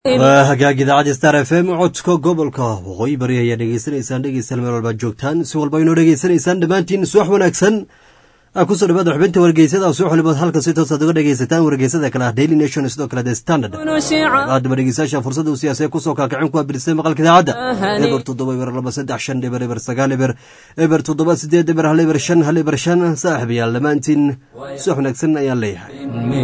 waa hagaag idaacadda star f m codka gobolka waqooyi bari ayaa dhegeysanaysaan dhegeystayaal meel walbaad joogtaan si walba inoo dhegeysanaysaan dhammaantiin subax wanaagsan kusoo dhawaada xubinta wargeysada subax waliba halka si toosaad uga dhegeysataan wargeysada kale ah daily nation sidoo kale the standard haddaba dhegeystayaasha fursada uu siyaasee kusoo kaakicin ku abirisay maqalka idaacadda eber toddoba eber laba saddex shan eber eber sagaal eber eber toddoba sideed eber hal eber shan hal eber shan saaxib yaal dhammaantiin subax wanaagsan ayaan leeyahay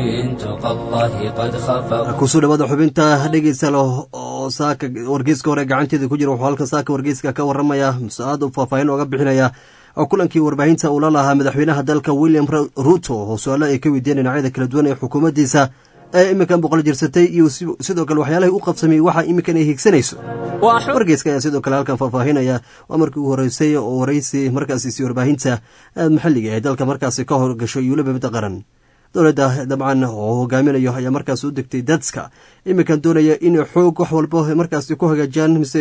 kusoo dhawaada xubinta dhegeystayaal oo saaka wargeyska hore gacanteeda ku jira wuxuu halka saaka wargeyska ka waramaya mase aad u faahfaahin ooga bixinaya oo kulankii warbaahinta uu la lahaa madaxweynaha dalka william ruto oo su-aalo ay ka weydiiyeen dhinacyada kala duwan ee xukuumaddiisa ee iminkan boqol jirsatay iyo sidoo kale waxyaalahay u qabsamay waxa iminkan ay higsanayso wargeyska ayaa sidoo kale halkan faahfaahinaya waa markii ugu horeysay oo waraysi markaasiisi warbaahinta maxalliga ee dalka markaasi ka horgasho iyo weliba midda qaran dowladda dabcan oo hogaaminayo ayaa markaas u degtay dadka iminkan doonaya inay xoog wax walba markaasi ku hagaajiyaan mise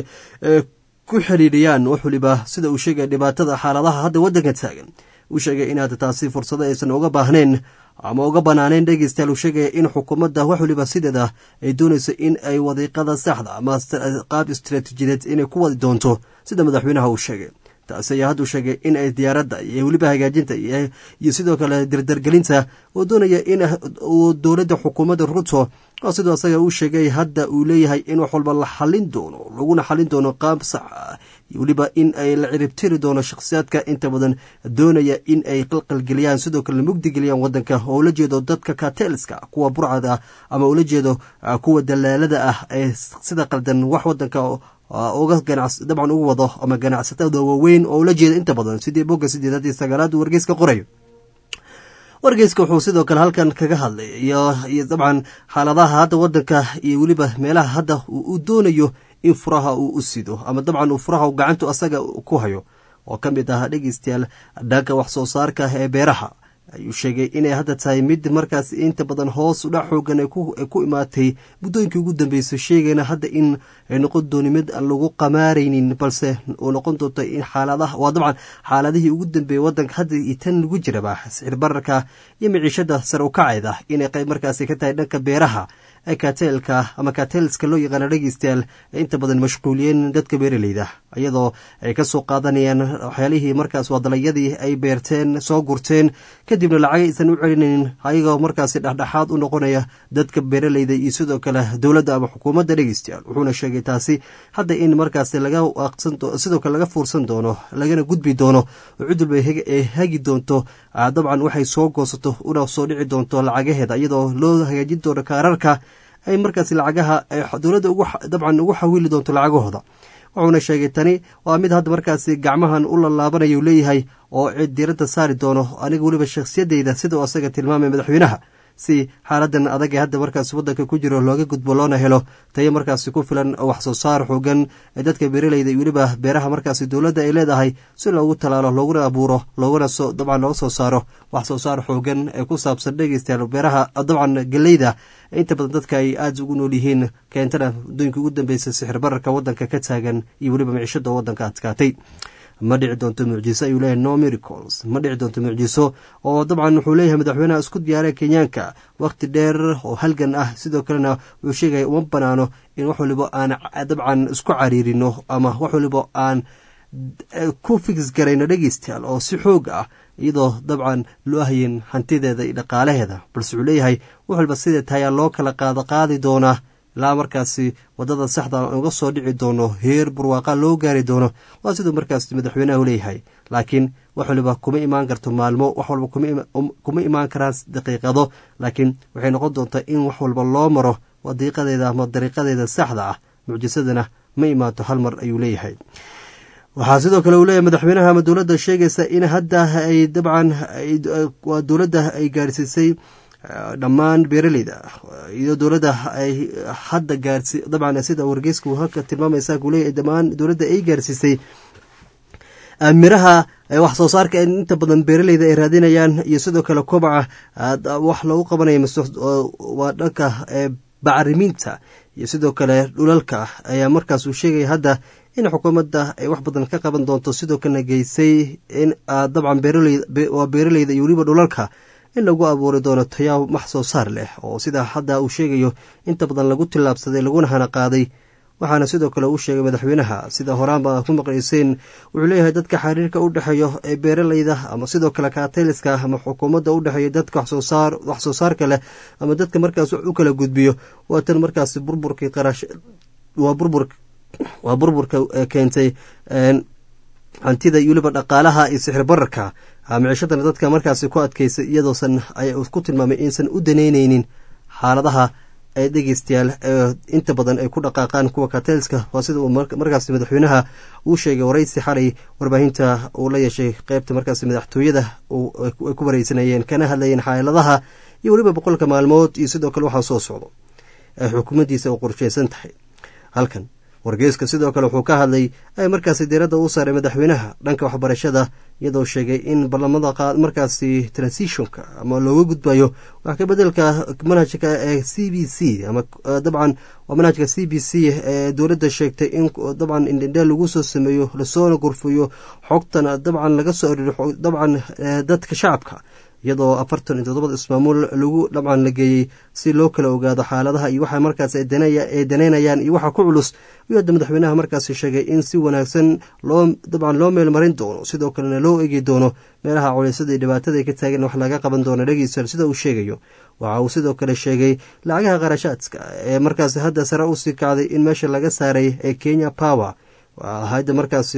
ku xidhiidhiyaan wax waliba sida uu sheegaya dhibaatada xaaladaha hadda waddanka taagan uu sheegay inaad taasi fursado aysan uga baahnayn ama uga banaanayn dhegeystayaal uu sheegaya in xukuumadda wax waliba sideeda ay doonayso in ay wadiiqada saxda ama qaab istaraatiijiyadeed inay ku wadi doonto sida madaxweynaha uu sheegay taasi ayaa hadduu sheegay in ay diyaaradda iyo weliba hagaajinta iyo sidoo kale dardargelinta uu doonaya in uu dowladda xukuumadda ruto oo sidoo asaga uu sheegay hadda uu leeyahay in wax walba la xalin doono laguna xalin doono qaab sax ah iyo weliba in ay la ciribtiri doono shakhsiyaadka inta badan doonaya in ay qalqalgeliyaan sidoo kale mugdigeliyaan waddanka oo ula jeedo dadka katelska kuwa burcada ah ama ula jeedo kuwa dalaalada ah ee sida qaldan wax waddanka uga dabcan ugu wado ama ganacsatada waaweyn oo ula jeeda inta badan sidii bogga sideedaad iyo sagaalaad wargeyska qorayo wargeyska wuxuu sidoo kale halkan kaga hadlay iyo dabcan xaaladaha hadda wadanka iyo weliba meelaha hadda uu doonayo in furaha uu u sido ama dabcan uu furaha gacantu asaga ku hayo oo ka mid ah dhegeystayaal dhanka wax soo saarka ee beeraha ayuu sheegay inay hadda tahay mid markaas inta badan hoos udhac xoogan ay ku imaatay muddooyinkii ugu dambeysay sheegayna hadda in ay noqon dooni mid aan lagu qamaaraynin balse uu noqon doonto in xaaladaha waa dabcan xaaladihii ugu dambeeyey waddanka hadda iyo tan lagu jiraba sicir bararka iyo miciishada sare ukacayda inay qayb markaasi ka tahay dhanka beeraha ee katelka ama katelska loo yaqaano dhegeystayaal ee inta badan mashquuliyeen dadka beeraleyda iyadoo ay ka soo qaadanayaan waxyaalihii markaas waa dalagyadii ay beerteen soo gurteen kadibna lacag aysan u celinaynin ayagoo markaasi dhexdhexaad u noqonaya dadka beeraleyda iyo sidoo kale dowladda ama xukuumadda dhegeystayaal wuxuuna sheegay taasi hadda in markaasi sidoo kale laga fuursan doono lagana gudbi doono oo cid walba ay hagi doonto dabcan waxay soo goosato una soo dhici doonto lacagaheeda iyadoo loo hagaajin doono kaararka ay markaas lacagaha dowladda dabcan ugu xawili doonto lacagahooda wuxuuna sheegay tani waa mid hadda markaasi gacmahan u lalaabanayu leeyahay oo cid diiradda saari doono aniga weliba shakhsiyadeyda sida uu asaga tilmaamay madaxweynaha si xaaladan adag ee hadda markaas waddanka ku jiro looga gudbo loona helo tayo markaasi ku filan wax soo saar xoogan ee dadka beeraleyda iyo weliba beeraha markaasi dowladda ay leedahay si loogu talaalo looguna abuuro looguna dabcan looga soo saaro wax soo saar xoogan ee ku saabsan dhegeystayaal beeraha dabcan geleyda inta badan dadka ay aada ugu nool yihiin keentana muddooyinkii ugu dambeysay sixir bararka waddanka ka taagan iyo weliba micishada waddanka adkaatay ma dhici doonto mucjiso ayuu leeyahay no miracles ma dhici doonto mucjiso oo dabcan wuxuu leeyahay madaxweynaha isku diyaaree kenyaanka wakhti dheer oo halgan ah sidoo kalena wuxuu sheegaya uma banaano in wax waliba aan dabcan isku cariirino ama wax waliba aan ku fix garayno dhegeystayaal oo si xoog ah iyadoo dabcan loo hayin hantideeda iyo dhaqaalaheeda balse wuxuu leeyahay wax walba sidee tahayaa loo kala qaado qaadi doonaa ilaa markaasi wadada saxda uga soo dhici doono heer barwaaqa loo gaari doono waa siduu markaas madaxweynahu leeyahay laakiin wax waliba kuma imaan karto maalmo wax walba kuma imaan karaan daqiiqado laakiin waxay noqon doontaa in wax walba loo maro wadiiqadeeda ama dariiqadeeda saxda ah mucjisadana ma imaato hal mar ayuu leeyahay waxaa sidoo kale uu leeyahay madaxweynaha ama dowladda sheegaysa in hadda ay dabcan waa dowladda ay gaarsiisay dhammaan beeraleyda iyo dowladda ay hadda gaarsi dabcan sida wargeysku halka tilmaamaysa ku leeyahay dhammaan dowladda ay gaarsiisay miraha wax soo saarka inta badan beeraleyda ay raadinayaan iyo sidoo kale kobaca wax loogu qabanaya waa dhanka bacrimiinta iyo sidoo kale dhulalka ayaa markaas uu sheegaya hadda in xukuumadda ay wax badan ka qaban doonto sidoo kalena geysay in dabcan waa beeraleyda iyo weliba dhulalka in lagu abuuri doono tayaa wax soo saar leh oo sidaa hadda uu sheegayo inta badan lagu tillaabsaday laguna hana qaaday waxaana sidoo kale uu sheegay madaxweynaha sida horaanba ku maqlayseen wuxuu leeyahay dadka xiriirka u dhexeeyo ee beeralayda ama sidoo kale kaatayliska ama xukuumadda u dhexeeya dadka wax soo saarka leh ama dadka markaas u kala gudbiyo waa tan markaas burburkii qarash waa burbur waa burburka keentay hantida iyo weliba dhaqaalaha iyo sixir bararka micishadana dadka markaasi ku adkaysay iyadoosan ay ku tilmaamay insan u danaynaynin xaaladaha ee dhegeystayaal inta badan ay ku dhaqaaqaan kuwa kateelska waa sida uu markaasi madaxweynaha uu sheegay waraysi xalay warbaahinta uu la yeeshay qeybta markaasi madaxtooyada ay ku wareysanayeen kana hadlayeen xaaladaha iyo weliba boqolka maalmood iyo sidoo kale waxaa soo socdo ee xukuumaddiisa u qorsheysan tahay halkan wargeyska sidoo kale wuxuu ka hadlay ay markaasi diiradda u saaray madaxweynaha dhanka waxbarashada iyadoo sheegay in barlamada markaasi transitionka ama looga gudbayo wax ka bedelka manhajka ee c b c ama dabcan waa manhajka c b c ee dowladda sheegtay in dabcan indhindheel lagu soo sameeyo lasoona gurfuyo xogtana dabcan laga soo ariro dabcan dadka shacabka iyadoo afartan iyo toddobada ismaamuul lagu dabcan la geeyey si loo kala ogaado xaaladaha iyo waxa markaas ay danaynayaan iyo waxa ku culus ayuu hadda madaxweynaha markaasi sheegay in si wanaagsan loo dabcan loo meelmarin doono sidoo kalena loo egi doono meelaha culiysada iyo dhibaatada ay ka taagan wax laga qaban doono dhegeystayaal sida uu sheegayo waxa uu sidoo kale sheegay lacagaha qarashaadka ee markaasi hadda sare usii kacday in meesha laga saaray ee kenya power hayada markaasi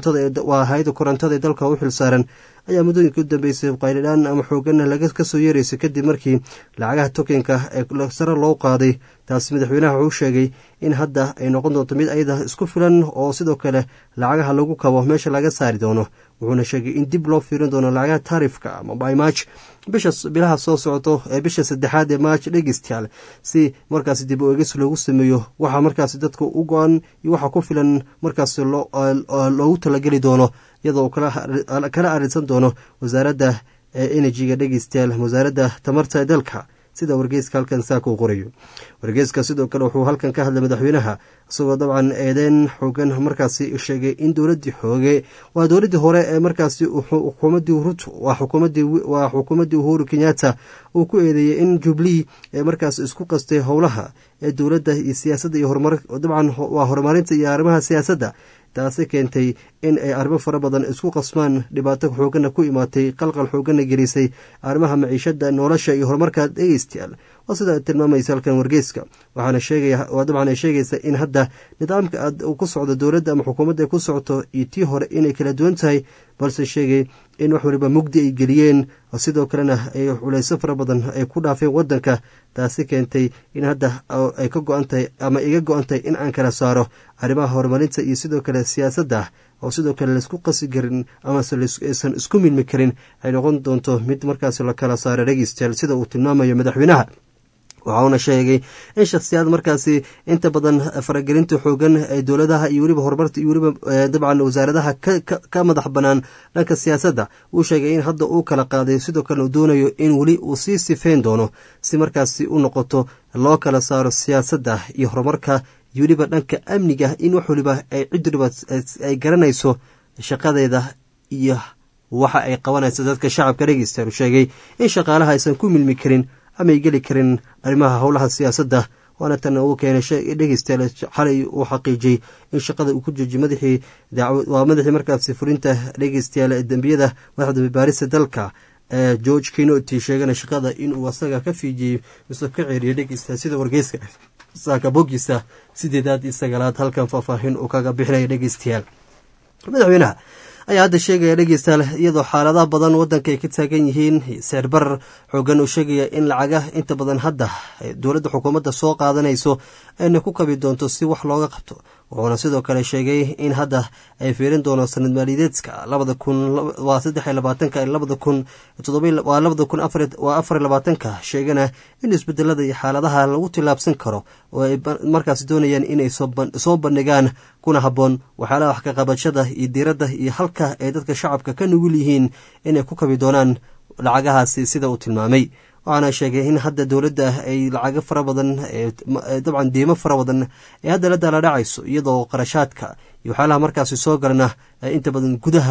waa hay-ada korontada ee dalka u xil saaran ayaa muddooyinka u dambeysay qaylidhaan ama xoogana laga kasoo yeeraysay kadib markii lacagaha tokenka ee sare loo qaaday taasi madaxweynaha wuxuu sheegay in hadda ay noqon doonto mid ayada isku filan oo sidoo kale lacagaha lagu kabo meesha laga saari doono wuxuuna sheegay in dib loo fiirin doono lacagaha taarifka ama bymarch bisha bilaha soo socoto ee bisha saddexaad ee march dhegeystayaal si markaasi dib u egis loogu sameeyo waxaa markaasi dadka u go-an iyo waxa ku filan markaasi loogu talageli doono iyadoo kala arinsan doono wasaaradda enerjiga dhegeystayaal wasaaradda tamarta ee dalka sida wargeyska halkan saaka uu qorayo wargeyska sidoo kale wuxuu halkan ka hadlay madaxweynaha isagoo dabcan eedeyn xoogan markaasi sheegay in dowladii xooge waa dowladii hore ee markaasi xukuumadii ruto waa xukuumadii uhuru kenyatta uu ku eedeeyey in jubilee ee markaas isku qastay howlaha ee dowladda iyo siyaasadda iyo horumar dabcan waa horumarinta iyo arrimaha siyaasadda taasi keentay in ay arrimo fara badan isku qasmaan dhibaato xoogana ku imaatay qalqal xoogana gelisay arrimaha maciishada nolosha iyo horumarka dhegeystayaal waa sida tilmaamaysa halkan wargeyska waxaana sheegaya waa dabcan ay sheegaysa in hadda nidaamka aad ku socdo dowladda ama xukuumadda ay ku socoto iyo tii hore inay kala duwan tahay balse sheegay in wax waliba mugdi ay geliyeen sidoo kalena ay culeyso fara badan ay ku dhaafeen wadanka taasi keentay in hadda ay ka go-an tahay ama iga go-an tahay in aan kala saaro arrimaha horumarinta iyo sidoo kale siyaasadda oo sidoo kale laisku qasi karin amase aysan isku milmi karin ay noqon doonto mid markaas la kala saaro dhegeystayaal sida uu tilmaamayo madaxweynaha waxauna sheegay in shakhsiyaad markaasi inta badan faragelinta xoogan ee dowladaha iyo weliba horumarta iyo weliba dabcan wasaaradaha ka madax banaan dhanka siyaasadda uu sheegay in hadda uu kala qaaday sidoo kale uu doonayo in weli uu sii sifeyn doono si markaasi u noqoto loo kala saaro siyaasadda iyo horumarka iyo weliba dhanka amniga in wax waliba ay cid waliba ay garanayso shaqadeeda iyo waxa ay qabanayso dadka shacabka dhegeystayaal uu sheegay in shaqaalaha aysan ku milmi karin amay geli karin arrimaha howlaha siyaasadda waana tan uu keenay dhegeystayaal xalay uu xaqiijiyey in shaqada uu ku joojiy madaxii waa madaxii markaasi fulinta dhegeystayaal ee dembiyada madaxda baarista dalka george kinoti sheegana shaqada inuu asaga ka fiijiyey mise ka ceeriyay dhegeystayaal sida wargeyska saaka bogiisa sideedaad iyo sagaalaad halkan faahfaahin uu kaga bixinaya dhegeystayaal madaxweynaha ayaa hadda sheegaya dhegeystayaal iyadoo xaaladaha badan wadanka ay ka taagan yihiin seer barar xoogan uu sheegaya in lacaga inta badan hadda dowladda xukuumadda soo qaadanayso ayna ku kabi doonto si wax looga qabto wuxuuna sidoo kale sheegay in hadda ay fiirin doono sanad maaliyadeedka labada kun waa saddex iyo labaatanka labada kun waa labada kun waa afar iyo labaatanka sheegana in isbedelada iyo xaaladaha lagu tillaabsan karo oo ay markaas doonayaan inay soo bandhigaan kuna habboon waxyaalaha wax ka qabashada iyo diiradda iyo halka ay dadka shacabka ka nugul yihiin inay ku kabi doonaan lacagahaasi sida uu tilmaamay waxaana sheegay in hadda dowladda ay lacago fara badan dabcan diimo fara badan ee hadda la daaladhacayso iyadoo qarashaadka iyo waxyaalaha markaasi soo galana inta badan gudaha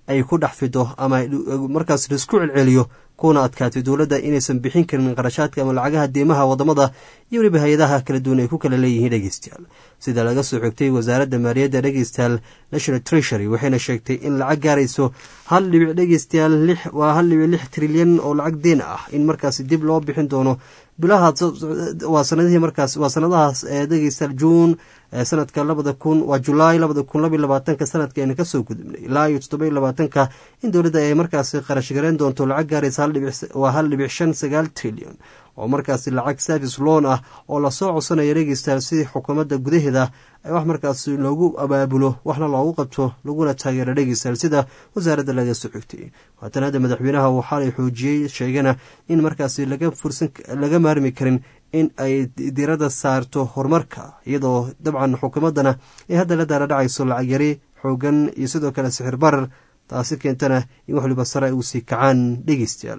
ay ku dhex fido ama markaas laisku celceliyo kuna adkaatay dowladda inaysan bixin karin qarashaadka ama lacagaha diimaha wadamada iyo weliba hay-adaha kala duwan ay ku kala leeyihiin dhegeystayaal sida laga soo xigtay wasaaradda maaliyadda dhegeystayaal national treasury waxayna sheegtay in lacag gaarayso hal dhibic dhegeystayaal lix waa hal dhibic lix trilyan oo lacag deen ah in markaasi dib loo bixin doono bilaha waa sanadihii markaas waa sanadahaas ee dhegeystayaal juun sanadka labada kun waa julaay labada kun labiyo labaatanka sanadka ayna kasoo gudubnay ilaa iyo toddoba iyo labaatanka in dowladda ay markaasi qarash gareyn doonto lacag gaaraysa waa hal dhibic shan sagaal trilyan oo markaasi lacag service loan ah oo lasoo codsanaya dhegeystayaal sidii xukuumadda gudaheeda wax markaasi loogu abaabulo waxna loogu qabto laguna taageero dhegeystayaal sida wasaaradda laga soo xigtay haatan hadda madaxweynaha waxaalay xoojiyey sheegana in markaasi laga fursan laga maarmi karin in ay diradda saarto horumarka iyadoo dabcan xukuumaddana ay hadda la daala dhacayso lacag yari xoogan iyo sidoo kale sixir barar taasi keentana in wax waliba sare ay u sii kacaan dhegeystayaal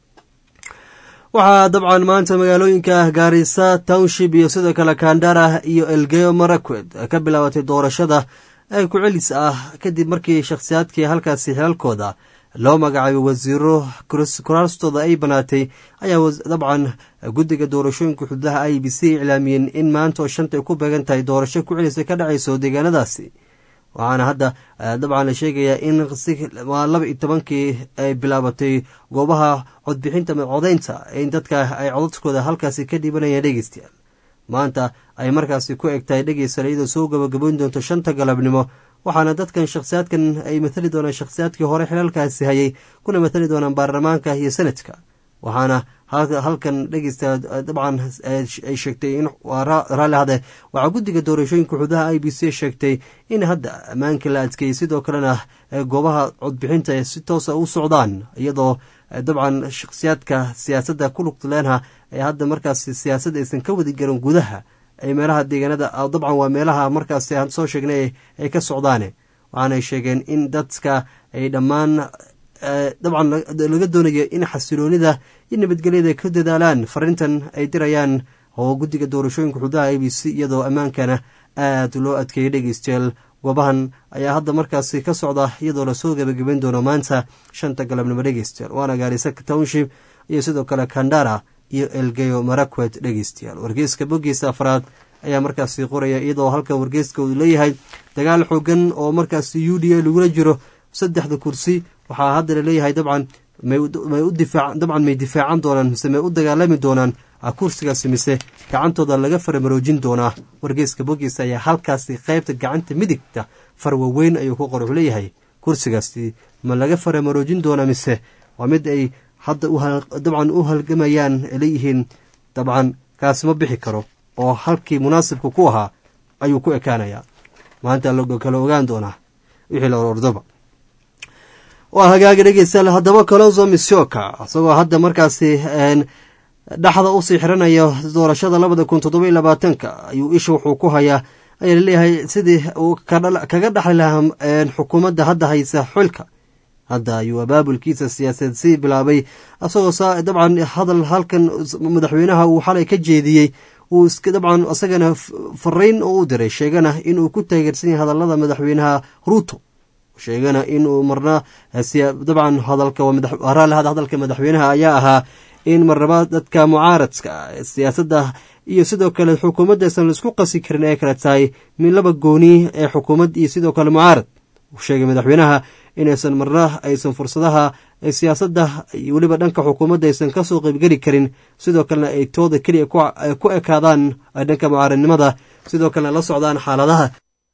waxaa dabcan maanta magaalooyinka gaarisa township iyo sidoo kale kandara iyo elgeyo marakwed ka bilaabatay doorashada ee ku celis ah kadib markii shakhsiyaadkii halkaasi xilalkooda loo magacaabay wasiiro kuraastooda ay banaatay ayaa dabcan guddiga doorashooyinka xududaha i b c iclaamiyeen in maanta oo shanta ay ku beegan tahay doorasho ku celisa ka dhacayso deegaanadaasi waxaana hadda dabcan la sheegayaa in laba iyo tobankii ay bilaabatay goobaha codbixinta codaynta in dadka ay codadkooda halkaasi ka dhibanayaan dhegeystayaal maanta ay markaasi ku eg tahay dhegeystayaal iyadoo soo gabagaboyn doonto shanta galabnimo waxaana dadkan shakhsiyaadkan ay matali doonaan shakhsiyaadkii hore xilalkaasi hayay kuna matali doonaan baarlamaanka iyo senadka waxaana halkan dhegeysta dabcan ay sheegtay in raalli hade waxaa guddiga doorashooyinka xududaha i b c sheegtay in hadda ammaankii la adkeeyey sidoo kalena goobaha codbixinta si toosa u socdaan iyadoo dabcan shakhsiyaadka siyaasadda ku lugtuleenha ee hadda markaas siyaasad aysan ka wadi garin gudaha ay meelaha deegaanada dabcan waa meelaha markaas aan soo sheegnay ay ka socdaane waxaanay sheegeen in dadka ay dhammaan dabcan laga doonayo in xasiloonida iyo nabadgelyada ka dadaalaan farintan ay dirayaan oo guddiga doorashooyinka xududaha a b c iyadoo ammaankana aad loo adkeeyay dhegeystayaal goobahan ayaa hadda markaasi ka socda iyadoo lasoo gebagabeyn doono maanta shanta galabnimo dhegeystayaal waana gaarisa township iyo sidoo kale kandara iyo elgeyo marakwet dhegeystayaal wargeyska boggiisa afraad ayaa markaasi qoraya iyadoo halkan wargeyska uu leeyahay dagaal xoogan oo markaasi u d a lagula jiro saddexda kursi waxaa hadda laleeyahay dabcan dabcan may difaacan doonaan mise may u dagaalami doonaan kursigaasi mise gacantooda laga faramaroojin doonaa wargeyska boggiisa ayaa halkaasi qaybta gacanta midigta farwaweyn ayuu ku qor wuxuu leeyahay kursigaasi ma laga faramaroojin doonaa mise waa mid ay hadda dabcan u halgamayaan leeyihiin dabcan kaasi ma bixi karo oo halkii munaasibka ku ahaa ayuu ku ekaanayaa maanta la kala ogaan doonaa wixii la orordoba waa hagaaga dhegeystayaal haddaba coloso misioka isagoo hadda markaasi dhaxda usii xiranaya doorashada labada kun toddoba iyo labaatanka ayuu isha wuxuu ku hayaa ayaa laleeyahay sidii uu kaga dhaxli lahaa xukuumadda hadda haysa xilka hadda ayuu abaabulkiisa siyaasadeed sii bilaabay isagoo dabcan hadal halkan madaxweynaha uu xalay ka jeediyey uu dabcan isagana fariin oo u diray sheegana inuu ku taageersan yahay hadallada madaxweynaha ruuto sheegana inuu marna dabcan hadalkaraallihada hadalka madaxweynaha ayaa ahaa in marnaba dadka mucaaradka siyaasadda iyo sidoo kale xukuumaddaysan laisku qasi karin ay kale tahay min laba gooni ee xukuumad iyo sidoo kale mucaarad sheegay madaxweynaha inaysan marna aysan fursadaha siyaasadda iyo weliba dhanka xukuumadda aysan kasoo qeybgeli karin sidoo kalena ay tooda keliya ku ekaadaan dhanka mucaaradnimada sidoo kalena la socdaan xaaladaha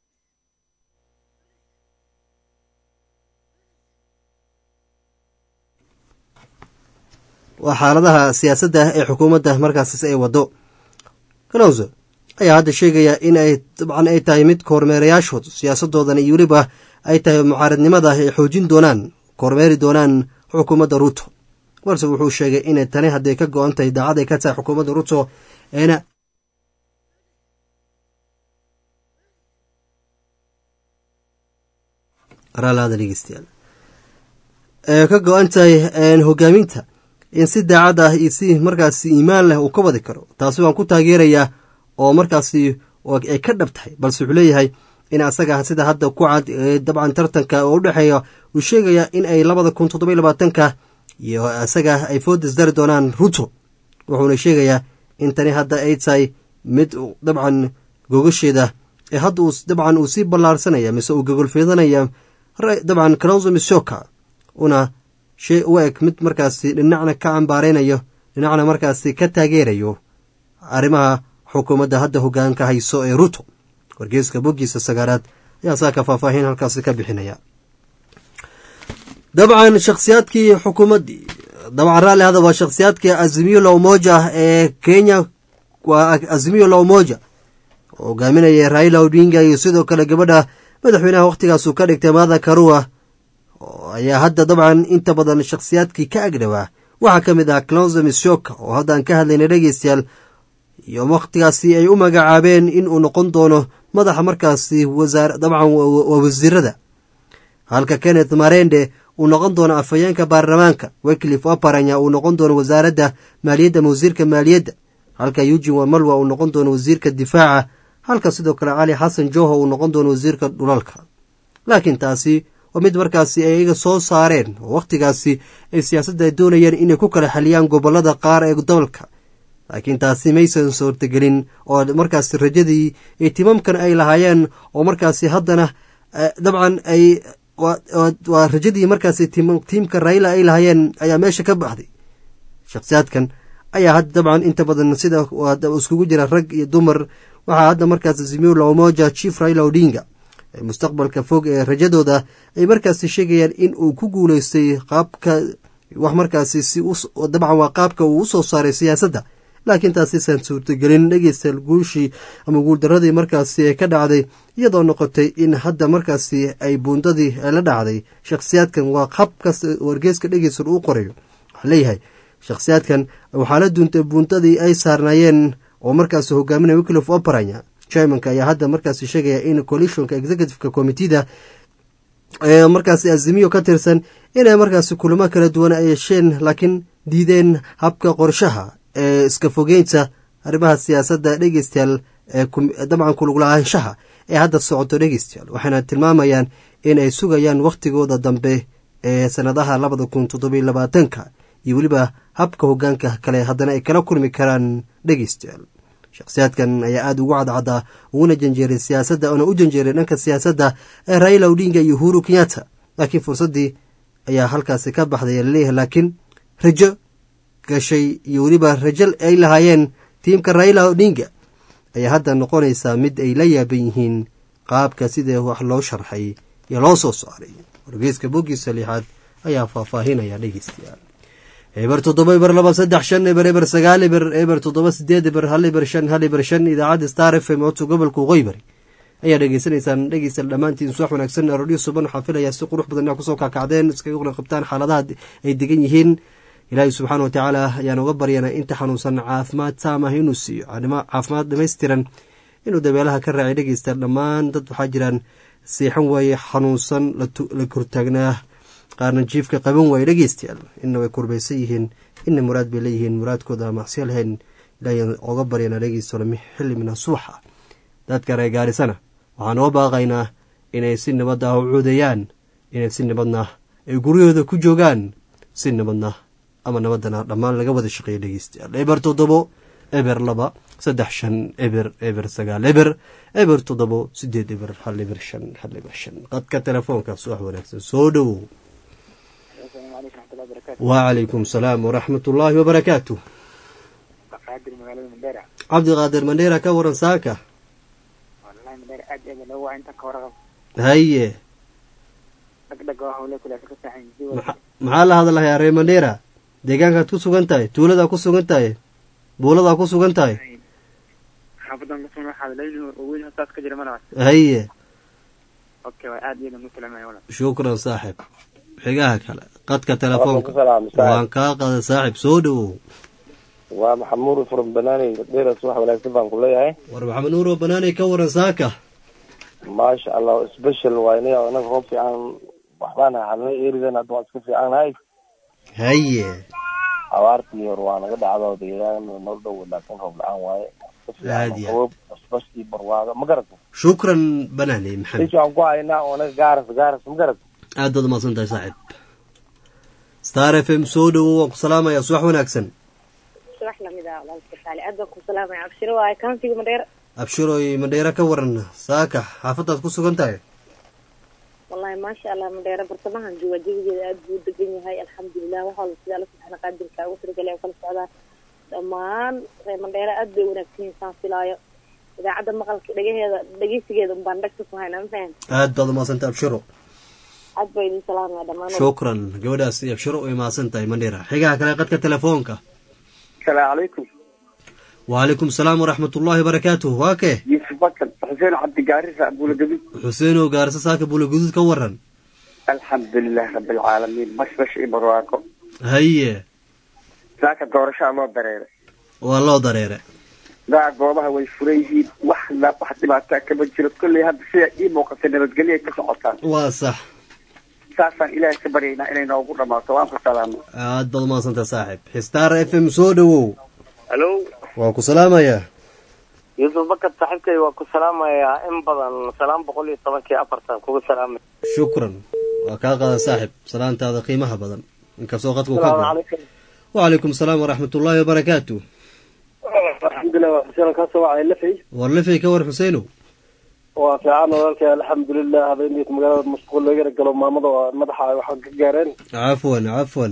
waa xaaladaha siyaasadda ee xukuumadda markaas ay wado kalowso ayaa hadda sheegaya in ay dabcan ay tahay mid kormeerayaashood siyaasadoodan iyo weliba ay tahay mucaaradnimada ay xoojin doonaan kormeeri doonaan xukuumadda ruuto balse wuxuu sheegay inay tani hadday ka go-an tahay daacad ay ka tahay xukuumadda ruuto eena ka go-an tahay hogaaminta in si daacad ah iyo si markaasi iimaan leh uu ka wadi karo taasi waan ku taageerayaa oo markaasi ay ka dhab tahay balse wuxuu leeyahay in asaga sida hadda ku cad dabcan tartanka oo u dhexeeya uu sheegayaa in ay labada kun toddoba iyo labaatanka iyo isaga ay foodis dari doonaan ruto wuxuuna sheegayaa in tani hadda ay tahay mid dabcan gogasheeda ee hadda uu dabcan uu sii ballaarsanaya mise uu gogolfeedanaya dabcan kalonzo misoka una shey u eg mid markaasi dhinacna ka cambaareynayo dhinacna markaasi ka taageerayo arrimaha xukuumadda hadda hogaanka hayso ee ruto wargeeska boggiisa sagaaraad ayaa saaka faahfaahin halkaasi ka bixinaya dabcan shakhsiyaadkii xukuumaddii dabcan raalli hada waa shakhsiyaadkii azimiyo la umoja ee kenya waa azimiyo la umoja oo hogaaminaya raila odinga iyo sidoo kale gabadha madaxweynaha wakhtigaasuu ka dhigtay maada karua ayaa hadda dabcan inta badan shakhsiyaadkii ka agdhowaa waxaa ka mid ah clonzo misoka oo haddaan ka hadlaynay dhegeystayaal iyo wakhtigaasi ay u magacaabeen in uu noqon doono madaxa markaasi wasaar dabcan waa wasiirada halka kenneth marende uu noqon doono afhayeenka baarlamaanka wyclif aparanya uu noqon doono wasaaradda maaliyadda ma wasiirka maaliyadda halka eugin wamalwa uu noqon doono wasiirka difaaca halka sidoo kale cali xasan joho uu noqon doono wasiirka dhulalka laakiin taasi waa mid markaasi ay iyaga soo saareen oo wakhtigaasi ay siyaasadda ay doonayeen inay ku kala xaliyaan gobollada qaar ee dalka laakiin taasi maysan suurtagelin oo markaasi rajadii iyo timamkan ay lahaayeen oo markaasi haddana dabcan ay waa rajadii markaasi tiimka raila ay lahaayeen ayaa meesha ka baxday shakhsiyaadkan ayaa hadda dabcan inta badan sida iskugu jira rag iyo dumar waxaa hadda markaasi zimiu lamoja chief raila odinga mustaqbalka fog ee rajadooda ay markaasi sheegayaan in uu ku guuleystay qaabka wax markaasi si dabcan waa qaabka uu usoo saaray siyaasadda laakiin taasiisan suurtagelin dhegeystayaal guushii ama guuldaradii markaasi ee ka dhacday iyadoo noqotay in hadda markaasi ay buundadii la dhacday shakhsiyaadkan waa habkas wargeeska dhegeysan uu qorayo waxaa leeyahay shakhsiyaadkan waxaa la duuntay buundadii ay saarnaayeen oo markaasi hogaaminaya wiclif operanya chimanka ayaa hadda markaasi sheegaya in coalitionka executiveka commitida ee markaasi azimiyo ka tirsan inay markaasi kulamo kala duwan ay yeesheen laakiin diideen habka qorshaha ee iska fogeynta arrimaha siyaasadda dhegeystayaal ee dabcan kulugla'aanshaha ee hadda socoto dhegeystayaal waxayna tilmaamayaan in ay sugayaan wakhtigooda dambe ee sannadaha labada kun toddobiyo labaatanka iyo weliba habka hogaanka kale haddana ay kala kulmi karaan dhegeystayaal shakhsiyaadkan ayaa aada ugu cadcaddaa uguna janjeeray siyaasadda oona u janjeeray dhanka siyaasadda ee raila odinga iyo uhuru kenyatta laakiin fursaddii ayaa halkaasi ka baxday laleeyahay laakiin rajo gashay iyo weliba rajal ay lahaayeen tiimka raila odinga ayaa hadda noqonaysaa mid ay la yaaban yihiin qaabka sidee wax loo sharxay iyo loo soo saaray wargeyska boggiisa lixaad ayaa faahfaahinaya dhegeystayaal eber toddoba eber laba saddex shan eber eber sagaal eber eber toddoba sideed eber hal eber shan hal eber shan idaacadda star f m codka gobolka waqooyibari ayaa dhegeysanaysaan dhegeystayaal dhammaantiin subax wanaagsan arooryo suban waxaa filayaa si qurux badan inaa kusoo kaakacdeen iskaga qlan qabtaan xaaladaha ay degan yihiin ilaahay subxaana wa tacaala ayaan uga baryanaa inta xanuunsan caafimaad taamah inuu siiyo caafimaad dhamaystiran inuu dabeelaha ka raacay dhegeystayaal dhammaan dad waxaa jiraan seexan waaye xanuunsan la kortaagnaa qaarna jiifka qaban waaye dhegeystayaal inna way kurbaysan yihiin inna muraad bay leeyihiin muraadkooda macsiyo lahayn ilaahayaan oga baryanaa dhegeystayaal xilli mina subaxa dadka reer gaarisana waxaan uga baaqaynaa inay si nabad ah u cuudeeyaan inay si nabadna ay guryahooda ku joogaan si nabadna ama nabadana dhammaan laga wada shaqeeya dhegeystayaal eber toddobo eber laba saddex shan eber eber sagaal eber eber toddobo sideed eber hal eber shan hal eber shan qadka telefoonka subax wanaagsan soo dhowow wacalaykum salaam waraxmat ullaahi wabarakaatu cabdiqaadir mandheera ka waran saaka haye maxaa la hadlahayaa ree mandheera deegaankaad ku sugan tahay tuuladaa ku sugan tahay buuladaa ku sugan tahay haye shukran saaxib xigaha kale qadka telefoonka waan kaa qada saaxib soo dhowow waa maxamuud from banaaney dheeras wax wanaagsan baan ku leeyahay war maxamed nuuro banaaney ka waran saaka maasha allah special waa ina anaga roob fiican waxbaan halnay eridan hadda waan iska fiicannahay haye abaartii hor waa naga dhacdo deegaan noo dhow laakiin roob la-aan waaye aadiya basbashkii barwaaga ma garata shukran banaaney maxamed isha aan ku haynaa oo anaga gaaras gaaras ma garata aad baad umahadsan tahay saaxiib star f m soo dhowow waan ku salaamaya subax wanaagsan subax lamida walaalkasaali aad baan ku salaamaya abshiro waaye kauntiga madheer abshiroy madheera ka waran saaka xaafadaad ku sugan tahay wallahi maasha allah madheera bartamahan jooga jawigeeda aad buu degan yahay alxamdulilah wax walba sida alla subxaana qaadirka ugu talagalay oo kala socdaan dhammaan reer madheera aad bay wanaagsan yihiin saan filaayo idaacadda maqalka dhagaheeda dhegeysigeeda unbaan dhagta ku haynaa ma fahan aad baad umahadsan tahay abshiro aad baa idin salaamaya dhammaan shukran gabadhaas abshiro way mahadsan tahay mandheera xigaha kale qadka telefoonka asalaamu calaykum wacalaykum salaam waraxmat ullahi barakaatuh waa kee yuusuf bakar xuseen cabdigaarisa abuulagabi xuseenow gaarisa saaka buulaguduud ka waran alxamdulilah rabi alcaalamiin bashbash iyo barwaaqo haye saaka doorashaa loo dareeray waa loo dareere daa goobaha way furan yihiin wax la wax dhibaataa kama jiro kolley hadda sida ii muuqatay nabadgelyoay ka socotaan waa sax saasaan ilaahay ka baryaynaa inay noogu dhamaato waan ku salaamo aad baad umahadsan tahay saaxiib star f m soo dhowow halo waan ku salaamayaa yuusuf bakar saaxiibkay waa ku salaamayaa in badan salaam boqol iyo tobankii afartan kugu salaamay shukran waa kaa qaada saaxiib salaantaada qiimaha badan inkastoo qadku ka salaamu go calaykum wacalaykum salaam waraxmat ullaahi wabarakaatu alxamdulilah waa xuseen kaasoo wacay lafay war lafay ka war xuseenow waa fiican walaalkay alxamdulilah habeeniyt magaalada mashquul laga galo maamada oo madaxa ay wax ka gaareen cafwan cafwan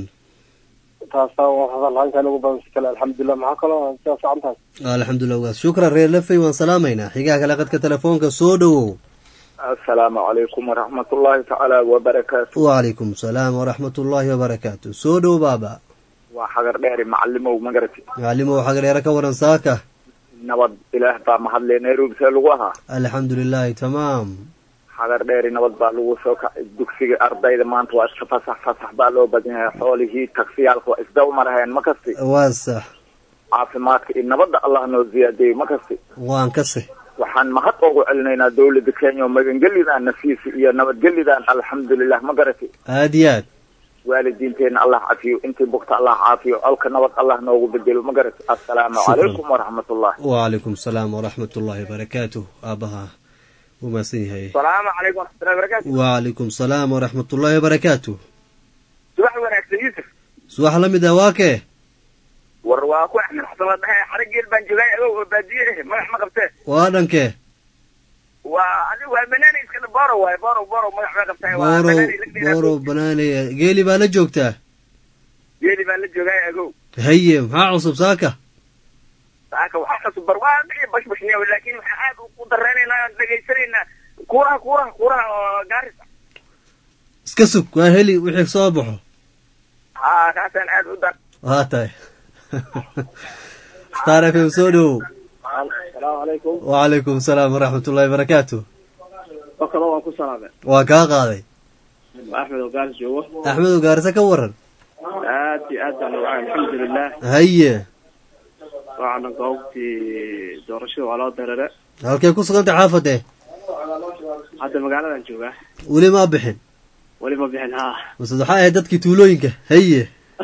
taasaa halhankan ugu badan si kale alxamdulilah maxaa kaloo sidaa fiican tahay alxamdulilah waas shukran reer lafay waan salaamaynaa xigaha kale qadka telefoonka soo dhowow asalaamu calaykum waraxmat ullaahi tacaala wabarakaatu wacalaykum salaam waraxmat ullaahi wabarakaatu soo dhow baaba waa xagar dheeri macalimow magarati macalimow xagdheere ka waran saaka nabad ilaah baa mahadle nairobi see lagu ahaa alxamdu lilaahi tamaam xagar dheeri nabad baa lagu soo kacay dugsiga ardayda maanta waa iska fasax fasax baa loo badan yahay xoolihii tagsiyaalka waa isdaba maraheen ma kasti waa sax caafimaadka iyo nabadda allah noo ziyaadiyey ma kasti waan kase waxaan mahad ugu celinaynaa dawladda kenya oo magangelidaan nafiisi iyo nabadgelidaan alxamdulilah ma garati aad iyo aad waalidiinteenna allah cafiyo intii bugta allah caafiyo alka nabad allah noogu bedelo ma garati assalaamu Shukran. calaykum waraxmat ullah wacalaykum salaam waraxmat ullaahi wabarakaatu aabaha wuu mahadsan yahay salaamu calaykum waraxmatullahi wabarakaatu wacalaykum salaam waraxmat ullaahi wabarakaatu subax wanaagsan yuusuf subax la mid ah waa kee war waa ku axmed xasan la dhahay xarigeel baan joogay agow oo baadiye eh magax ma qabtee waa dhankee waa adigu waa banaani iskana boro waaye boro boro magax ma qabtee waa boorow banaani la dhiraa. boorow banaanaya geeli baa la joogtaa geeli baan la joogay agow haye maxaa cusub saaka saaka waxaa cusub bar waa dhici bashbashniya laakiin waxaa aad u dareenaynaa aan dhegaysanaynaa kuuraha kuuraha kuuraha oo gaaris iska sug waa heli wixii soo baxo haa kaasaan aad u dar waa tahay star f m soo dhowow asalaamu calaykum wacalaykum salaam waraxmat ullaahi wabarakaatu bakalo waan ku salaamay waa kaa qaaday axmed oo gaaris joogo axmedow gaarisa ka waran aad iyo aad baan uga alxamdulilah haye waxaana goobtii doorashada waa loo dareere halkay ku sugantay xaafadee hadda magaaladan joogaa weli maa bixin weli ma bixin haa mase waxaa ahayd dadkii tuulooyinka haye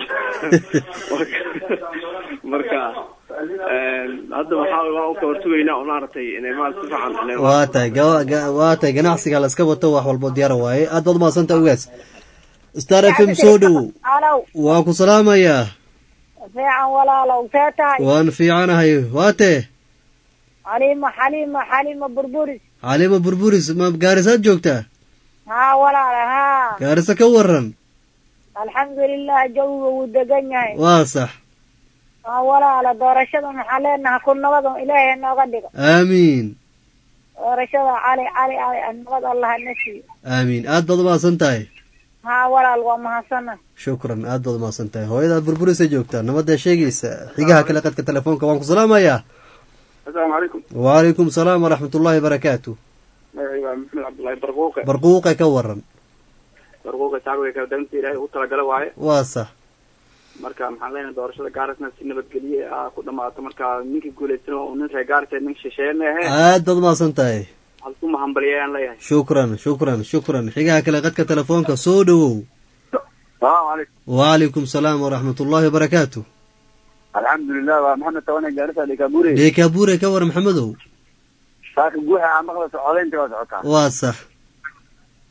marka hadda waxaa waa u kabartugaynaa oo maaragtay inay maal si fiican inay waa tahay ga- ga- waa tahay ganacsiga la iska wato wax walbo diyaara waaye aad baad umahadsanta ogaas star f m soo dhowow alow waa ku salaamayaa fiican walaalow see tahay waan fiicanahay waa tee xaliima xaliima xaliima burburis calima burburis ma gaarisaad joogtaa haa walaala haa gaarisa ka waran alxamdulilah jawiga wuu degan yahay waa sax haa walaala doorashada maxaa leenaha ku nabada ilaahay nooga dhigo aamiin doorashada cali cali cali nabad allah na siiyo aamiin aad baad umahadsan tahay haa walaal waa mahadsana shukran aad baad umahadsan tahay hooyadaad burburisa joogtaa nabadda sheegaysa xigaha kale qadka telefoonka waan ku salaamayaa asalaamu calaykum wacalaykum salaam waraxmat ullaahi barakaatu magacayga waa maxamed cabdullaahi barquuqe barquuqe ka waran barquuqe shacbiga kala darinta ilaahay u talagala waaye waa sax marka maxaan leenahay doorashada gaarisna si nabadgelye ah ku dhamaato marka ninkii guulaysana oo nin reer gaaris nin shisheeye ma ahe aad baad umahadsan tahay halku mahambaliya aan leeyahay shukran shukran shukran xigaha kale qadka telefoonka soo dhowow salaamu calaykum wacalaykum salaam waraxmat ullaahi wabarakaatu alxamdulilah waa maxamed tawane gaarisa dhikaabure deekaabure ka waran maxamedow saaka guuxa aan maqlayso codaynta waa socotaa waa sax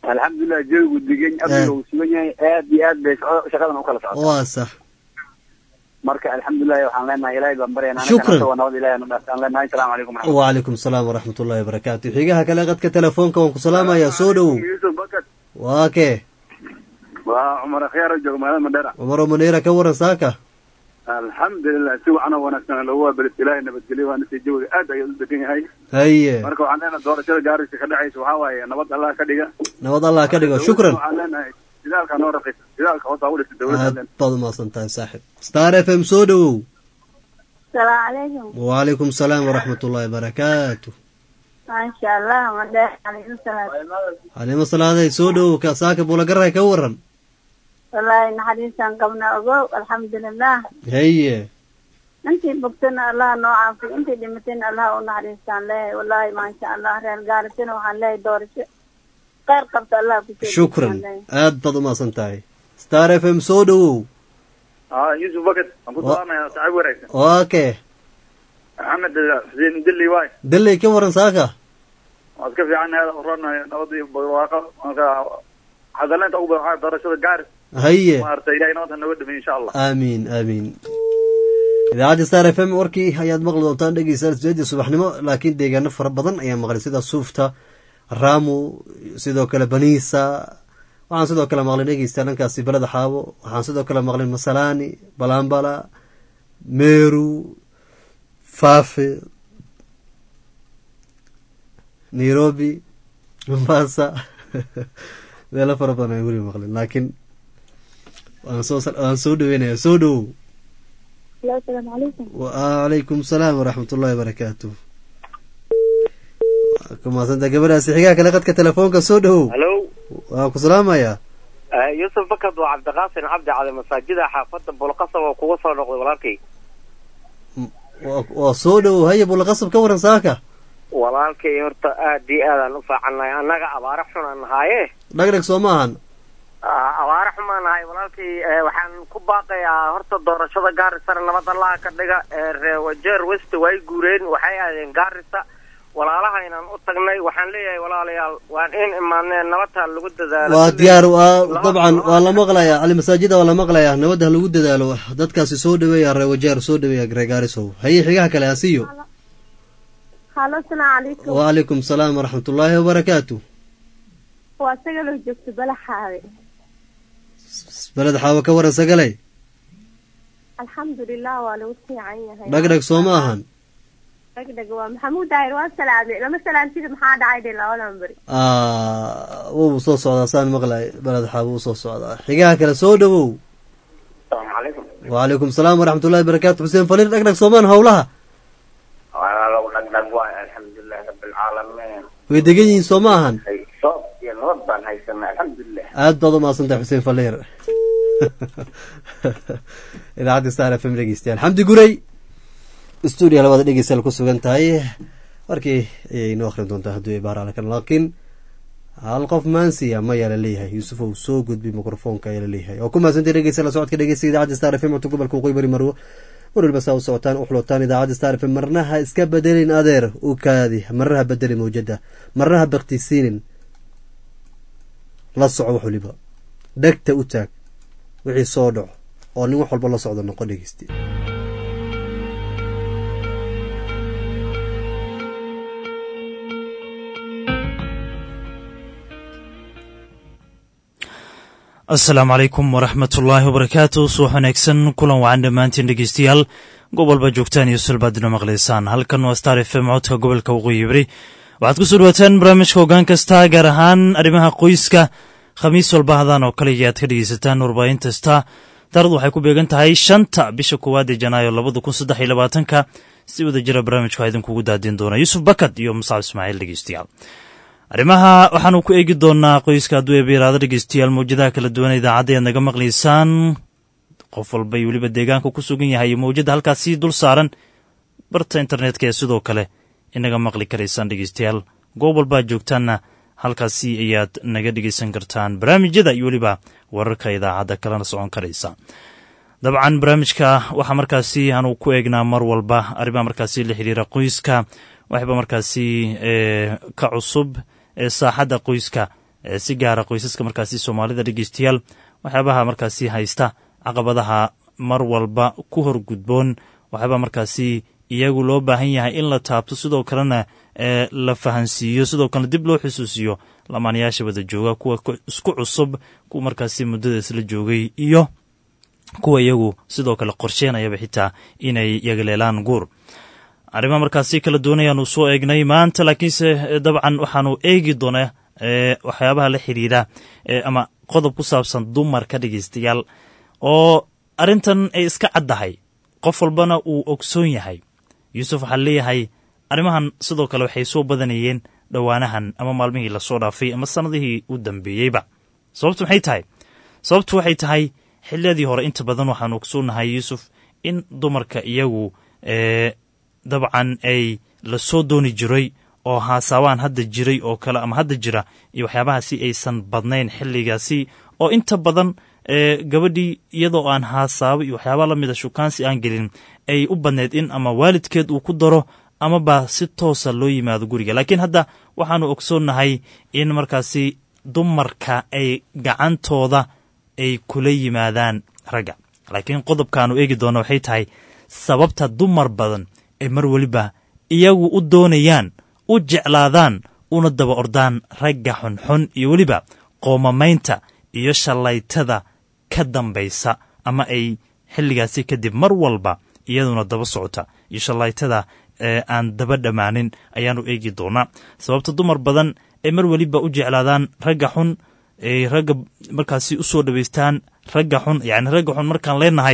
alxamdulilah jawigu degan amniga uu sugan yahay aad iyo aad bay shaqo- shaqadan u kala socota waa sax marka alxamdulilahi waxaan leenahay ilaahay baan baryana Shukran. waa nabad ilahay aan leenahay asalaamu calaykum waraxmatullahi wacalaykum asalaam waraxmat ullahi wabarakaatu xigaha kale qadka telefoonka waan ku salaamayaa soo dhowow yusuf bakad waa kee waa cumar akhyaar oo jooga magaalada madheera cumaro maneera ka waran saaka alxamdulilah si wacan oo wanaagsan lagu waabelis ilaahay nabadgelyo waana si jawiga aad ayuu u degan yahay haye marka waxaan leenahay doorashada gaarisa ka dhacaysa waxaa waaye nabad allah ka dhiga nabad allah ka dhigo shukran waxaan leenahay didaalka noo raqiisa didaalka hoos aa u dhisa dowladda aad baad umahadsan tahay saaxib star f m soo dhowow السلام عليكم wacalaykum asalaam waraxmat ullahi wabarakaatu ما شاء الله مدح عليكم السلام xalimo salaaday soo dhowow ka saaka buulagaray ka waran والله نحريسا قمنا أقو الحمد لله haye انتي بقتنا الله نوعا في انتي دمتنا الله ونحريسا له والله ما شاء الله ريال قارتنا وحن له دورش خير قبط الله كتير shukran aad baad umahadsan tahay star f m soo dhowow aa yusuf bakad aan ku Wa- salaamaya saaxiib wanaagsan waa kee maxamed xuseen dilli waay dalley ka waran saaka waad ka fiican heeda horanayo nabad iyo barwaaqo marka hadaleynta ugu badan waxaa doorashada gaaris haye maaragtay ilahay nabadha nooga dhameey insha allah aamiin aamiin idaacadda star f m warkii ayaad maqli doontaan dhegeystayaal sideedii subaxnimo laakiin deegaano fara badan ayaa maqlay sida suufta raamu sidoo kale baniisa waxaan sidoo kale maqlay dhegeystayaal dhankaasi beleda xaabo waxaan sidoo kale maqlay masalaani balambala meru faafe nairobi mombasa meelo fara badan ayaan weli maqlin laakiin waan soo waan soo dhaweynaya soo dhowow السلام عليكم wacalaykum salaam waraxmat ullahi wabarakaatu waa ku mahadsanta gabadhaasi xigaa kale qadka telefoonka soo dhowow halo waan ku salaamayaa yusuf bakad waa cabdiqaasin cabdi cali masaajida xaafadda bulqasab oo kuga soo noqday walaalkay waa waa soo dhowow haya bulaqasab ka waran saaka walaalkay horta aad iyo aadaan u faacannahay annaga abaare xun aan nahaaye dhagdhag soo maahan Ah, abaare xun baan nahay walaalkay eh, waxaan ku baaqayaa horta doorashada gaarisana nabad allaha ka dhiga Eh, reer wajeer west way guureen waxay aadeen gaarisa walaalaha inaan u tagnay waxaan leeyahay walaalayaal waan in imaaneen nabadta lagu dadaalo waa diyaar waa Laba- dabcan laba- waa la maqlayaa cali masaajida waa la maqlayaa nabadda ha lagu dadaalo dadkaasi soo dhaweeya reer wajeer soo dhaweeya reegaarisow haye xigaha kale asiyo هلا السلام عليكم wacalaykum salaam waraxmat ullaahi wabarakaatu واسجل جبت بلا حاجة beled xaawo ka waran sagalay الحمد لله ولو عينها dhagdhag soo ma ahan دقدق ومحمود داير والسلامي لما سلامتي محمد عايدي لا ولا نبري Ah, wuu soo socdaa saan maqlay beled xaawo wuu soo socdaa xigaha kale soo dhowow asalaamu calaykum wacalaykum salaam waraxmat ullahi wabarakaatu xuseen faliir dhagdhag soomaan howlaha walaalow dhagdhag waay alxamdulilahi rabbilcaalamiin way degan yihiin soo ma ahan soob iyo nabad baan haysanaa alxamdulilah aad baad umahadsantahay xuseen faliir idaacadda star f m dhegeystayaal xamdi guray stuudiya labaad dhegeystayaal ku sugan tahay warkii ayay inoo akhrin doontaa hadduu ibaaraalakan laakiin hal qof maansiya mayaa la leeyahay yuusuf ou soo gudbi mikrofoonka ayaa la leeyahay oo ku mahadsantay dhegeysta la socodka dhegeysta idaacadda star f m codka gobolka waqooyi bari marwo mar walba saa u socotaan u xulotaan idaacadda star f m marnaha iska bedelin adeer u kaadi marnaha bedeli mawjada marnaha baktisiinin la soco wax waliba dhegta u taag wixii soo dhaco oo nin wax walba la socdo noqo dhegeysti asalaamu calaykum waraxmat ullaahi wabarakaatu subax wanaagsan kulan wacan dhammaantiin dhegeystayaal gobolba joogtaan iyo sulbaadina maqlaysaan halkan waa star f m codka gobolka waqooyi bari waxaad ku soo dhawaataan barnaamijka hoggaan kasta gaar ahaan arrimaha qoyska khamiis walba hadaan oo kale ayaad ka dhegeysataan warbaahin kasta taarikhdu waxay ku beegan tahay shanta bisha koowaad ee janaayo labada kun saddex iyo labaatanka si wada jira barnaamijka waxaa idinkugu daadin doona yuusuf bakad iyo muscab ismaaciil dhegeystayaal arrimaha waxaanu ku eegi doonaa qoyska hadduu eebiraado dhegeystayaal mawjadaha kala duwan idaacadda ead naga maqlaysaan qof walba iyo weliba deegaanka ku sugan yahay iyo mawjada halkaasi dul saaran barta internetka ee sidoo kale inaga maqli karaysaan dhegeystayaal goob walbaad joogtaanna halkaasi ayaad naga dhegeysan kartaan barnaamijyada iyo weliba wararka idaacadda kalena socon karaysa dabcan barnaamijka waxaa markaasi aanu ku eegnaa mar walba arrimaha markaasi la xiriira qoyska waxba markaasi ka cusub ee saaxadda qoyska si gaara qoysaska markaasi soomaalida dhegeystayaal waxyaabaha markaasi haysta caqabadaha mar walba ku hor gudboon waxyaabaa markaasi iyagu loo baahan yahay in la taabto sidoo kalena la fahansiiyo sidoo kalena dib loo xusuusiyo lamaanayaasha wada jooga kuwa isku cusub kuwa markaasi muddada isla joogay iyo kuwa iyagu sidoo kale qorsheenayaba xitaa inay yagaleelaan guur arrimaha markaasi kala doonayaanu soo eegnay maanta laakiinse dabcan waxaanu eegi doonaa waxyaabaha la xiriira ama qodob ku saabsan dumarka dhegeystayaal oo arrintan ay iska caddahay qof walbana uu ogsoon yahay yuusuf waxaa leeyahay arrimahan sidoo kale waxay soo badanayeen dhowaanahan ama maalmihii lasoo dhaafay ama sannadihii u dambeeyeyba sababtu maxay tahay sababtu waxay tahay xiliyadii hore inta badan waxaanu ogsoonnahay yuusuf in dumarka iyagu dabcan ay la soo dooni jiray oo haasaabaan hadda jiray oo kale ama hadda jira iyo waxyaabahaasi aysan badnayn xilligaasi oo inta badan gabadhii iyadoo aan haasaabo iyo waxyaabaa la mida shukaansi aan gelin ay u badneyd in ama waalidkeed uu ku daro amaba si toosa loo yimaado guriga laakiin hadda waxaanu ogsoonnahay in markaasi dumarka ay gacantooda ay kula yimaadaan ragga laakiin qodobkaanu eegi doona waxay tahay sababta dumar badan ay mar weliba iyagu u doonayaan u jeclaadaan una daba ordaan ragga xunxun iyo weliba qoomamaynta iyo shallaytada ka dambaysa ama ay xilligaasi kadib mar walba iyaduna daba socota iyo shallaytada aan daba dhammaanin ayaanu eegi doonaa sababta dumar badan ay mar weliba u jeclaadaan ragga xun ay ragga markaasi u soo dhawaystaan ragga xun yacni ragga xun markaan leenahay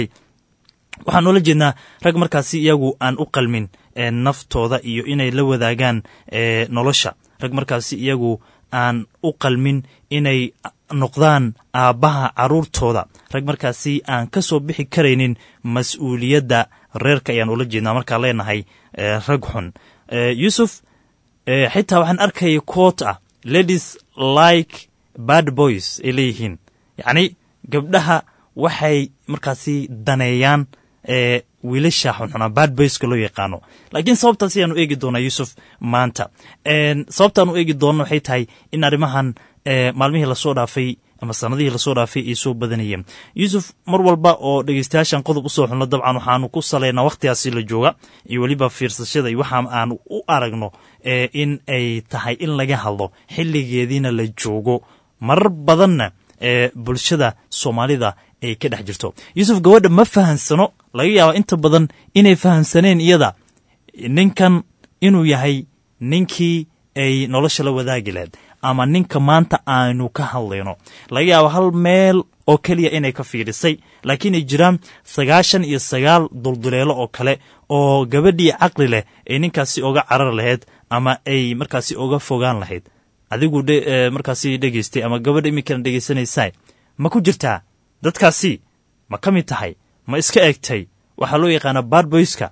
waxaan oola jeednaa rag markaasi iyagu aan u qalmin naftooda iyo inay la wadaagaan nolosha rag markaasi iyagu aan u qalmin inay noqdaan aabbaha carruurtooda rag markaasi aan ka soo bixi karaynin mas-uuliyadda reerka ayaan ula jeednaa markaan leenahay rag xun yuusuf xitaa waxaan arkaya koot ah ladies like bad boys ay leeyihiin yacni gabdhaha waxay markaasi daneeyaan wiilasha xunxunaa bad boyska loo yaqaano laakiin sababtaas ayaanu eegi doonaa yuusuf maanta sababtaanu eegi doona waxay tahay in arrimahan maalmihii lasoo dhaafay ama sanadihii lasoo dhaafay ay soo badanayeen yuusuf mar walba oo dhegeystayaashan qodob usoo xunno dabcan waxaanu ku salaynaa wakhtigaasi la jooga iyo weliba fiirsashada iyo waxa aanu u aragno in ay tahay in laga hadlo xilligeediina la joogo marar badanna ee bulshada soomaalida ay ka dhex jirto yuusuf gabadha ma fahansano laga yaaba inta badan inay fahamsaneen iyada ninkan inuu yahay ninkii ay nolosha la wadaagi lahayd ama ninka maanta aynu ka hadlayno laga yaabo hal meel oo keliya inay ka fiidhisay laakiin ay jiraan sagaashan iyo sagaal dulduleelo oo kale oo gabadhii caqli leh ay ninkaasi oga carar lahayd ama ay markaasi oga fogaan lahayd adigu markaasi dhegeystay ama gabadha iminkana dhegeysanaysaa ma ku jirtaa dadkaasi ma ka mid tahay ma iska egtay waxaa loo yaqaanaa badboyska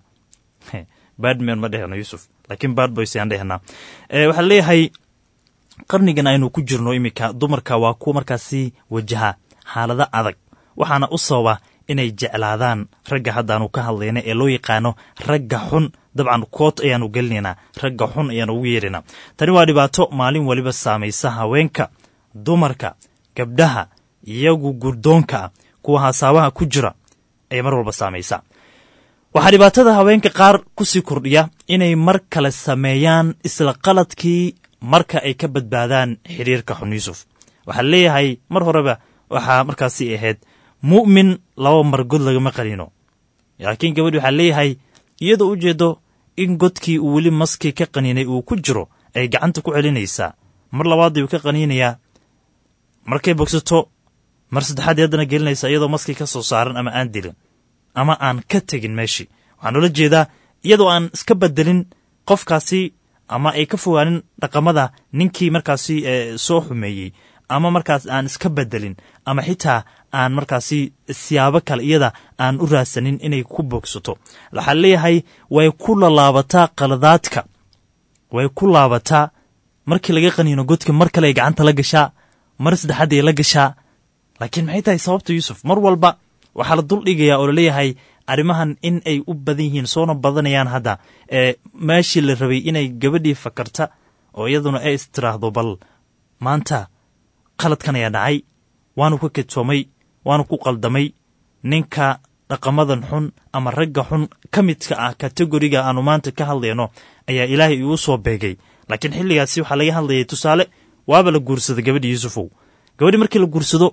badman ma dhehno yuusuf laakiin badboys ayaan dhehnaa waxaa leeyahay qarnigan aynu ku jirno iminka dumarka waa kuwa markaasi wajaha xaalado adag waxaana u sababa inay jeclaadaan ragga haddaanu ka hadlayna ee loo yaqaano ragga xun dabcan koot ayaanu gelinaynaa ragga xun ayaanu ugu yeedhaynaa tani waa dhibaato maalin weliba saamaysa haweenka dumarka gabdhaha iyagu gurdoonka ah kuwa hasaabaha ku jira ayay mar walba saamaysaa waxaa dhibaatada haweenka qaar ku sii kordhiya inay mar kale sameeyaan isla qaladkii marka ay ka badbaadaan xiriirka xun yuusuf waxaa leeyahay mar horeba waxaa markaasi ahayd mu'min laba mar god lagama qaniino laakiin gabadhi waxaa leeyahay iyadoo u jeedo in godkii uu weli maskii ka qaniinay uu ku jiro ay gacanta ku celinaysaa mar labaad ayuu ka qaniinayaa markay bogsato mar saddexaad haddana gelinaysaa iyadoo maskii ka soo saaran ama aan dilin ama aan ka tegin meeshii waxaan ula jeedaa iyadoo aan iska bedelin qofkaasi ama ay ka fogaanin dhaqamada ninkii markaasi soo xumeeyey ama markaas aan iska bedelin ama xitaa aan markaasi siyaabo kale iyada aan u raadsanin inay ku bogsato waxaa leeyahay way ku lalaabataa qaladaadka way ku laabataa markii laga qaniino godka mar kale ay gacanta la gashaa mar saddexaad ay la gashaa laakiin maxay tahay sababta yuusuf mar walba waxaa la dul dhigayaa oo laleeyahay arrimahan in ay u badan yihiin soona badanayaan hadda ee meeshii la rabay inay gabadhii fakarta oo iyaduna ay istiraahdo bal maanta qaladkan ayaa dhacay waanu ka kedsoomay waanu ku qaldamay ninka dhaqamadan xun ama ragga xun ka midka ah kategoriga aanu maanta ka hadlayno ayaa ilaahay igu soo beegay laakiin xilligaasi waxaa laga hadlayay tusaale waaba la guursada gabadhi yuusufow gabadhi markii la guursado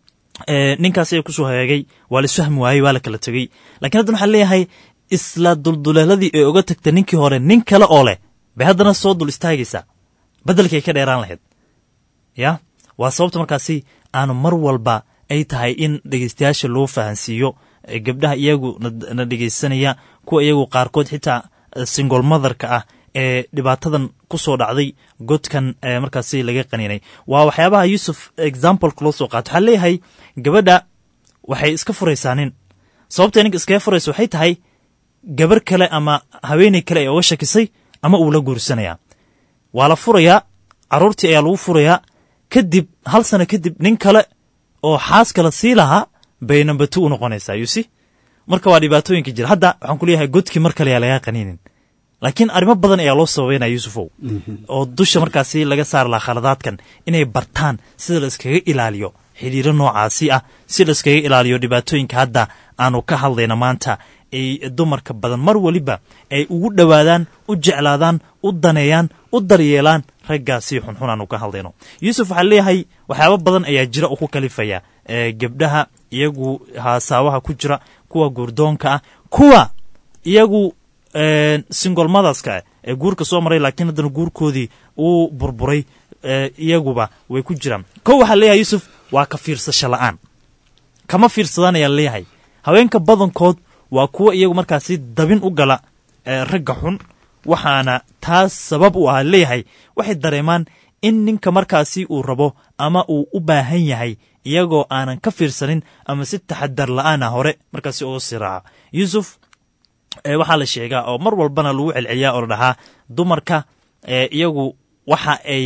ninkaas ayaa kusoo hagaagay waa la isfahmi waayey waa la kala tegey lakiin haddan waxaa leeyahay isla dulduleeladii ee oga tagta ninkii hore nin kale oo leh bay haddana soo dul istaagaysaa beddelkay ka dheeraan lahayd ya waa sababta markaasi aanu mar walba ay tahay in dhegeystayaasha loo fahansiiyo gabdhaha iyagu na dhegeysanaya kuwa iyagu qaarkood xitaa singol motherka ah ee dhibaatadan ku soo dhacday godkan markaasi laga qaniinay waa waxyaabaha yuusuf exampleka loo soo qaato waxaa leeyahay gabadha waxay iska furaysaa nin sababtay ninka iskaga furaysa waxay tahay gabar kale ama haweeney kale ee oga shakisay ama uu la guursanaya waa la furayaa carruurtii ayaa lagu furayaa kadib hal sano kadib nin kale oo xaas kale sii lahaa bay nambatu u noqonaysaa yusi marka waa dhibaatooyinka jira hadda waxaan ku leeyahay godkii mar kale yaa lagaa qaniinin laakiin arrimo badan ayaa loo sababeynaya yuusufow oo dusha markaasi laga saari lahaa khaladaadkan inay bartaan sida la iskaga ilaaliyo xidhiiro noocaasi ah si la iskaga ilaaliyo dhibaatooyinka hadda aanu ka hadlayna maanta ay dumarka badan mar weliba ay ugu dhowaadaan u jeclaadaan u daneeyaan u daryeelaan raggaasi xunxun aanu ka hadlayno yuusuf waxaa leeyahay waxyaaba badan ayaa jira oo ku kalifaya gabdhaha iyagu haasaawaha ku jira kuwa guurdoonka ah kuwa iyagu singolmadaska ee guurka soo maray laakiin haddana guurkoodii uu burburay iyaguba way ku jiraan kow waxaa leeyahay yuusuf waa ka fiirsasho la'aan kama fiirsadaan ayaa leeyahay haweenka badankood waa kuwa iyagu markaasi dabin u gala ragga xun waxaana taas sabab u ah leeyahay waxay dareemaan in ninka markaasi uu rabo ama uu u baahan yahay iyagoo aanan ka fiirsanin ama si taxadar la'aana hore markaasi uga sii raaca yuusuf waxaa la sheegaa oo mar walbana lagu celceliyaa oo la dhahaa dumarka iyagu waxa ay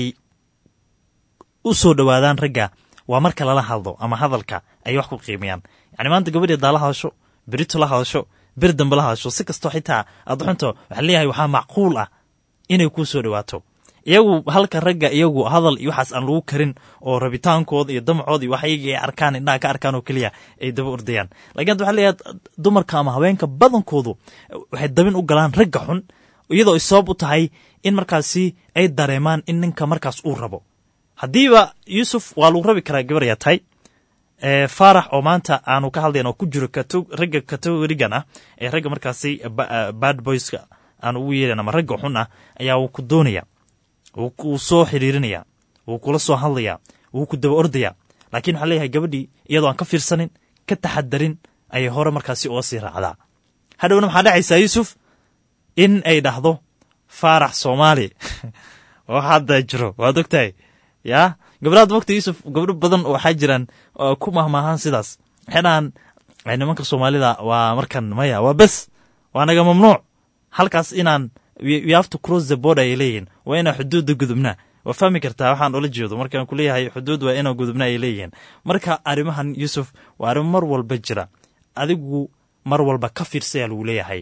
u soo dhowaadaan ragga waa marka lala hadlo ama hadalka ay wax ku qiimayaan yani maanta gabadhii daa la hadasho berito la hadasho beri dambe la hadasho si kastoo xitaa aad xunto waxaa leeyahay waxaa macquul ah inay kuu soo dhowaato iyagu halka ragga iyagu hadal iyo waxaas aan lagu karin oo rabitaankooda iyo damacooda iyo wax iyaga ay arkaan indhaha ka arkaan oo keliya ay daba ordayaan lakin hadda waxaa leeyahay dumarka ama haweenka badankoodu waxay dabin u galaan ragga xun iyadoo ay sabab u tahay in markaasi ay dareemaan in ninka markaas uu rabo haddiiba yuusuf waa lagu rabi karaa gabar yaa tahay faarax oo maanta aanu ka hadlayn oo ku jiro ragga kategorigan ah ee ragga markaasi bad boyska aan ugu yeeran ama ragga xun ah ayaa wuu ku doonaya wuu soo xidhiirinaya wuu kula soo hadlaya wuu ku daba ordaya laakiin waxaa leeyahay gabadhii iyadoo aan ka fiirsanin ka taxadarin ayay hore markaasi uga sii raacdaa hadhowna maxaa dhacaysaa yuusuf in ay dhahdo faarax soomaali oo hadda jiro waad ogtahay yaa gabdhaad mogta yuusuf gabdho badan waxaa jiraan ku mahmaahaan sidaas waxay dhahaan nimanka soomaalida waa markan maya waa bes waa naga mamnuuc halkaas inaan you have to cross the border ay leeyihiin waa inaan xuduudda gudubnaa waa fahmi kartaa waxaan ula jeedo markaan ku leeyahay xuduud waa inaan gudubna ay leeyihiin marka arrimahan yuusuf waa arrimo mar walba jira adigu mar walba ka fiirsaya lagu leeyahay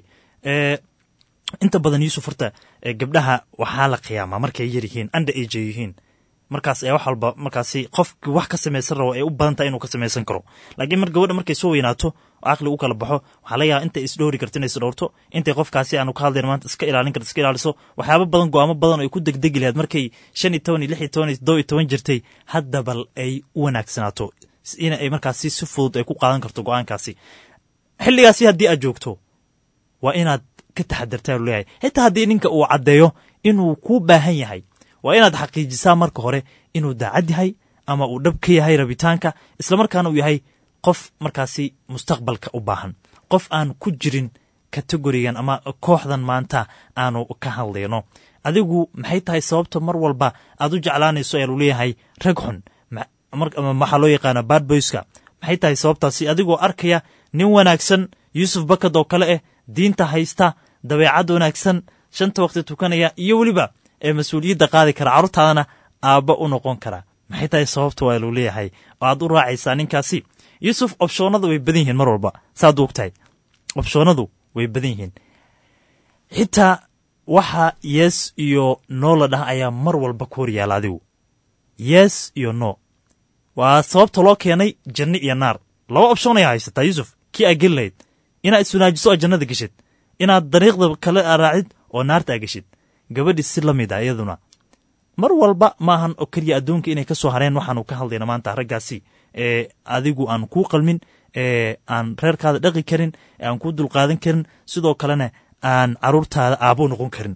inta badan yuusuf horta gabdhaha waxaa la qiyaamaa markay yar yihiin anda age ay yihiin markaas ayaa wax walba markaasi qofki wax ka samaysan rabo ay u badan tahay inuu ka samaysan karo laakiin mar gabadha markay soo weynaato oo caqli u kala baxo waxaa laga yaaba intay isdhowri karto inay isdhowrto intay qofkaasi aanu ka hadlayn maanta iska ilaalin karto iska ilaaliso waxyaaba badan go'aamo badan oo ay ku degdegi lahayd markay shan iyo toban iyo lix iyo toban iyo toddoba iyo toban jirtay hadda bal ay u wanaagsanaato in ay markaasi si fudud ay ku qaadan karto go'aankaasi xilligaasi haddii aad joogto waa inaad ka taxadartaa lu leeyahay xitaa haddii ninka uu caddeeyo inuu kuu baahan yahay waa inaad xaqiijisaa marka hore inuu daacad yahay ama uu dhab ka yahay rabitaanka islamarkaana uu yahay qof markaasi mustaqbalka u baahan qof aan ku jirin kategorigan ama kooxdan maanta aanu ka hadlayno adigu maxay tahay sababta mar walba aad u jeclaanayso ayaa lu leeyahay rag xun waxaa loo yaqaana bad boyska maxay tahay sababtaasi adigoo arkaya nin wanaagsan yuusuf bakad oo kale ah diinta haysta dabeecad wanaagsan shanta waqti tukanaya iyo weliba ee mas-uuliyadda qaadi kara carruurtaadana aabba u noqon kara maxay tahay sababta waa luu leeyahay oo aad u raacaysaa ninkaasi yuusuf obshoonadu way badan yihiin mar walba saad u ogtahay obshoonadu way badan yihiin xitaa waxa yes iyo no la dhah ayaa mar walba ku hor yaala adigu yes iyo no waa sababta loo keenay janno iyo naar laba option ayaa haysataa yuusuf kii aa geli lahayd inaad iswanaajiso oo jannada geshid inaad dariiqda kale raacid oo naarta aa geshid gabadhii si la mid ah iyaduna mar walba maahan oo keliya adduunka inay ka soo hareen waxaanu ka hadlayna maanta raggaasi ee adigu aan kuu qalmin ee aan reerkaada dhaqi karin ee aan kuu dulqaadan karin sidoo kalena aan caruurtaada aabo noqon karin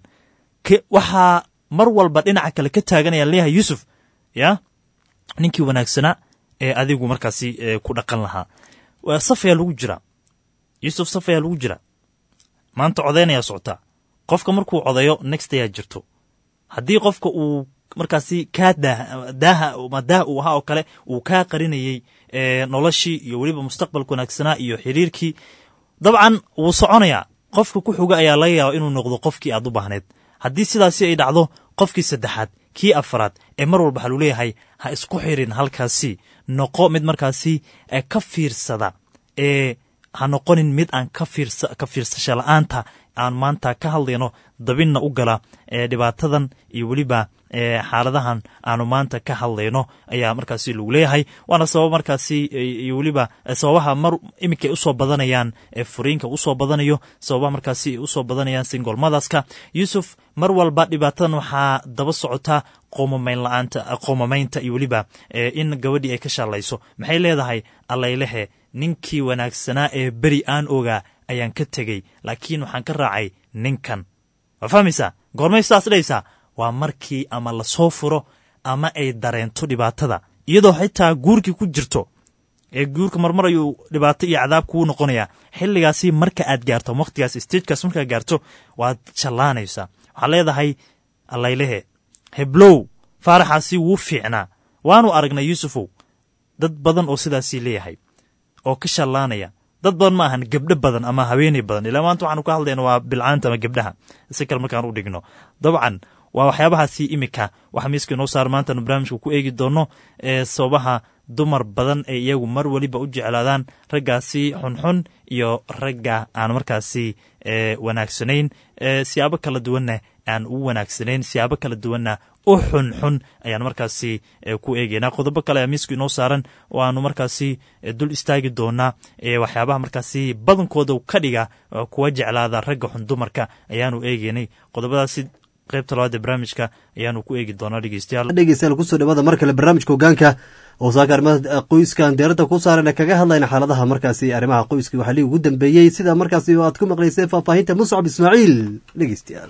waxaa mar walba dhinaca kale ka taaganaya leeyahay yuusuf ya ninkii wanaagsanaa ee adigu markaasi ku dhaqan lahaa saf ayaa lagu jiraa yuusuf saf ayaa lagu jiraa maanta codeynayaa socotaa qofka markuu codeeyo next ayaa jirto haddii qofka uu markaasi kaa daaha ma daah uu ahaa oo kale uu kaa qarinayey noloshii iyo weliba mustaqbalka wanaagsanaa iyo xiriirkii dabcan wuu soconayaa qofka ku xuga ayaa laga yaaba inuu noqdo qofkii aad u baahneed haddii sidaasi ay dhacdo qofkii saddexaad kii afaraad ee mar walba waxaa lu leeyahay ha isku xirin halkaasi noqo mid markaasi ka fiirsada ee ha noqonin mid aan ka fiirsasho la'aanta aan maanta ka hadlayno dabinna u gala ee dhibaatadan iyo weliba xaaladahan aanu maanta ka hadlayno ayaa markaasi lagu leeyahay waana sabab markaasi iyo weliba sababaha mar iminkay usoo badanayaan ee furiinka usoo badanayo sababaha markaasi ay usoo badanayaan singol madaska yuusuf mar walba dhibaatadan waxaa daba socotaa qoomamayn la'aanta qoomamaynta iyo weliba in gabadhii ay ka shaallayso maxay leedahay allaylehe ninkii wanaagsanaa ee beri aan ogaa ayaan ka tegey laakiin waxaan ka raacay ninkan waa fahmaysaa goormay sidaas dhahaysaa waa markii ama lasoo furo ama ay dareento dhibaatada iyadoo xitaa guurkii ku jirto ee guurka marmar ayuu dhibaato iyo cadaab kuu noqonayaa xilligaasi marka aad gaarto wakhtigaas stagekaas markaad gaarto waad jallaanaysaa waxaad leedahay allaylehe heblow faaraxaasi wuu fiicnaa waanu aragnay yuusufow dad badan oo sidaasii leeyahay oo ka shallaanaya dad badan ma ahan gebdho badan ama haweeney badan ilaa maanta waxaanu ka hadlayna waa bilcaanta ama gebdhaha si kale markaan u dhigno dabcan waa waxyaabahaasi iminka waxa miiska inoo saar maantaanu barnaamijka ku eegi doono ee sababaha dumar badan ee iyagu mar weliba u jeclaadaan raggaasi xunxun iyo ragga aan markaasi wanaagsanayn siyaabo kala duwanna aan u wanaagsanayn siyaabo kala duwanna u xunxun ayaan markaasi ku eegeynaa qodobo kale ayaa miisku inoo saaran oo aanu markaasi dul istaagi doonaa waxyaabaha markaasi badankooda ka dhiga kuwa jeclaada ragga xun dumarka ayaanu eegeynay qodobadaasi qaybta labaad ee barnaamijka ayaanu ku eegi doonaa dhegeystayaal dhegeystayaal kusoo dhawaada mar kale barnaamijka hogaanka oo saaka arrimaha qoyskan deerada ku saaran kaga hadlayna xaaladaha markaasi arrimaha qoyska waxaa lii ugu dambeeyey sida markaasi aad ku maqlaysay faahfaahinta muscab ismaaciil dhegeystayaal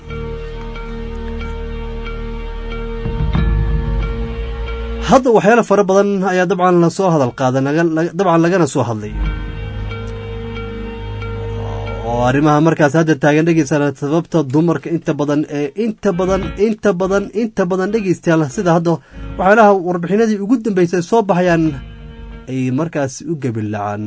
hadda waxyaalo fara badan ayaa dabcan lasoo hadal qaada dabcan lagana soo hadlay oo arrimaha markaas hadda taagan dhegeystayaal sababta dumarka inta badan ee inta badan inta badan inta badan dhegeystayaal sida hadda waxyaalaha warbixinadii ugu dambeysay soo baxayaan ay markaas u gebilacaan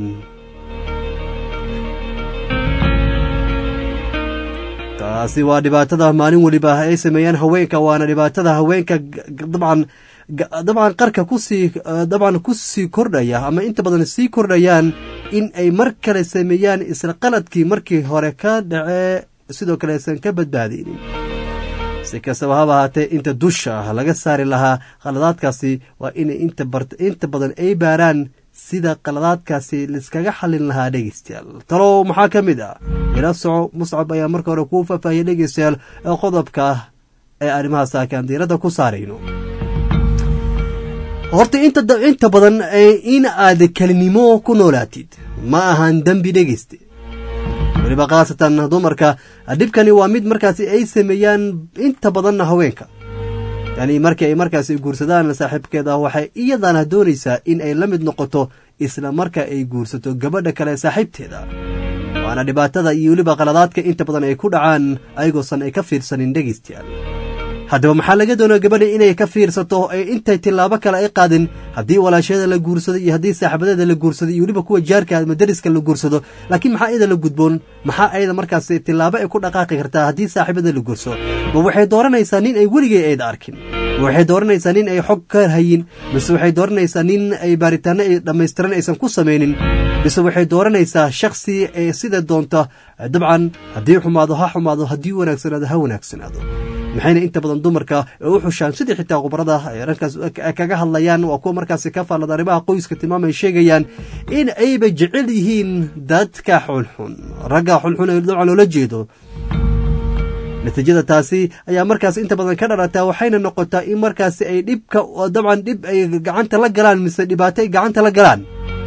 taasi waa dhibaatada maalin weliba ay sameeyaan haweenka waana dhibaatada haweenka dabcan dabcan qarka kusii dabcan ku sii kordhaya ama inta badan sii kordhayaan in ay mar kale sameeyaan isla qaladkii markii hore ka dhacee sidoo kale aysan ka badbaadaynin si kastaba haba ahaatee inta dusha ah laga saari lahaa khaladaadkaasi waa inay inta badan ay baaraan sida qaladaadkaasi laiskaga xallin lahaa dhegeystayaal talow maxaa ka mid ah ila soco muscab ayaa marka hore kuu faahfaahiyay dhegeystayaal ee qodobka ah ee arrimaha saakaan diiradda ku saarayno horta inta badan in aad kelinimo ku noolaatid ma ahan dembi dhegeyste weliba khaasatan dumarka dhibkani waa mid markaasi ay sameeyaan inta badanna haweenka yani markii ay markaasi guursadaan saaxiibkeeda waxay iyadana doonaysaa in ay la mid noqoto isla marka ay guursato gabadha kale saaxiibteeda waana dhibaatada iyo weliba qaladaadka inta badan ay ku dhacaan ayagoosan ay ka fiirsanin dhegeystayaal haddaba maxaa laga doonaa gabadha inay ka fiirsato ee intay tillaabo kale ay qaadin haddii walaashyada la guursado iyo haddii saaxiibadeeda la guursado iyo weliba kuwa jaarka ama dariska la guursado laakiin maxaa iyada la gudboon maxaa ayada markaas tillaabo ay ku dhaqaaqi kartaa haddii saaxiibada la guursado ma waxay dooranaysaa nin ay weligay ayda arkin ma waxay dooranaysaa nin ay xog ka hayin mise waxay dooranaysaa nin ay baaritaano ay dhammaystiran aysan ku samaynin mise waxay dooranaysaa shakhsi ee sida doonta dabcan haddii xumaado ha xumaado haddii wanaagsanaado ha wanaagsanaado maxayna inta badan dumarka u xushaan sidii xitaa khubarada ay dhankaas kaga hadlayaan waa kuwa markaasi ka faallada arrimaha qoyska tilmaamay sheegayaan in ayba jecel yihiin dadka xunxun ragga xunxun ee dabcan loola jeedo natiijada taasi ayaa markaas inta badan ka dhalataa waxayna noqotaa in markaasi ay dhibka dabcan dhib ay gacanta la galaan mise dhibaato ay gacanta la galaan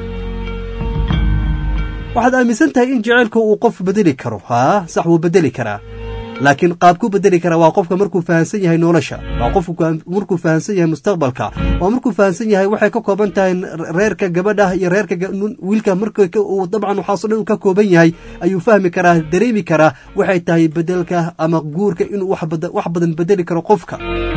waxaad aaminsan tahay in jaceylka uu qof bedeli karo haa sax wuu bedeli karaa laakiin qaabkuu bedeli karaa waa qofka markuu fahamsan yahay nolosha waa qofku markuu fahamsan yahay mustaqbalka waa markuu fahamsan yahay waxay ka kooban tahay reerka gabadha iyo reerka wiilka marka uu dabcan waxaaso dhan uu ka kooban yahay ayuu fahmi karaa dareemi karaa waxay tahay bedelka ama guurka inuu wax badan bedeli karo qofka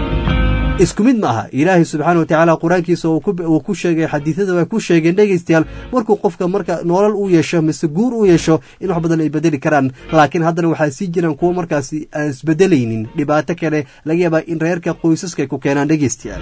isku mid ma aha ilaahay subxaana wa tacaala qur-aankiisa uu ku sheegay xadiisyada way ku sheegeen dhegaystayaal markuu qofka marka nolol uu yeesho mise guur uu yeesho in wax badan ay bedeli karaan laakiin haddana waxaa sii jiraan kuwo markaasi aan isbedelaynin dhibaato kale laga yaabaa in reerka qoysaska ay ku keenaan dhegaystayaal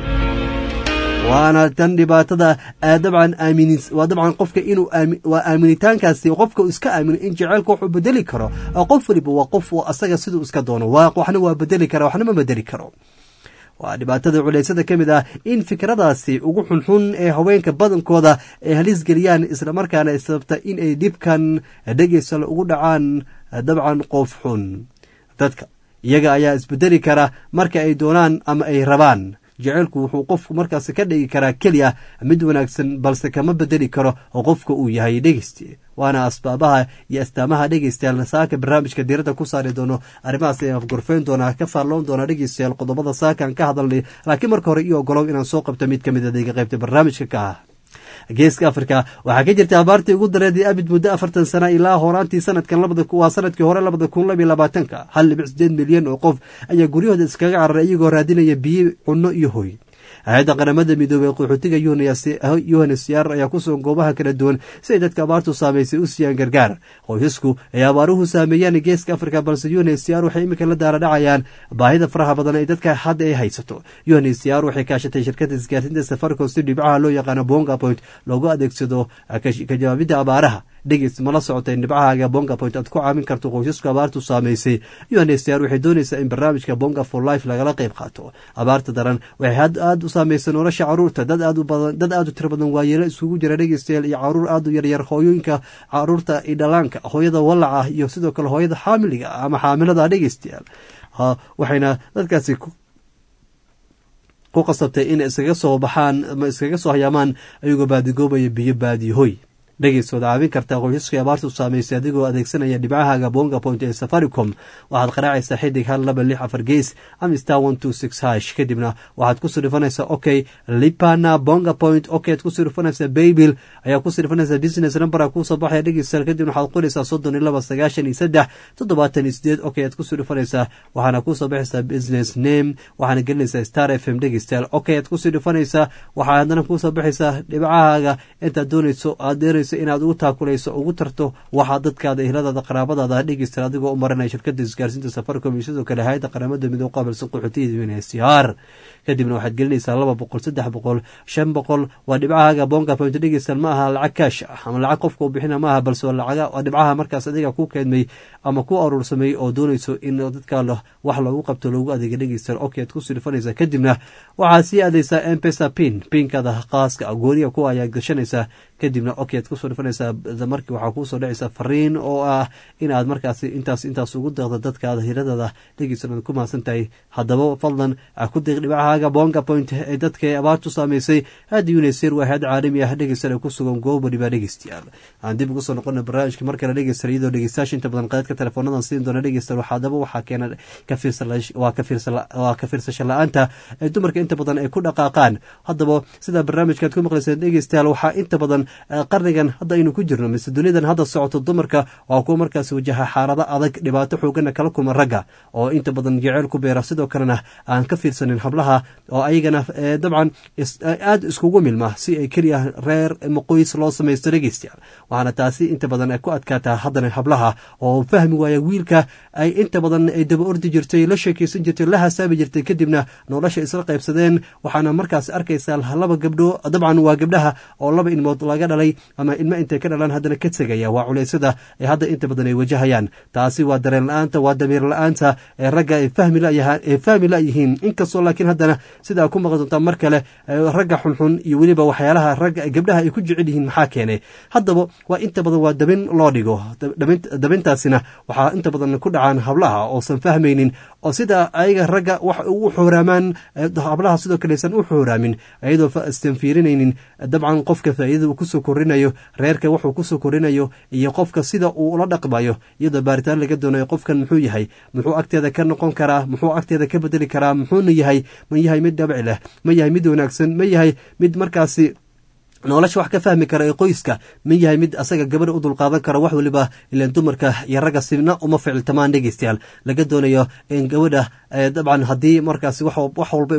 waana tan dhibaatada dabcan aamin waa dabcan qofka inuu waa aaminitaankaasi qofka iska aamino in jaceylka wuxuu bedeli karo qof waliba waa qof asaga siduu iska doono waxna waa bedeli kara waxna ma bedeli karo waa dhibaatada culaysada ka mid ah in fikradaasi ugu xunxun ee haweenka badankooda ay halis geliyaan islamarkaana ay sababta in ay dhibkan dhegeysala ugu dhacaan dabcan qof xun dadka iyaga ayaa isbedeli kara marka ay doonaan ama ay rabaan jaceylku wuxuu qofku markaas ka dhigi karaa keli ah mid wanaagsan balse kama bedeli karo oo qofka uu yahay dhegeysti waana asbaabaha iyo astaamaha dhegeystayaal saaka barnaamijka diiradda ku saari doono arrimahaas ayaan afgorfeyn doonaa ka faalloon doonaa dhegeystayaal qodobada saakaan ka hadalnay laakiin marka hore iyo ogolow inaan soo qabto mid ka mid adeega qaybta barnaamijka ka ah geeska afrika waxaa ka jirta abaartii ugu dareedii abid muddo afartan sana ilaa horaantii sanadkan waa sanadkii hore labada kun labiyo labaatanka hal dhibic sideed milyan oo qof ayaa guryahooda iskaga cararay iyagoo raadinaya biyo cunno iyo hoy hay-adda qaramada midoobey qaxootiga yuhanesyaar ayaa kusugan goobaha kala duwan si ay dadka abaartu saamaysay u siiyaan gargaar qoysasku ay abaaruhu saameeyaan geeska afrika balse yuhanesyaar waxay iminka la daaradhacayaan baahida faraha badan ee dadka hadda ay haysato yuhanesyaar waxay kaashatay shirkadda isgaarsiinta safaricom si dhibcaha loo yaqaano bonga point loogu adeegsado ka jawaabidda abaaraha dhegeys mala socotay dhibcahaaga bonga point aad ku caawin karto qoysasku abaartu saamaysay yuhanesyaar waxay doonaysaa in barnaamijka bonga for life lagala qayb qaato abaarta daran waxay aada u saameysay nolosha caruurta dad aad u badan dad aad u tiro badan waayeelo isugu jira dhegeystayaal iyo caruur aad u yaryar hooyooyinka caruurta iyo dhalaanka hooyada wallaca iyo sidoo kale hooyada xaamiliga ama xaamilada dhegeystayaal waxayna dadkaasi ku qasabtay in iskaga soo baxaan ama iskaga soo hayaamaan ayagoo baadigoobaya biyo baadiyo hoy dhegeystood caawin kartaa qoysaskii abaartu saamaysay adigoo adeegsanaya dhibcahaaga bonga point ee safaricom waxaad qaraacaysaa xidig hal laba lix afar gees ama star one two six hash kadibna waxaad ku sirifanaysaa okay lipana bonga point okay ad ku sirifanaysaa baybil ayaa ku sirifanaysaa business number kusoo baxaya dhegeystayaal kadibna waxaad qoraysaa soddon iyo laba sagaashan iyo saddex toddobaatan iyo sideed okay aad ku sirifanaysaa waxaana kusoo baxaysaa business name waxaana gelinaysaa star f m dhegeystayaal okay aad ku sirifanaysaa waxaa haddana kusoo baxaysaa dhibcahaaga intaad doonayso aad doonayso inaad ugu taakulayso ugu tarto waxaa dadkaada ehladaada qaraabadaada dhegeysta adigoo u marinaya shirkada isgaarsiinta safaricom iyo sidoo kale hay-adda qaramada midoo qaabilsan qaxootiya unhcr kadibna waxaad gelinaysaa laba boqol saddex boqol shan boqol waa dhibcahaaga bonga point dhegeysan ma aha lacag kaash ah ama lacag qofka u bixina ma aha balse waa dhibcaha markaas adiga ku keedmay ama ku aruursamay oo doonayso in dadka wax loogu qabto loogu adeega dhegeysta okay aad ku sirifanaysaa kadibna waxaad sii aadaysaa mpesa pin pinkada khaaska gooniga kuwa ayaad gashanaysaa kadibna okay aad kusoo dhifanaysaa markii waxaa kuusoo dhacaysaa fariin oo ah inaad markaas intaas intaas ugu deeqdo dadkaada hiradada dhegeysan aad ku mahadsan tahay haddaba fadlan ku deeq dhibcahaaga bonga point ee dadka abaartu saamaysay hadda unesir waa hay-ad caalami ah dhegeysan ku sugan goob waliba dhegeystayaal aan dib ugu soo noqona barnaamijka mar kale dhegeysan iyadoo dhegeystayaasha inta badan qaadadka teleefoonadan siin doona dhegeysan haddaba waxaa keena waa ka fiirsasho la-aanta ee dumarka inta badan ay ku dhaqaaqaan haddaba sida barnaamijkaad ku maqlayseen dhegeystayaal waxaa inta badan qarnigan hadda aynu ku jirno mise dunidan hadda socoto dumarka waa kuwa markaas wajaha xaalado adag dhibaato xoogana kala kulma ragga oo inta badan jeceyl ku beera sidoo kalena aan ka fiirsanin hablaha oo ayagana dabcan aada iskugu milma si ay keliya reer maqoys loo samaysto dhegeystayaal waxaana taasi inta badan ay ku adkaataa haddana hablaha oo fahmi waaya wiilka ay inta badan ay daba ordi jirtay la sheekeysan jirtay la hasaabi jirtay kadibna nolosha isla qaybsadeen waxaana markaas arkaysaa laba gabdho dabcan waa gabdhaha oo laba ilmood laga dhalay ama ama ilmo intay ka dhalaan haddana ka tegaya waa culeysyada ee hadda inta badan ay wajahayaan taasi waa dareen la-aanta waa damiir la-aanta ee ragga ay fahmi layahay fahmi layihiin inkastoo laakiin haddana sidaa ku maqan doontaa mar kale ragga xunxun iyo weliba waxyaalaha ragga gabdhaha ay ku jecel yihiin maxaa keenay haddaba waa inta badan waa dabin loo dhigo dabintaasina waxaa inta badan ku dhacaan hablaha oosan fahmaynin oo sida ayaga ragga wax ugu xooraamaan hablaha sidoo kale aysan u xooraamin iyadoo istan fiirinaynin dabcan qofka faa'iidada uu kusoo korinayo reerka wuxuu kusoo korinayo iyo qofka sida uu ula dhaqmayo iyadoo baaritaan laga doonayo qofkan muxuu yahay muxuu agteeda ka noqon karaa muxuu agteeda ka bedeli karaa muxuuna yahay ma yahay mid dhabici leh ma yahay mid wanaagsan ma yahay mid markaasi nolosha wax ka fahmi kara ee qoyska ma yahay mid asaga gabadha u dulqaadan kara wax weliba ilan dumarka iyo ragga sibna uma ficiltamaan dhegeystayaal laga doonayo in gabadha dabcan haddii markaasi wax walba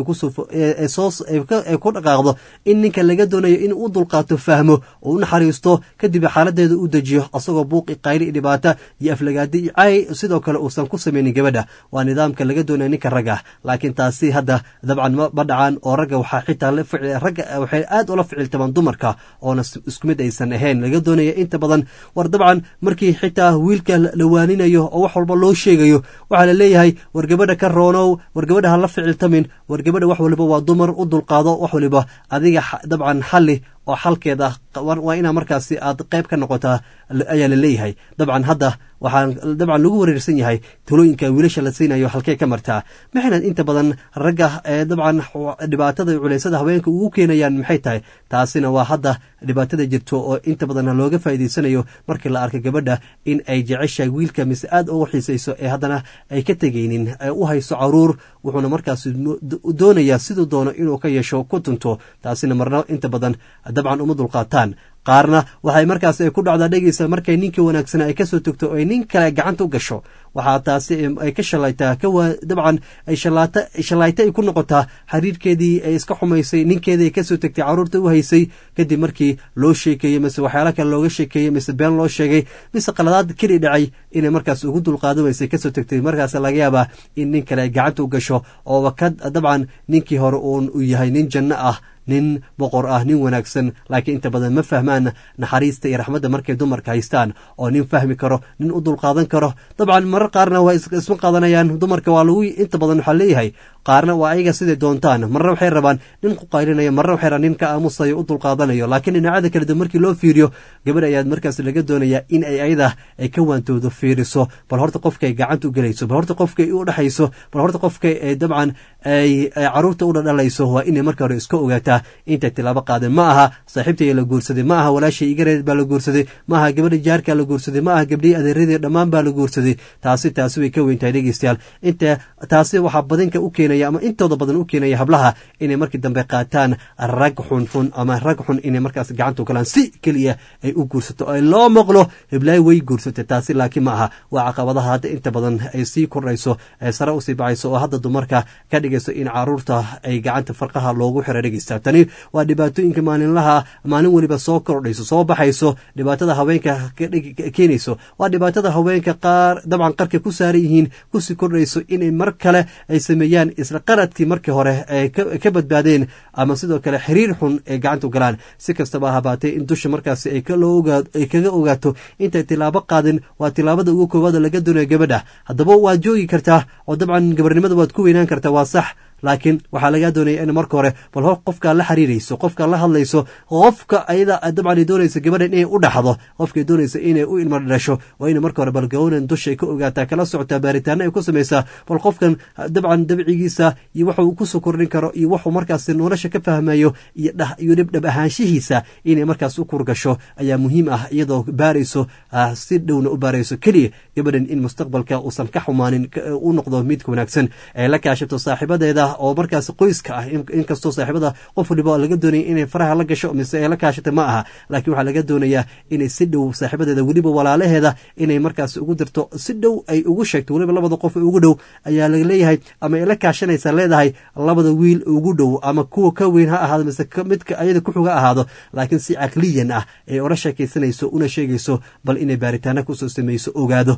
ay ku dhaqaaqdo in ninka laga doonayo in u dulqaato fahmo oo u naxariisto kadib xaaladeeda u dejiyo asagoo buuqi qayli dhibaata iyo aflagaadi iyo cay sidoo kale uusan ku samaynin gabadha waa nidaamka laga doonaya ninka ragga laakiin taasi hadda dabcan ma dhacaan oo ragga waxaa xitaa ragga waxay aad ula ficiltamaan dumar oona isku mid aysan ahayn laga doonaya inta badan war dabcan markii xitaa wiilka la waaninayo oo wax walba loo sheegayo waxaa la leeyahay war gabadha ka roonow war gabadha ha la ficiltamin war gabadha wax waliba waa dumar u dulqaado wax waliba adiga dabcan xalli oo xalkeeda waa inaa markaasi aad qayb ka noqotaa ayaa la leeyahay dabcan hadda waxaan dabcan lagu wareersan yahay talooyinka wiilasha la siinayo halkee ka martaa maxayna inta badan ragga ee dabcan dhibaatada culeysada haweenka ugu keenayaan maxay tahay taasina waa hadda dhibaatada jirto oo inta badan looga faa'iidaysanayo markii la arka gabadha in ay jeceshahay wiilka mise aad ugu xiisayso ee haddana ay ka tegaynin ee u hayso caruur wuxuuna markaas doonayaa siduu doono inuu ka yeesho ku tunto taasina marna inta badan dabcan uma dulqaataan qaarna waxay markaas ku dhacdaa dhegeysa markay ninkii wanaagsana ay kasoo togto o ay nin kale gacanta u gasho waxaa taasi ay ka shalaytaa dabcan ay shallaayta ay ku noqotaa xiriirkeedii ay iska xumaysay ninkeedii ay kasoo tegtay caruurta u haysay kadib markii loo sheekeeyey mise waxyaala kale looga sheekeeyey mise been loo sheegay mise qaladaad keli dhacay inay markaas ugu dulqaadan weysay kasoo tegtay markaas laga yaabaa in nin kale ay gacanta u gasho ooba ka dabcan ninkii hore uun uu yahay nin janno ah nin boqor ah nin wanaagsan laakiin inta badan ma fahmaan naxariista iyo raxmadda markay dumarka haystaan oo nin fahmi karo nin u dulqaadan karo dabcan marar qaarna waa isma qaadanayaan dumarka waa lagu inta badan waxaa leeyahay qaarna waa ayaga siday doontaan marna waxay rabaan nin ku qaylinaya marna waxay rabaan nin ka aamusayo u dulqaadanayo laakiin dhinacyada kale dib markii loo fiiriyo gabadh ayaad markaas laga doonayaa in ay ayada ay ka waantoodo fiiriso bal horta qofka ay gacanta u gelayso bal horta qofka ay u dhexayso bal horta qofka ay dabcan ay caruurta u dhadhalayso waa inay marka hore iska ogaataa intay tilaabo qaadeen ma aha saaxiibtay la guursaday ma aha walaashay igareed baa la guursaday ma aha gabadha jaarkaa la guursaday ma aha gabdhihii adeeradii dhammaan baa la guursaday taasi taasi way ka weyntahay dhegeystayaal inta taasi waxaa badinka u keenaya ama intooda badan u keenaya hablaha inay markii dambe qaataan rag xunxun ama rag xun inay markaas gacanta u galaan si keliya ay u guursato ay loo maqlo hiblaayo way guursatay taasi laakiin ma aha waa caqabadaha hadda inta badan ay sii kordhayso ee sare usii bacayso oo hadda dumarka ka dhigayso in caruurta ay gacanta farqaha loogu xira dhegeysta tani waa dhibaatooyinka maalinlaha maalin weliba soo kordhayso soo baxayso dhibaatada haweenka keenayso waa dhibaatada haweenka qaar dabcan qarka ku saaran yihiin kusii kordhayso inay mar kale ay sameeyaan isla qaradkii markii hore ay ka badbaadeen ama sidoo kale xiriir xun ay gacanta u galaan si kastaba habaatee in dusha markaasi ay kaga ogaato intay tilaabo qaadin waa tilaabada ugu koowaada laga doonayo gabadha haddaba waad joogi kartaa oo dabcan gabarnimada waad ku weynaan kartaa waa sax laakiin waxaa lagaa doonaya in marka hore bal ho qofkaa la xiriirayso qofkaa la hadlayso qofka ayada dabcan ay doonayso gabadhan inay u dhaxdo qofkay doonaysa inay u ilma dhasho waa ina marka hore bal gawnan dushay ka ogaataa kala socotaa baaritaana ay ku samaysaa bal qofkan dabcan dabcigiisa iyo waxa uu kusoo kordhin karo iyo wuxuu markaas nolosha ka fahmayo iyo dhibdhab ahaanshihiisa inay markaas u kurgasho ayaa muhiim ah iyadoo baarayso si dhowna u baarayso keliya gabadhan in mustaqbalka uusan ka xumaanin u noqdo midka wanaagsan ee la kaashato saaxiibadeeda oo markaas qoyska ah inkastoo saaxiibada qof waliba laga doonaya inay faraha la gasho mise ay la kaashata ma aha laakiin waxaa laga doonayaa inay si dhow saaxiibadeeda weliba walaalaheeda inay markaas ugu dirto si dhow ay ugu sheegto weliba labada qof ugu dhow ayaa laleeyahay ama ay la kaashanaysa leedahay labada wiil ugu dhow ama kuwa ka weyn ha ahaado mise midka ayada kuxuga ahaado laakiin si caqliyan ah ay ola sheekaysanayso una sheegayso bal inay baaritaana kusoo samayso ogaado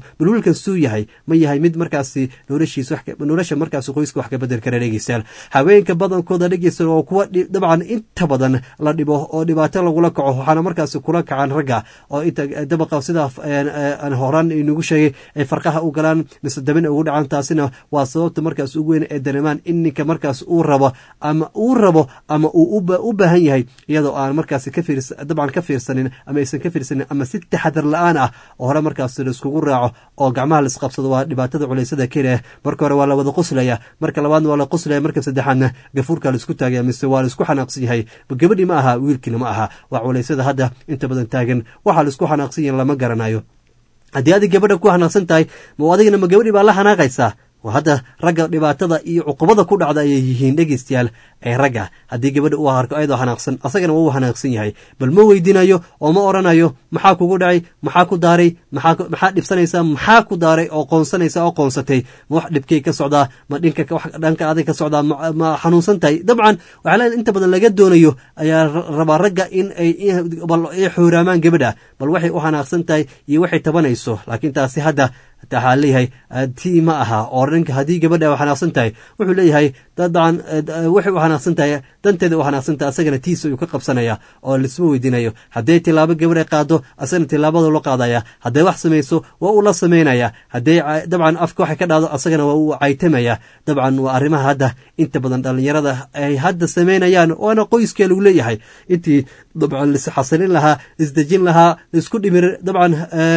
bal wiilkan suu yahay ma yahay mid markaasi noloshiisa nolosha markaasi qoyska wax ka bedel kara dhegeystayaal haweenka badankooda dhegeystayaal oo kuwa dabcan inta badan la dhibo oo dhibaato lagula kaco waxaana markaasi kula kacaan ragga oo inta dabaqa sida aan horaan inugu sheegay ay farqaha u galaan mise dabin ugu dhacaan taasina waa sababta markaas ugu weyn ee dareemaan in ninka markaas uu rabo ama uu rabo ama uu u baahan yahay iyadoo aan markaasi ka fiirs dabcan ka fiirsanin ama aysan ka fiirsanin ama si taxadar la-aan ah oo hore markaas laiskugu raaco oo gacmaha laisqabsado waa dhibaatada culaysada keliya marka hore waa la wada qoslaya marka labaadna waa la qoslaya marka saddexaadna gafuurka laisku taagaya mise waa laisku xanaaqsan yahay gabadhii ma aha wiilkiina ma aha waa culaysada hadda inta badan taagan waxaa laisku xanaaqsan yahin lama garanayo haddii adig gabadha ku xanaaqsan tahay ma adigana ma gabadhii baa la xanaaqaysaa hadda ragga dhibaatada iyo cuqubada ku dhacda ayay yihiin dhegeystayaal ee ragga haddii gabadha uu arko ayadoo xanaaqsan asagana waa uu xanaaqsan yahay bal ma weydinayo oo ma odhanayo maxaa kugu dhacay maxaa ku daaray maxaa dhibsanaysaa maxaa ku daaray oo qoonsanaysa oo qoonsatay ma wax dhibkay ka socdaa ma dhinka dhanka adag ka socdaa ma xanuunsan tahay dabcan waxaa leedahay inta badan laga doonayo ayaa rabaa ragga in ay ay xooraamaan gabadha bal waxay u xanaaqsan tahay iyo waxay tabanayso laakiin taasi hadda waxaa leeyahay tii ma aha oo ninka haddii gabadha u xanaaqsan tahay wuxuu leeyahay dabcan waxay u xanaaqsan tahay danteeda u xanaaqsan tahay asagana tiisa ayuu ka qabsanaya oo laisma weydiinayo hadday tilaabo gabadha qaado asagana tilaabada la qaadaya hadday wax samayso waa uu la samaynaya hadday dabcan afka waxay ka dhacdo asagana waa uu caytamaya dabcan waa arrimaha hadda inta badan dhallinyarada ay hadda samaynayaan waana qoyskee lagu leeyahay intii dabcan lisxasilin lahaa isdejin lahaa laisku dhimir dabcan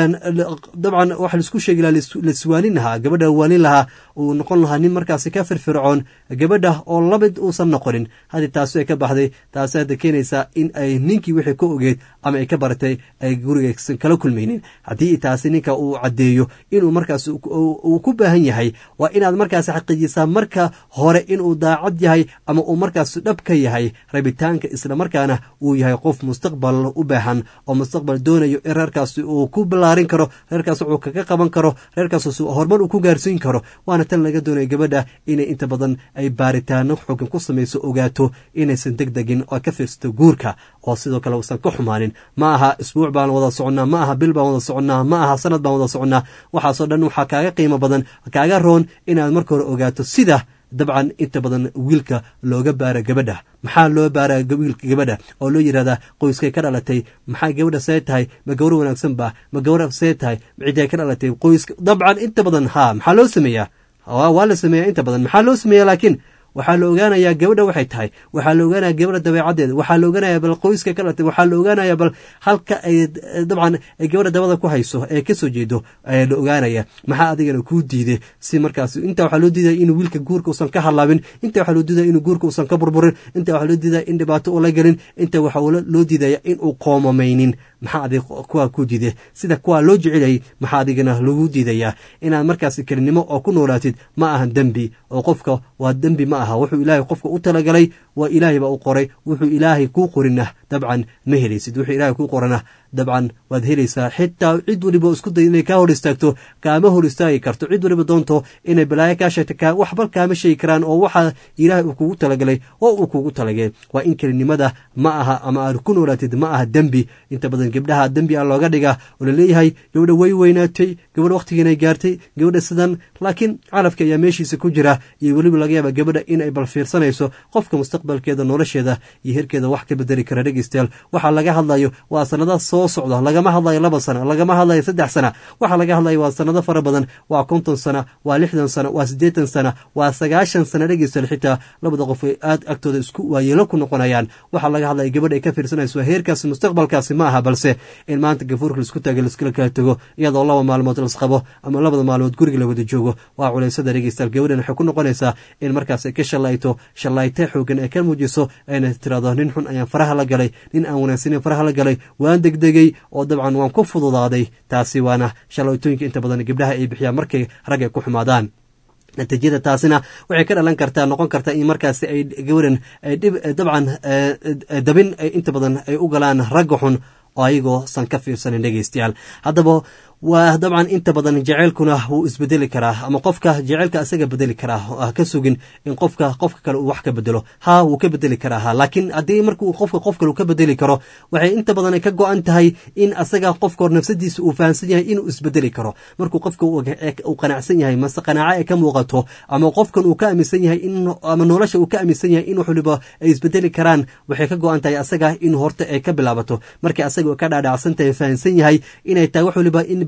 dabcan waxa laisku sheegi lahaa laswaanin lahaa gabadha waanin lahaa uu noqon lahaa nin markaasi ka firfircoon gabadha oo lamid uusan noqonin haddii taasi ay ka baxday taasi hadda keenaysaa in ay ninkii wixii ka ogeed ama ay ka baratay ay gurigaysan kala kulmaynin haddii taasi ninka uu caddeeyo inuu markaas uu ku baahan yahay waa inaad markaasi xaqiijisaa marka hore inuu daacad yahay ama uu markaas dhab ka yahay rabitaanka islamarkaana uu yahay qof mustaqbal u baahan oo mustaqbal doonayo in reerkaasi uu ku ballaarin karo reerkaas wuxuu kaga qaban karo reerkaas horumar uu ku gaarsiin karo waana tan laga doonaya gabadha inay inta badan ay baaritaano xogan ku samayso ogaato inaysan deg degin oo ka fiirsato guurka oo sidoo kale uusan ka xumaanin ma aha isbuuc baan wada soconnaa ma aha bil baan wada soconnaa ma aha sanad baan wada soconnaa waxaasoo dhan waxaa kaaga qiimo badan kaaga roon inaad marka hore ogaato sida dabcan inta badan wiilka looga baara gabadha maxaa loo baaraa wiilka gabadha oo loo yidhahdaa qoyskay ka dhalatay maxaa gabadha see tahay ma gawro wanaagsan ba ma gawra see tahay ciday ka dhalatay qoyska dabcan inta badan haa maxaa loo sameeyaa waa la sameeyaa inta badan maxaa loo sameeyaa laakiin waxaa la ogaanayaa gabadha waxay tahay waxaa la ogaanaya gabadha dabeecaddeeda waxaa la ogaanaya bal qoyska ka dhalatay waxaa la ogaanaya bal halka ay dabcan ay gabadha dabada ku hayso ee kasoo jeedo ayaa la ogaanaya maxaa adigana kuu diiday si markaas inta waxaa loo diidaya inuu wiilka guurka uusan ka halaabin inta waxaa loo diidaya inuu guurka uusan ka burburin inta waxaa loo diidaya in dhibaato ula gelin inta waxaa loo diidaya inuu qoomamaynin maxaa adig kuwaa ku diiday sida kuwaa loo jecelayay maxaa adigana lagu diidayaa inaad markaas kelinimo oo ku noolaatid ma ahan dembi oo qofka waa dembi ma aha wuxuu ilaahay qofka u talagalay waa ilaahay baa u qoray wuxuu ilaahay kuu qorina dabcan ma helaysid wuxuu ilaahay kuu qorana dabcan waad helaysaa xitaa cid waliba isku day inay kaa hor istaagto kaama hor istaagi karto cid waliba doonto inay balaayo kaa sheegta waxba kaama sheegi karaan oo waxa ilaahay uu kugu talagalay oo uu kugu talagay waa in kelinimada ma aha ama aad ku noolaatid ma aha dembi inta badan gabdhaha dembi a looga dhigaa oo laleeyahay gabadha way weynaatay gabadha wakhtigiinay gaartay gabadha sidan laakiin calafka ayaa meeshiisa ku jira iyo weliba laga yaaba gabadha inay bal fiirsanayso qofka mustaqbalkeeda nolosheeda iyo herkeeda wax ka bedeli kara dhegeystayaal waxaa laga hadlayo waa sanada soo socda lagama hadlayo laba sana lagama hadlayo saddex sana waxaa laga hadlayo waa sanado fara badan waa konton sana waa lixdan sana waa siddeetan sana waa sagaashan sana dhegeystayaal xitaa labada qof ay aad agtooda isku waayeelo ku noqonayaan waxaa laga hadlaya gabadha ay ka fiirsanayso heerkaasi mustaqbalkaasi ma aha balse in maanta gafuurka laisku taagay laiskala kala tego iyadoo laba maalmood lasqabo ama labada maalmood guriga la wada joogo waa culaysada dhegeystayaal gabadhan waxay ku noqonaysaa in markaas ay ka shalayto shalayte xoogan ay ka muujiso ayna tirahdo nin xun ayaan faraha la galay nin aan wanaagsanin faraha la galay waan degdegay oo dabcan waan ku fududaaday taasi waana shalaytooyinka inta badan gabdhaha ay bixiyaan markay rag ay ku xumaadaan natiijada taasina waxay ka dhalan kartaa noqon kartaa in markaasi ay gabadhan dabcan dabin inta badan ay u galaan ragga xun oo ayagoo san ka fiirsanin dhegeystayaal haddaba waa dabcan inta badan jeceylkuna wuu isbedeli karaa ama qofka jeceylka isaga bedeli karaa ha ka sugin in qofka qofka kale uu wax ka bedelo ha wuu ka bedeli karaa ha laakiin haddii markuu qofka qof kale uu ka bedeli karo waxay inta badan ay ka go-an tahay in asaga qofka hor nafsadiisa uu fahamsan yahay inuu isbedeli karo markuu qofka uu qanacsan yahay mase qanaaco ay ka muuqato ama qofkan uu ka aaminsan yahay in ama nolosha uu ka aaminsan yahay in wax waliba ay isbedeli karaan waxay ka go-an tahay asaga in horta ay ka bilaabato markii asaga ka dhaadhacsan tahay fahamsan yahay inay tahay wax waliba in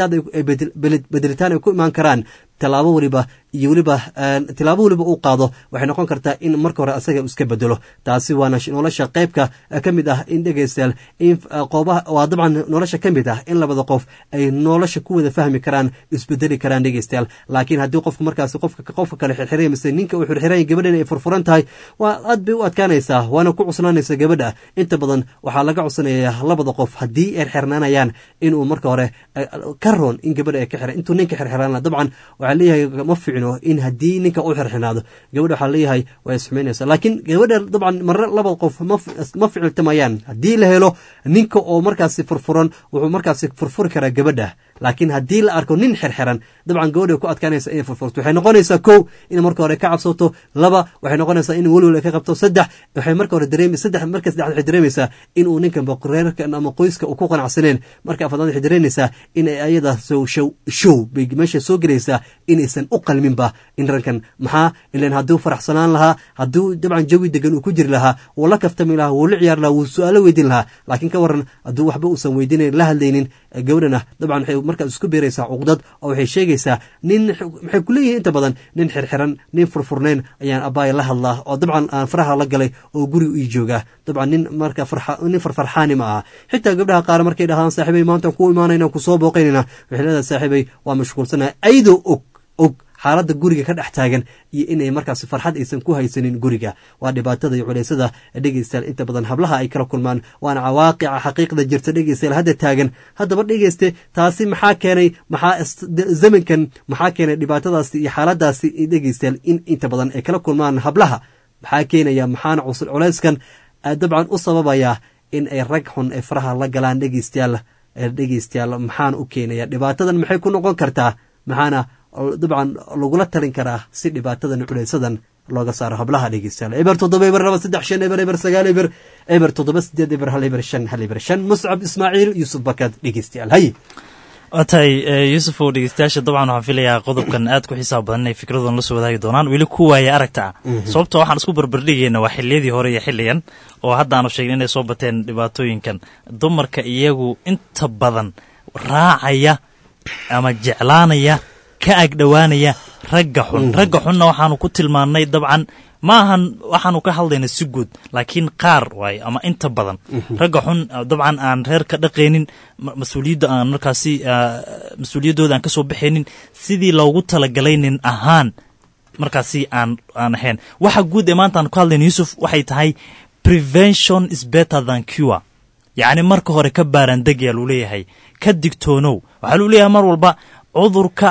bedelitaan ay ku imaan karaan tilaabo waliba iyo weliba tilaabo waliba uu qaado waxay noqon kartaa in marka hore asaga iska bedelo taasi waana nolosha qeybka ka mid ah in dhegeystayaal in qoobaha waa dabcan nolosha ka mid ah in labada qof ay nolosha ku wada fahmi karaan isbedeli karaan dhegeystayaal laakiin haddii qofku markaasi qofka qofka kale xirxiray mise ninka uu xirxiray gabadhan ay furfuran tahay waa aad bay u adkaanaysaa waana ku cuslaanaysa gabadha inta badan waxaa laga cudsanayaa labada qof haddii ay xirnaanayaan inuu marka hore ka roon in gabadha ay ka xira intuu ninka xirxiraan dabcan waxaa leeyahay ma ficno in haddii ninka u xirxinaado gabadha waxaa leeyahay way isxumaynaysaa laakiin gabadha dabcan marre laba qof ma ficiltamayaan haddii la helo ninka oo markaasi furfuran wuxuu markaasi furfuri karaa gabadha laakiin haddii la arko nin xirxiran dabcan gabadha ku adkaanaysa inay furfurto waxay noqonaysaa kow in marka hore ka cabsato laba waxay noqonaysaa in welwel ay ka qabto saddex waxay marka hore dareem saddex marka saddex waxay dareemaysaa in uu ninkan reerkan ama qoyska uu ku qanacsaneen marka afadaad waxay dareemaysaa in ay ayada sow show show bay meesha soo gelaysaa inaysan u qalminba in rankan maxaa ilan hadduu faraxsanaan lahaa hadduu dabcan jawi degan uu ku jiri lahaa wuu la kaftami lahaa wuu la ciyaar lahaa wuu su-aalo weydiin lahaa laakiin ka waran hadduu waxba uusan weydiinayn la hadlaynin gabadhana dabcan waxay markaas isku beeraysaa cuqdad oo waxay sheegaysaa nin maxay ku leeyihin inta badan nin xirxiran nin furfurnayn ayaan abbaaya la hadlaa oo dabcan aan faraha la galay oo guriga ii joogaa dabcan nin marka nin farfarxaani ma aha xitaa gabdhaha qaar markay dhahaan saaxiibay maanta ku imaanayna kusoo booqaynayna waxay leedahay saaxiibay waa mashquulsanaha ayadoo og og xaaladda guriga ka dhex taagan iyo inay markaas farxad aysan ku haysanin guriga waa dhibaatada iyo culeysada dhegeystayaal inta badan hablaha ay kala kulmaan waana cawaaqica xaqiiqda jirta dhegeystayaal hadda taagan haddaba dhegeyste taasi maxaa keenay maxaa zamankan maxaa keenay dhibaatadaasi iyo xaaladaasi dhegeystayaal in inta badan ay kala kulmaan hablaha maxaa keenaya maxaana culeyskan dabcan u sababaya in ay rag xun ay faraha la galaan dhegeystayaal dhegeystayaal maxaana u keenaya dhibaatadan maxay ku noqon kartaa maxaana dabcan lagula talin karaa si dhibaatadan culeysadan looga saaro hablaha dhegeystayaal eber toddoba eber laba saddex shan eber eber sagaal eber eber toddoba sideed eber hal eber shan hal eber shan muscab ismaaciil yuusuf bakad dhegeystayaal hay waa tahay yuusuf oo dhegeystayaasha dabcan waxaan filayaa qodobkan aad ku xisaab badan inay fikradoon la soo wadaagi doonaan weli ku waaya aragta ah sababto waxaan isku barbardhigayna waa xiliyadii hore iyo xilligan oo haddaanu sheegin inay soo bateen dhibaatooyinkan dumarka iyagu inta badan raacaya ama jeclaanaya ka agdhowaanaya ragga xun ragga xunna waxaanu ku tilmaannay dabcan ma ahan waxaanu ka hadlayna si guud laakiin qaar waaye ama inta badan ragga xun dabcan aan reer ka dhaqaynin mas-uuliyadda aan markaasi mas-uuliyaddooda aan ka soo baxaynin sidii loogu talagalay nin ahaan markaasi aan aan ahayn waxa guud ee maanta aan ku hadlayna yuusuf waxay tahay prevention is better than cure yacni marka hore ka baarandegyaa luu leeyahay ka digtoonow waxaa luu leeyahay mar walba cudurka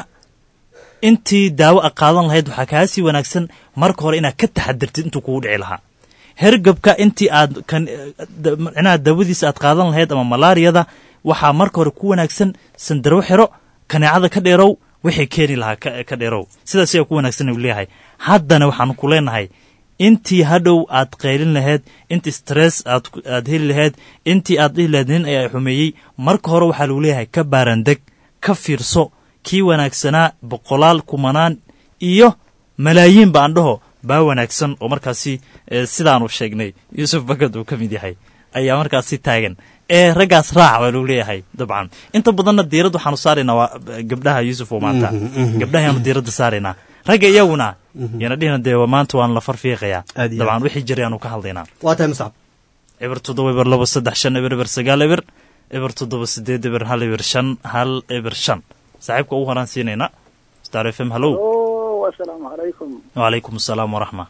intii daawo a qaadan lahayd waxaa kaa sii wanaagsan marka hore inaad ka taxadirtid intuu kugu dhici lahaa hergabka intii aad micnaha daawadiisa aad qaadan lahayd ama malaariyada waxaa marka hore ku wanaagsan sandarwo xiro kaneecada ka dheerow wixii keeni lahaa ka dheerow sidaas ayaa ku wanaagsan u leeyahay haddana waxaanu ku leenahay intii hadhow aad qaylin lahayd intii stress aad heli lahayd intii aad dhihi lahayd nin ayaa xumeeyey marka hore waxaa lagu leeyahay ka baarandeg ka fiirso kii wanaagsanaa boqolaal kumanaan iyo malaayiin ba aan dhaho baa wanaagsan oo markaasi sidaanu sheegnay yuusuf bakad uu ka mid yahay ayaa markaasi taagan ee raggaas raac baa lagu leeyahay dabcan inta badanna diirad waxaanu saaraynaa waa gabdhaha yuusuf oo maanta gabdhahayaanu diiradda saaraynaa ragga iyaguna yana dhihina dee maanta waan la farfiiqayaa dabcan wixii jiray aanu ka hadlaynaa waa tahay muscab eber toddoba eber labo saddex shan eber eber sagaal eber eber toddoba sideed eber hal eber shan hal eber shan saaxiibka ugu horaan siinayna star f m hallow asalaamu calaykum wacalaykum asalaam waraxma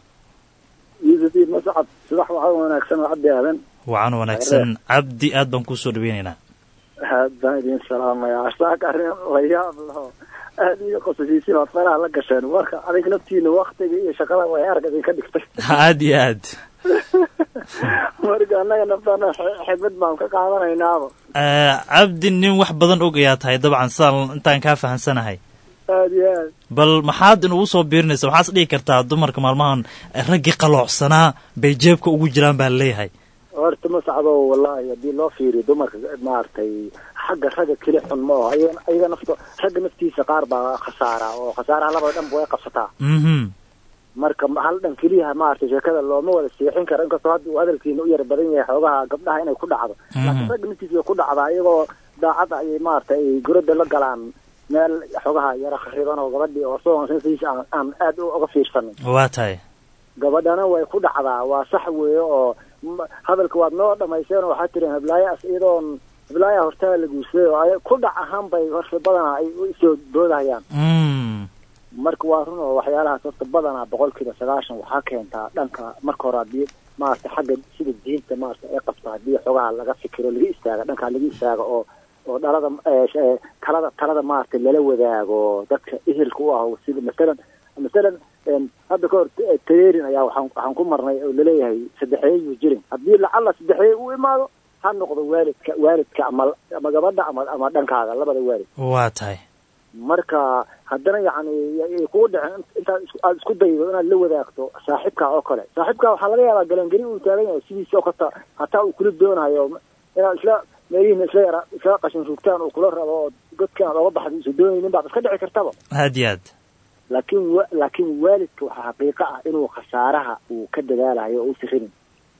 yuusuf mascad subax waxaa wanaagsan oo cabdi aadan wacan wanaagsan cabdi aad baan kuu soo dhaweynaynaa aad baan idin salaamayaa saaka arrin la yaab laho aad iyo qosasiisin ood faraha la gasheen warka adig naftiina waktiga iyo shaqada way arag idinka dhigtay aad iyo aad marka annaga naftana xidmad baan ka qaadanaynaaba cabdi nin wax badan og ayaa tahay dabcan sidaan intaan kaa fahamsanahay aad iyo aad bal maxaad inugu soo biirinaysa waxaas dhihi kartaa dumarka maalmahan raggii qaloocsanaa bay jeebka ugu jiraan baa leeyahay horta ma sacdo wallahi haddii loo fiiriyo dumarka maaragtay xagga ragga keli xun ma aho ayaga ayaga nafto ragga naftiisa qaar baa khasaara oo khasaaraha labada dhanba way qabsataa mhm marka hal dhan keliyaha maaragtay sheekada looma wada seexin karo inkastoo hadda uu hadalkiina u yar badan yahay xoogaha gabdhaha inay ku dhacdo laakiin ragga naftiisa way ku dhacdaa iyagoo daacadda ayay maaragtay ay gurada la galaan meel xoogaha yara khariban oo gabadhii oo soo naftiisa aan aan aad uga fiirsanin waa tahay gabadhana way ku dhacdaa waa sax weeye oo m- hadalka waad noo dhamaysteen oo waxaad tireen heblaaya iyadoon heblaaya hortaa la guursaday oo ay ku dhac ahaan bay horta badanaa ay u soo doodahayaan mm marka waa run oo waxyaalahaas horta badanaa boqolkiiba sagaashan waxaa keentaa dhanka marka hore haddii maaragtay xagga sida diinta maaragtay ay qabto haddii xogaha laga fikiro laga istaaga dhankaa laga istaaga oo oo dhalada eh, sh- eh, talada talada maaragtay lala wadaago dadka ehelka u ah sida masalan masalan em, hadda ka hor eh, tareerin ayaa waxaan waxaan ku marnay oo laleeyahay saddexeeye yuu jirin haddii lacalla saddexeeye u imaado ha noqdo waalidka waalidka ama ama gabadha ama ama dhankaaga labada waalid waa tahay marka haddana yacni ay kugu dhicin intaad isku- aad isku daydo inaad la wadaagto saaxiibkaa oo kale saaxiibkaa waxaa laga yaabaa galangeli uu taagan yahay sidiisa oo kata hataa uu kula doonayo inaad isla meelihiina isla yara isla qashin rugtaan uu kula rabo oo godkan aad oga baxda isu doonaynin baad iska dhici kartaba aad iyo aad laakiin wa laakiin waalidka waxaa xaqiiqo ah inuu khasaaraha uu ka dadaalayo oo uusi rabin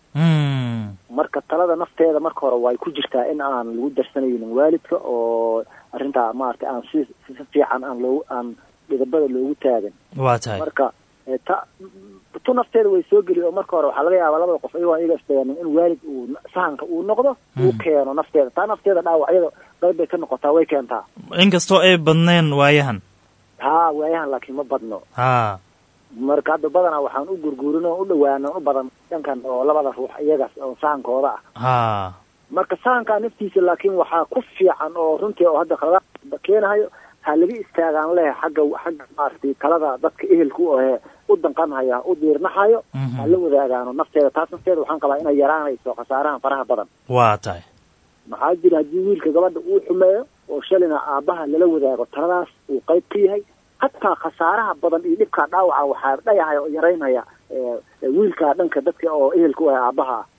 mm marka talada nafteeda marka hore way ku jirtaa in aan lagu darsanaynin waalidka oo arrintaa maaragtay aan si si fiican aan loogu aan dhidabada loogu taagan waa tahay marka eh, ta tu nafteeda way soo geli oo marka hore waxaa laga yaabaa labada qof iyagoo iyaga isdayaanin in waalid uu sahanka uu noqdo uu keeno nafteeda taa nafteeda dhaawacyada qayb bay ka noqotaa way keentaa inkastoo ay badneen waayahan haa waayahan laakiin ma badno ha marka hadda badanaa waxaan u gurguurin oo u dhawaana u badan dhankan oo labada ruux iyagaas oo sahankooda ah ha marka sahankaa naftiisa laakiin waxaa ku fiican oo runtii oo hadda khaladaad keenahayo ha laga istaagaan leh xagga xagga maaragtay talada dadka ehelka u ahee u danqanhaya u diirnaxayo Mhm. ha la wadaagaano nafteeda taas nafteeda waxaan qabaa inay yaraanayso khasaarahan faraha badan waa tahay maxaa jira haddii wiilka gabadha uu xumeeyo oo shalina aabbaha lala wadaago taladaas uu qayb ka yahay hataa khasaaraha badan iyo dhibkaa dhaawaca waxaa dhayahaya oo yaraynaya eh, eh, wiilka dhanka dadka oo ehelka u ah aabbaha ah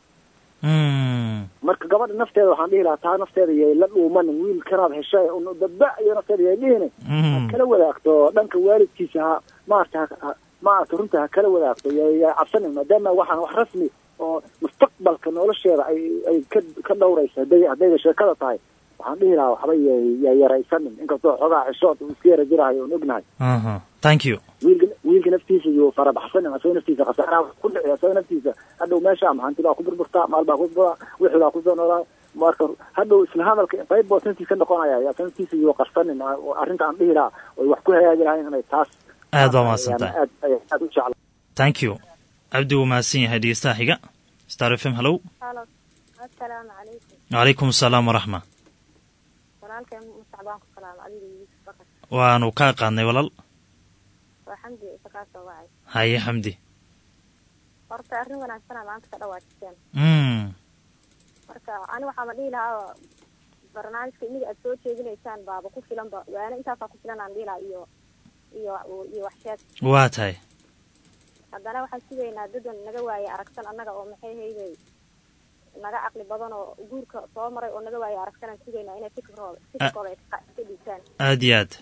mm marka gabadha nafteeda waxaan dhihi lahaa taa nafteeda yay la dhuumanin wiilkanaad heshay un dadba iyo nafteeda yay dhihinin mm kala wadaagto dhanka waalidkiisa ha maarata ha- ha- maarata runta ha kala wadaagto yay yay cabsanin maadaama waxaan wax rasmi oo mustaqbalka nolosheeda ay ay ka ka dhowrayso hadday haddayba sheekada tahay waxaan dhihi lahaa waxba yay yay yaraysanin inkastoo xogaa xishood uu iska yara jirahayo oon ognahay aha thank you wiilka wiilka naftiisa yuu farabaxsanin asagoo naftiisa khasaaraha wax ku dhici asagoo naftiisa hadhow meesha maxanti baa ku burburtaa maal baa ku buraa wixii baa kusoo noolaa marka hadhow isla hadalka qayb boo naftiisa ka noqonaya yaa naftiisa yuu qarsanin oo arrinta aan dhihi lahaa oy wax ku hagaagi lahayn inay taas aad baa mahadsan tahay aad ay- aad u jecla thank you cabdi wuu mahadsan yahay dhegeystaha xiga star f m hallow halo assalaamu calaykum wacalaykum asalaam waraxma walaalkay musacbaan ku salaam adiga yuusuf bakar waanu kaa qaadnay walaal waa xamdi isa kaa soo wacay haye xamdi horta arrin wanaagsana maanta ka dhawaajiseen mm marka ani waxaama dhihi lahaa barnaamijka iniga aad soo jeedinaysaan baaba ku filanba waana intaasaa ku filan aan dhihi lahaa iyo iyo iyo wax sheeg waa tahay haddana waxaan sugaynaa dadan naga waaye aragsan annaga oo maxay hayday naga caqli badan oo guurka soo maray oo naga waaye aragsanaan sugaynaa inay fikirkooda fikirkooda ay ka ka dhiibtaan aad iyo aad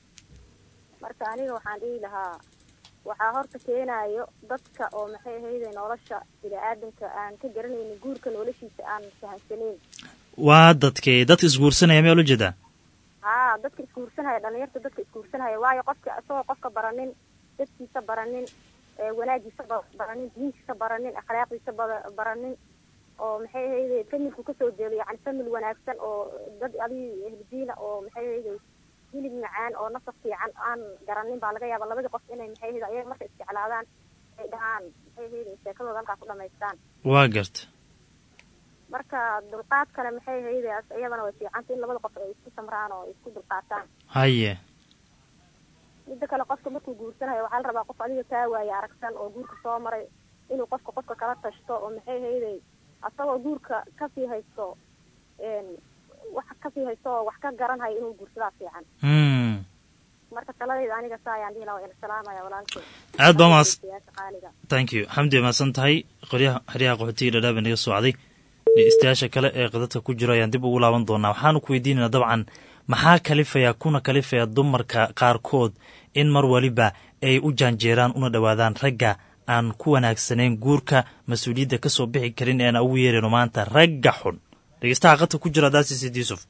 marka aniga waxaan dhihi lahaa waxaa horta keenaayo dadka oo maxay ahayde nolosha bini-aadanka aan ka garanaynin guurka noloshiisa aan fahamsanayn waa dadkee dadka isguursanaya miyaa ula jeedaa haa dadka isguursanaya dhalinyarta dadka isguursanaya waayo qofka isagoo qofka baranin dadkiisa baranin ee wanaagiisa ba- baranin diintiisa baranin akhlaaqdiisa ba- baranin oo maxay ahayde familku kasoo jeedo yacni famil wanaagsan oo dad adi ehludiina oo maxay ahayde hilib macaan oo nasab fiican aan garanin baa laga yaaba labadii qof inay maxay ahayde ayaga marka isjeclaadaan ay dhahaan maxay ahayde sheekadooda halkaa ku dhamaystaan waa garta marka dulqaadkana maxay ahayde as- iyadana way fiicanta in labada qof ay isku samraan oo isku dulqaataan haye midda kale qofka markuu guursanayo waxaa la rabaa qof adiga kaa waaye aragsan oo guurka soo maray inuu qofka qofka kala tashto oo maxay hayday asagoo guurka kasii haysto een wax kasii haysto oo wax ka garanhayo inuu guursadaa fiican mm. marka taladayda aniga saa ayaan dhihi lahaa waa ina salaamaya walaalkay aad baa mahadsan Siyaasa qaaliga thank you xamdi waa mahadsan tahay qoryaha xeryaha qaxootiga dhadhaab ee naga socday dhegeystayaasha kale ee qadadka ku jiro ayaan dib ugu laaban doonaa waxaanu ku weydiinaynaa dabcan maxaa kalifaya kuna kalifaya dumarka qaarkood in mar waliba ay u jaanjeeraan una dhowaadaan ragga aan ku wanaagsanayn guurka mas-uuliyadda ka soo bixi karin eena ugu yeerayno maanta ragga xun dhegeystaha qadka ku jira daasisid yuusuf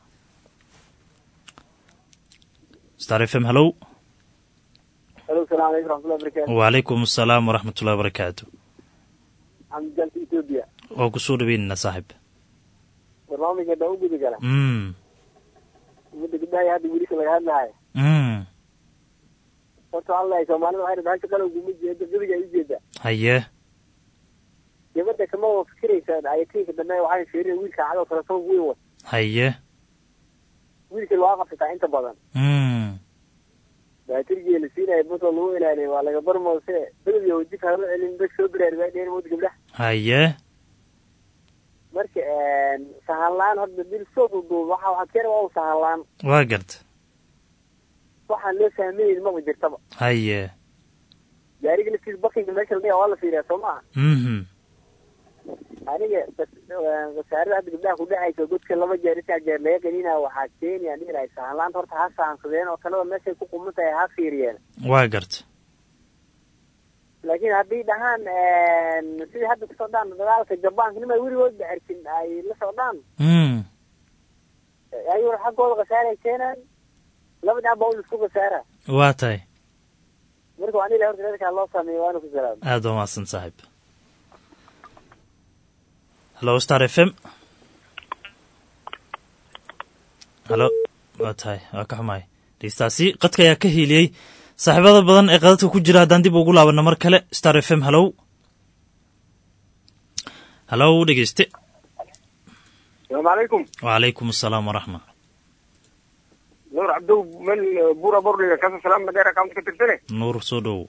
star f m hallow alo salaam aleykum raxmatullahi barakatu wacalaykum asalaam waraxmatullahi wabarakaatu xamdijalka ethiopia waa kusoo dhaweynayna saaxib barnaamijka dhaa u gudi gala mm. umada gabdhaha hadda wiilka laga hadlahayo mm. horta waxaa ladahay soomaalida waxay dhahay hasha qalowguma jeeda gadiga ay ujeeda haye gabadha kama wa fikiraysa ayatiinka dambe waxay fiirin wiilka cadoo kale sabab weyn wa haye wiilka waa qabsataa inta badan mm. baatirgii la siinaya buntoo lagu ilaaliya waa laga barmoose beled iyo wajika hala celin bes soo biraari baa dheen mood gabdhaha haye marka sahan la-aan hadda bil soo duuduub waxa waxaa keena waa u sahan la-aan waa garta waxaan loo fahmayn maba jirtaba haye gaariga laftiisa bakinga meesha la dhiga waa la fiiriyaa soo maha mhm aniga wasaarada hadda gabdhaha ku dhacaysa godka laba jeer saddex jeer laga qanina waxaa keenaya dhihi lahay sahan la-aanta horta ha sahansadeen oo talada meeshay ku quman tahay ha fiiriyeen waa garta laakiin haddii dhahaan sidii hadda ku socdaan dagaalka jabaanka nima weligoodba arkin ay la socdaan mm. ayuu xaggooda khasaaray keenaan laba dhinac baa un isku khasaara waa tahay marka waan ilahay horta reerkaa loo sameeyo waana ku salaama aad waa mahadsan saaxib hallo star f m hallo waa tahay waa ka xumahay dhegeystaasi qadka ayaa ka hiiliyey saaxiibada badan ee qadadka ku jira haddaan dib ugu laabano mar kale star f m hallow hallow dhegeyste salaamu calaykum wacalaykum asalaam waraxma nuur cabdow mel bura bordhiga kasa salaam madeer account ka tirsane nuur soo dhowow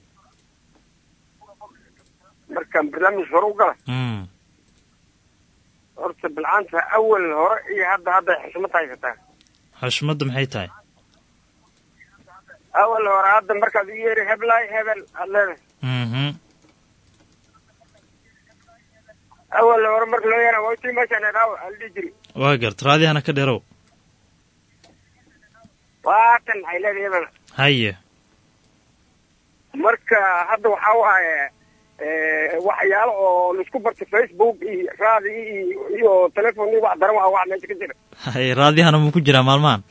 markaan barnaamij hore u gala mm. horta bilcaanta awal hore iyo hadda hadda xishmad haysataa xashmadda maxay tahay awal hore hadda markaad u yeeri heblaay hebel aad leedahay mhm awal hore marka loo yeera waa tii meeshaan eedaaw aan dhihi jiri waa garta raadihana ka dheerow waatan ay leedahay hebel haye marka hadda waxaa waaye waxyaalo oo laisku bartay facebook iyo raadi iyo iyo telefon iyo wax daran waa wax meesha ka jira haye raadihana muu ku jiraa maalmahan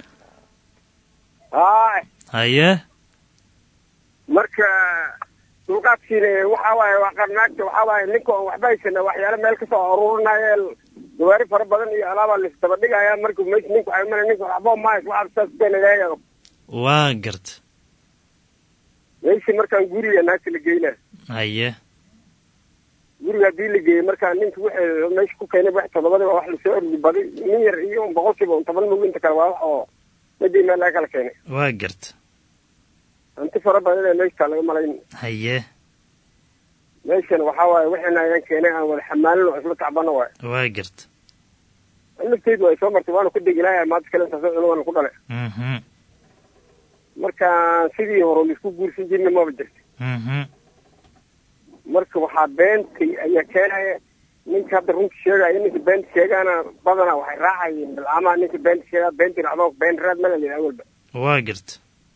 haay haye marka dulqaadkiina waxa waaye waa qarnaagta waxaa waaye ninka oon waxba haysana waxyaalo meel kasoo aruurinaya gawaari fara badan iyo alaabaa laisdaba dhigaya marka meesha ninku ay mana ninka waxba mahays waxaa saas keenaya waa garta meeshii markaan guriga naagta la geynaa haye guriga haddii la geeyey markaa ninka wixii meesha ku keenay wax todobadiba wax lasoo ordi baday nin yar iyo un boqolkiiba un toban mug inta kale waa wax oo madii meel laga kala keenay waa garta hanti fara badan ee meeshtaa laga malayn haye meeshan waxaa waaye wixiina ayaan keenay aan wada xamaalin oo isla tacbano waaye waa garta lafteedu ay soo martay waana ku degi lahay maanta kale intaasoo cuno waana ku dhalay mhm marka sidii hore laisku guursan jirna maba jirta mhm marka waxaa beentay ayaa keenaya ninka hadda runta sheegaya ninka beenta sheegaana badanaa waxay raacayeen bilcamaha ninka beenta sheegaa beenta dhacdo been raad mala yidhi awalba waa garta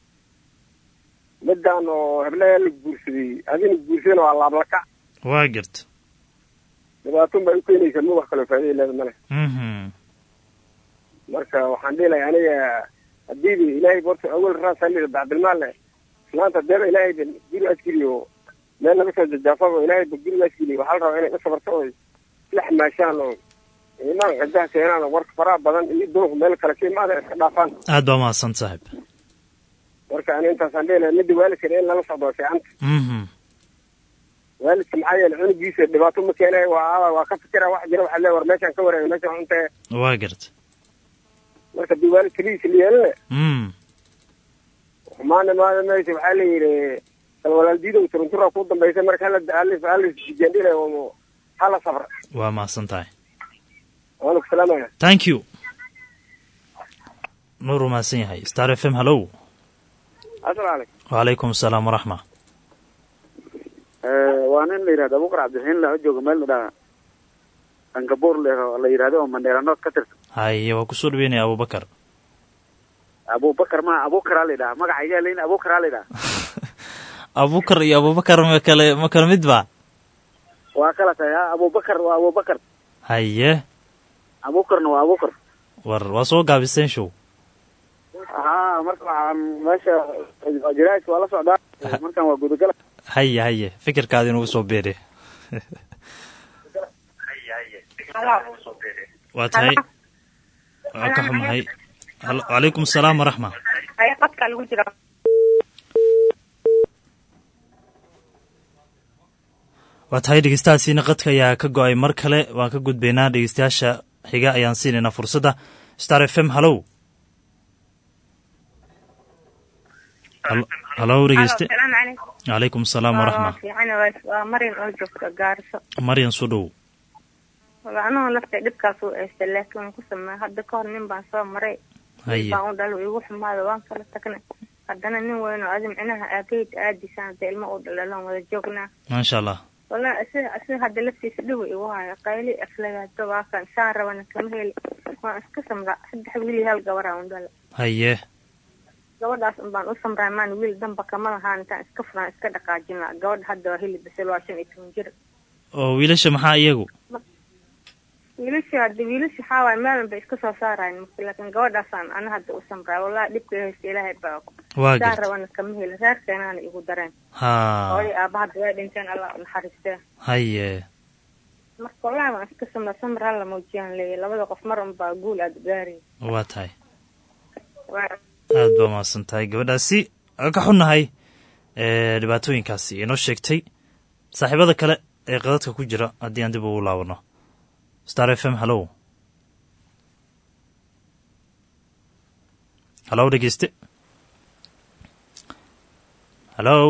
midaan oo heblayaa la guursaday adina guursadana waa laablakac waa garta dhibaatun bay u keenaysaa ma wax kaloo faa'iida leeda male mhm marka waxaan dhihi lahay aniga hadiiba ilaahay borta awal raasali bacdilmaal leh islaanta deeba ilaahay ba guri asgeliyo meel laga soo jajaafaba ilaahay ba guriga asgeliyo waxaa la rabaa inay ka sabarto oo isla xamaashaan oo imaan qajaha keenaan oo warka faraha badan iyo dumarku meel kale ka imaada iska dhaafaan aad baa mahadsan saaxib marka ani intaasaan dhihi lahay midda waalidkana in lala socdo waa fiicanta mhm waalidka maxaa yeele cunugiisa dhibaato ma keenay waa waa ka fikira wax jira waxaa le war meeshaan ka wareega meeshaan cuntee waa garta marka dii waalid keligiisa la yeelina mm xumaana maada meesha waxaa la yidhi bal walaal diidow turuntura ku dambaysa marka hala hala hala isjandhila oo hala sabra waa mahadsan tahay waanu ku salaamaya thank you nuur uu mahadsan yahay star f m hallow asalaamu calaykum wacalaykum asalaam waraxma waa nin la yidhahdo abuukar cabdiraxiin la jooga meel la dhaha angabuur le la yidhahdo oo mandheera nood ka tirsan haye waa kusoo dhaweynaya abubakar abubakar ma abuukaraa la yidhaha magacaygaa leyn abuukaraa la yidhaha abubakar iyo abubakar ma kale ma kala mid ba waa kala tahay ha abubakar waa abubakar haye abuukarna waa abuukar war waa soo gaabiseen show ha marka waxaan meesha jiraajka waa la socdaa markaan waa gudagala haye haye fikirkaadi inugu soo beere waa tahay waa ka xumahay Hal- wacalaykum asalaam waraxma haya qadka lagu jira waa tahay dhegeystahaasiina qadka ayaa ka go-ay mar kale waan ka gudbaynaa dhegeystayaasha xiga ayaan siinaynaa fursadda star f m hallow Hal- hallow dhegeyste salaamu calaykum calaykum asalaam waraxma fiican waa marin oo joogta gaariso maryan soo dhow anuu lafta dhibkaas u eystay laakiin waan ku sameey hadda ka hor nin baan soo maray haye baan u dhalo igu xumaada waan kala tagnay haddana nin weyn oo adi micnaha aabahid aadisaan hadda ilmo u dhalalaan wada joognaa maasha allah wallahi asiga asiga hadda laftiisa dhiwa igu haya qayli aflagaado waa kan saan rabana kama heli waan iska samraa saddex wiil iyo hal gabaraa un dhala haye gabadhaas un baan u samraa maan wiil damba kama lahaan intaan iska furaan iska dhaqaajinaa gabadha hadda waa hili bisel waa shan iyo toban jir oo wiilasha maxaa iyagu wiilasha hadda wiilasha waxaa waaye maalin bay iska soo saarayan marka laakiin gabadhaasaan ana hadda u samraa wallahi dhibka haysta ilaahay baa og waa saan garta rabana kama heli reerkeenaana igu dareen ha hooyo aaba hadda way dhinteen allah u naxariistee haye marka wallahi waan iska samraa samir hala muujiyaan leeyahy labada qof mar unbaa guul aada gaari waa tahay waa aad baa mahadsan tahay gabadhaasi waa ka xunnahay ee dhibaatooyinkaasi inoo sheegtay saaxiibada kale ee qadadka ku jira haddii aan dib ugu laabano star f m hallow hallow dhegeyste hallow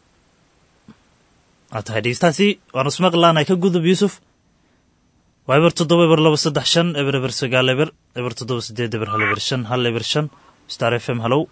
waa tahay dhegeystahaasi waanu ismaqlaanahay ka gudub yuusuf waa eber toddoba eber laba saddex shan eber eber sagaal eber eber toddoba sideed eber hal eber shan hal eber shan star f m hallow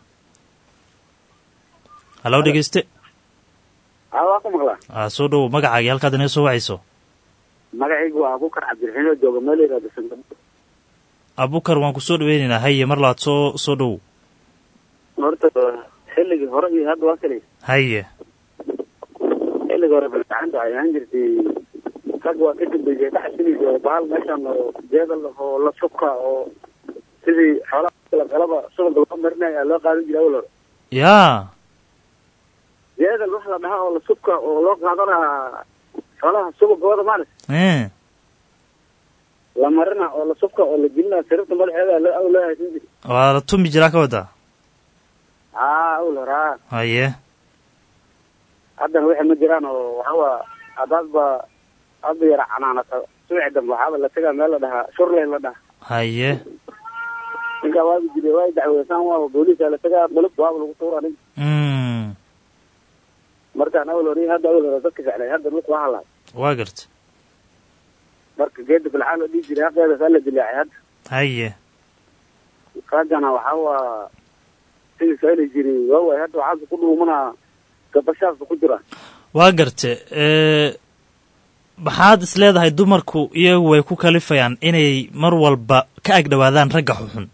hallow dhegeyste ha waa ku maqlaa aa soo dhowo magacaagii halkaad inaga soo wacayso magacaygu waa abuukar cabdiraxiin oo jooga meel la yidhahdo singapore abukar waan ku soo dhaweynaynaa haye mar labaad soo soo dhowow horta xilligii hore iyo hadda waa kale haye xilligii hore balgacanta waxay ahaan jirtay rag waa ka dambeysay ka xasilaysa oo bahal meeshan oo jeedal oo la subka oo sidii xoolaha la qalaba subaga loo marinaya loo qaadan jiray awal hore yaa jeedal wax la dhaha oo la subka oo loo qaadanaa xoolaha subagooda maalis ee la marina oo la subka oo la gelina siribta madaxeeda loo aw loo haysan jiray waa la tumi jiraa ka wadaa haa awal hore haa haye haddana wixii ma jiraan oo waxawa haddaadba hadda yara canaanata subaxi dambe waxaaba la tegaa meel la dhahaa shurley la dhaha haye ninkaa waabi jiray waa dacweysaan waa booliisa la tegaa bulub waaba lagu tuura nin mm markaan awal hore hadda awal hore dadka jeclay hadda dhulka waa halaa waa garta marka geeda bilcaan la dhihi jiray haqeedas alla dilaacay hadda haye raggana waxaa waa sidii saali jiray waawaay hadda waxaasa ku dhuumanaa gabashaasa ku jira waa garte ee maxaad is leedahay dumarku iyagu way ku kalifayaan inay mar walba ka ag dhowaadaan ragga xuxun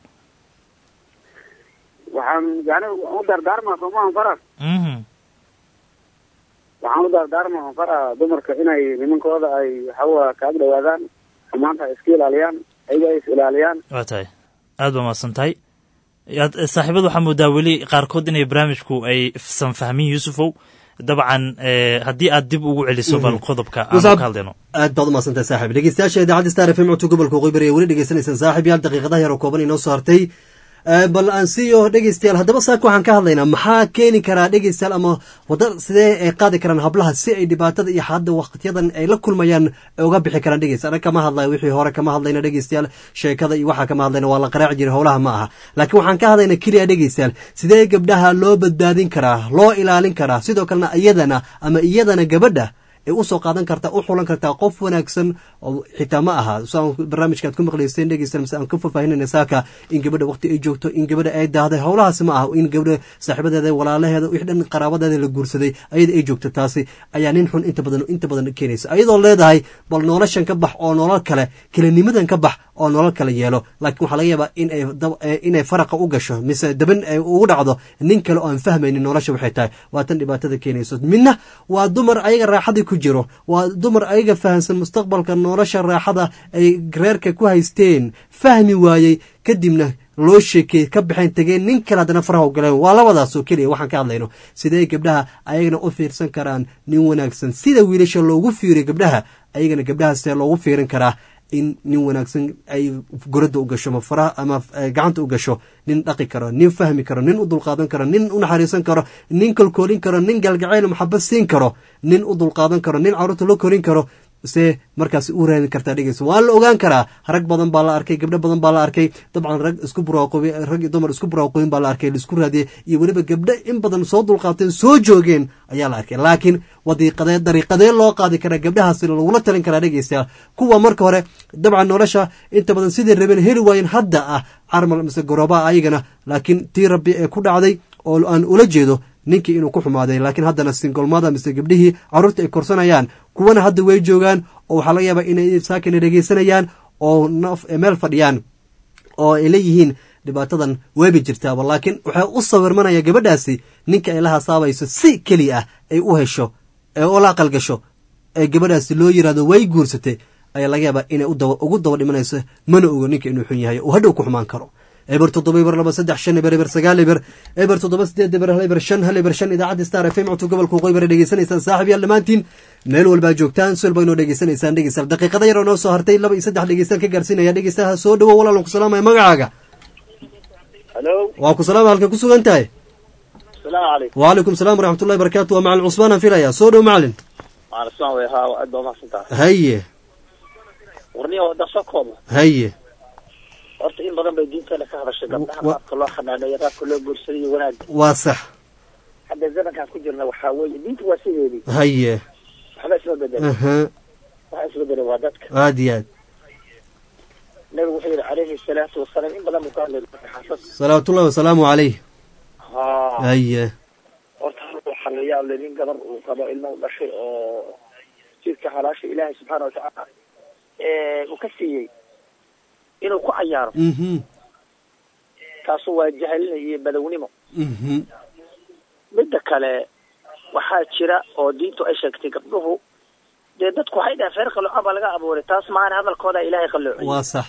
waxaan yani u dardaarmaa soomahan faras mhm waxaan u dardaarmaa faraa dumarka inay nimankooda ay waxawa kaag dhawaadaan xumaanta ay iska ilaaliyaan ayaga ay is ilaaliyaan waa tahay aad baa mahadsan tahay yaad saaxiibada waxaa moodaa weli qaarkood inay barnaamijku ay san fahmin yuusufow dabcan ee haddii aad dib ugu celiso bal qodobka aan ka hadlayno aad baad umaadsantahay saaxib dhegeystayaasha idaacadda star f m codka gobolka waqooyi bari ee weli dhegeysanaysaan saaxib yaal daqiiqadaha yar oo kooban inoo soo hartay bal aan siiyo dhegeystayaal haddaba saaka waxaan ka hadlaynaa maxaa keeni karaa dhegeystayaal ama wada sidee ay qaadi karaan hablaha si ay dhibaatada iyo hadda waqtiyadan ay la kulmayaan ay uga bixi karaan dhegeysta anaga kama hadlayo wixii hore kama hadlayna dhegeystayaal sheekada iyo waxaa kama hadlayna waa la qaraaci jiray howlaha ma aha laakiin waxaan ka hadlaynaa keliya dhegeystayaal sidee gabdhaha loo badbaadin karaa loo ilaalin karaa sidoo kalena iyadana ama iyadana gabadha ay usoo qaadan kartaa u xulan kartaa qof wanaagsan oo xitaa ma aha saan barnaamijkaad ku maqlayseen dhegeysan mise aan ka faahfaahinayna saaka in gabadha waqti ay joogto in gabadha ay daahday howlahaasi ma aha in gabadha saaxiibadeeda walaalaheeda wix dhan qaraabadeeda la guursaday ayada ay joogto taasi ayaa nin xun inta badan inta badan keenaysa ayadoo leedahay bal noloshan ka bax oo nolol kale kelinimadan ka bax oo nolol kale yeelo laakiin waxaa laga yaabaa inay inay faraqa u gasho mise daban ay ugu dhacdo nin kale oo aan fahmaynin nolosha waxay tahay waa tan dhibaatada keenayso midna waa dumar ayaga raaxadii ku jiro waa dumar ayaga fahamsan mustaqbalka nolosha raaxada ay reerka ku haysteen fahmi waayey kadibna loo sheekey ka baxeen tegeen nin kale haddana faraha u galeen waa labadaasoo keliya waxaan ka hadlayno sidee gabdhaha ayagana u fiirsan karaan nin wanaagsan sida wiilasha loogu fiiriyo gabdhaha ayagana gabdhaha see loogu fiirin karaa in nin wanaagsan ay goradda u gasho ma faraha ama gacanta u gasho nin dhaqi karo nin fahmi karo nin u dulqaadan karo nin u naxariisan karo nin kolkoolin karo nin galgacayl maxabad siin karo nin u dulqaadan karo nin carruurta loo korin karo see markaas u raadin kartaa dhegeysa waa la ogaan karaa rag badan baa la arkay gabdho badan baa la arkay dabcan rag isku buraaqoobi rag iyo dumar isku buraaqooyin baa la arkay laisku raadiyey iyo weliba gabdho in badan soo dulqaateen soo joogeen ayaa la arkay laakiin wadiiqadee dariiqadee loo qaadi karaa gabdhahaasi lagula talin karaa dhegeystayaal kuwa marka hore dabcan nolosha inta badan sidii rabeen heli waayeen hadda ah carmal mise gorooba ayagana laakiin tii rabbi ee ku dhacday oo aan ula jeedo ninkii inuu ku xumaaday laakiin haddana singolmada mise gabdhihii carruurta ay korsanayaan kuwana hadda way joogaan oo waxaa laga yaabaa inay saakina dhegeysanayaan oo meel fadhiyaan oo ay leeyihiin dhibaatadan weebi jirtaaba laakiin waxay u sawirmanaya gabadhaasi ninka ay la hasaabayso si keliya ah ay u hesho ee ula aqalgasho ee gabadhaasi loo yirahdo way guursatay ayaa laga yaabaa inay ugu daba dhimanayso mana ogo ninka inuu xun yahay oo hadhow ku xumaan karo eber toddoba eber laba saddex shan eber eber sagaal eber eber toddoba sideed eber hal eber shan hal eber shan idaacadda star f m codka gobolka waqooyi bara dhegeysanaysaan saaxib yaal dhammaantiin meel walbaa joogtaan si walba inoo dhegeysanaysaan dhegeystayaal daqiiqada yaroo noo soo hartay laba iyo saddex dhegeystaan ka gaarsiinaya dhegeystaha soo dhowo walaalan ku salaamaya magacaaga halo waa ku salaama halkan ku sugan tahay asalaamu calaykum wacalaykum salaam waraxmatullahi barakatu waa macalin cusmaan aan filaya soo dhow macalin macalin cusmaan way haa aad baa umahadsan tahay haye warniya wada soo kooba haye horta in badan bay diinteena ka hadashay gabdhaha qaabka loo xanaaneeyo qaabka loo guursaday iyo wanaagga waa sax hadda zamankaan ku jirna waxaa weeye diinta waa sideedii haye waxba isma bedela aha waxa isma bedela waa dadka aad iyo aad nabigu wuxuu yihi calayhi salaatu wasalaam in badan buu ka hadlay xasas salawaatullahi wasalaamu calayh ha haye horta waxaa la yaab leh nin gabar uu qabo ilmo u dhashay oo jidka xalaasha ilaahay subxaana watacaala uu ka siiyey inuu ku cayaaro mhm taasu waa jahalina iyo badownimo mhm midda kale waxaa jira oo diintu ay sheegtay gabdhuhu dee dadku waxay dhahen feer qaloocan baa laga abuuray taas maana hadalkooda ilaahay qalloociyey waa sax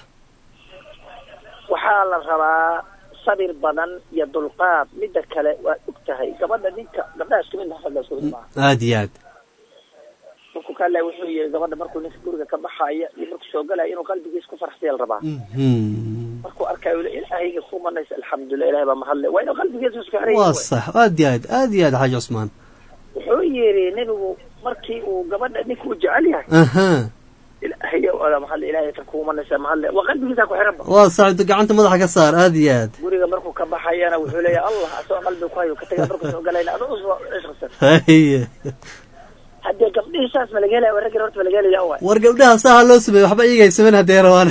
waxaa la rabaa sabir badan iyo dulqaad midda kale waa og tahay gabadha ninka gabdhaha isku mid nafadla isku mid maaha aad iyo aad markuu ka hadlaya wuxuu yihi gabadha markuu ninka guriga ka baxaya iyo markuu soo galaya inuu qalbigiis ku farxsiya la rabaa mhm markuu arkayo ule ilaahayga ku manaysa alxamdulilah ilahay baa mahadle waa inuu qalbigiisa isku xiran waa yahay sax aad iyo aad aad iyo aad xaaji cusmaan wuxuu yidhi nebigu markii uu gabadha ninka uu jecel yahay aha ilaahay oda mahadle ilahay tan kugu manaysa mahadle waa qalbigiisa ku xiran ba waa sax intu gacanta madaxa ka saar aad iyo aad guriga markuu ka baxayana wuxuu leeyahay allah asagoo qalbiga ku hayo ka taga markuu soo galayna adoo usoo cishqasan haye haddee gabdhihii saas ma laga helaya raggan horta ma laga helaya waay war gabdhaha saha loo sameeyo waxba iyaga ay sameyn haddee rabaan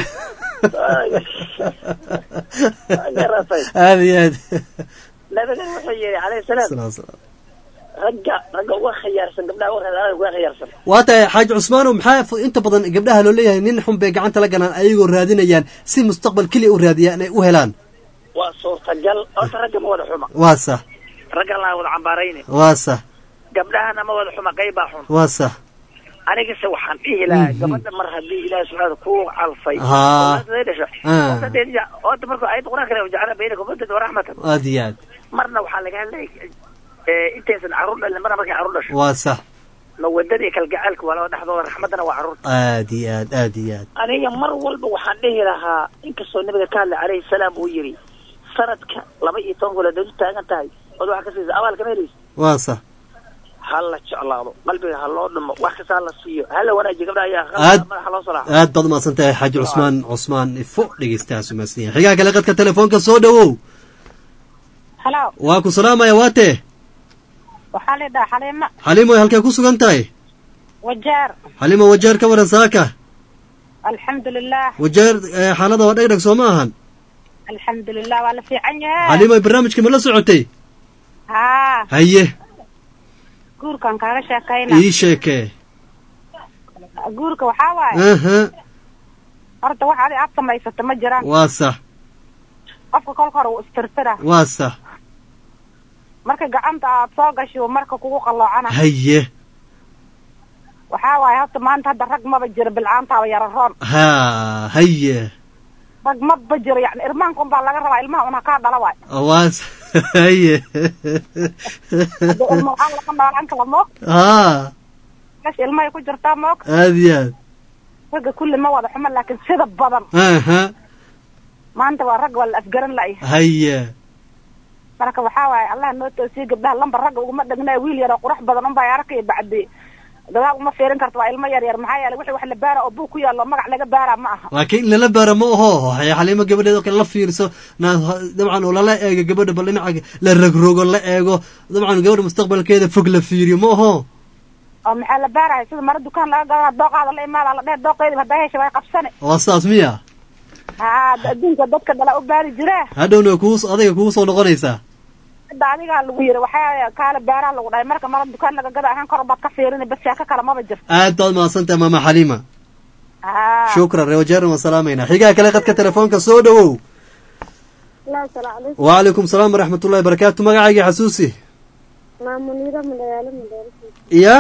garatay aad iyo aad nabigana wuxuu yihi calayhi salaam Salaam, salaam. ragga ragga uga khiyaarsan gabdhaha uga uga khiyaarsan waa tahay xaaji cusmaanow maxaa f- inta badan gabdhaha loo leeyahay nin xun bay gacanta la galaan ayagoo raadinayaan si mustaqbal keliya u raadiyaan ay u helaan waa suurtagal horta ragga ma wada xuma waa sax raggan laa wada cambaarayne waa sax gabdhahana ma wada xuma qaybaa xun waa sax anigase waxaan dhihi lahaa Mhm. gabadha mar haddii ilaahi subxaana ku calfay Haa. oo dhasho Ah. horta dee ja- horta markuu ayadda qur-aanka le jacala baynakum mawadatan waraxmatan aad iyo aad marna waxaa laga hadlay intaysan carruur dhalin marna markay carruur dhasho waa sax mawadada iyo kalgacaalka waa laba dhexdooda raxmaddana waa carruurta aad iyo aad aad iyo aad aniga mar walba waxaan dhihi lahaa inkastoo nabiga ka hadlay calayhi salaam uu yidhi sanadka laba iyo toban gool haddaad u taagan tahay ood waxa ka siisa abaalkama helaysa waa sax ha la jeclaado qalbiga ha loo dhimo wax kasta ha la siiyo ha la wanaajiyo gabdhaha ayaa Aad- madaxa loo salaaxo aad baad umahadsan tahay xaaji cusmaan cusmaan ifo dhegeystahaas umahadsan yahay xigaa kale qadka telefoonka soo dhowow halo waa ku salaamaya waatee waxaa la yidhaha xaliimo xaliimoy halkay ku sugan tahay wajeer xaliimo wajeer ka waran saaka alxamdulilah wajeer eh, xaalada waa dhegdheg soo ma ahan alxamdulilah waa la fiican yahay xaliimoy barnaamijka ma la socotay haa haye guurkan kaaga sheekayna ii sheekee guurka waxaa waaye aha horta wax adi aad samaysata ma jiraan waa sax qofka kolka hore wuu istirtira waa sax marka gacanta aad soo gasho marka kugu qalloocana haye waxaa waaye horta maanta hadda rag maba jiro bilcaantaaba yara roon ha haye rag maba jiro yani irmaanka unbaa laga rabaa ilmaha una kaa dhala waay waa sax haye hadda ilma waxaa laga noolaan kala moog ha meesha ilmahay ku jirtaa moog aad iyo aad ragga kulli ma wada xumo laakiin sida badan aha maanta waa rag waa la afgaran la'yahay haye marka waxaa waaye allah noo toosiye gabdhaha lambar ragga uguma dhagnaa wiil yar oo qurux badan unbaa arkaya bacdi gadaal uma fiirin karto waa ilmo yar yar maxaa yeelay wixii wax la baara oo buug ku yaallo magac laga baara ma aha laakiin in lala baara ma aho waxay xaliimo gabadheed oo kale la fiirso na dabcan oo lala eego gabadha bal dhinaca la rogrogo la eego dabcan gabadha mustaqbalkeeda fog la fiiriyo ma aho oo maxaa la baaraya sida mara dukaan laga gadaa dooqaada la imaada la dheer dooqeedi haddaa hesha way qabsane waa saas miya haa adduunka dadka dhala u baari jire hadhowna kugu adiga kugu soo noqonaysaa hadda adigaa lagu yiri waxaa kaale baaraa lagu dhahay marka mara dukaan laga gada ahaan kor baad ka fiirini bas sheeko kale maba jirto aad baad mahadsantahay maama xaliima haa shukran rewajeeran waan salaamayna xigaa kale qadka telefoonka soo dhowow Hello, salaamu calaykum. wacalaykum salaam waraxmat ullahi barakaatu magacayga xasuusi Maa Muniira magaalo magaalo. iya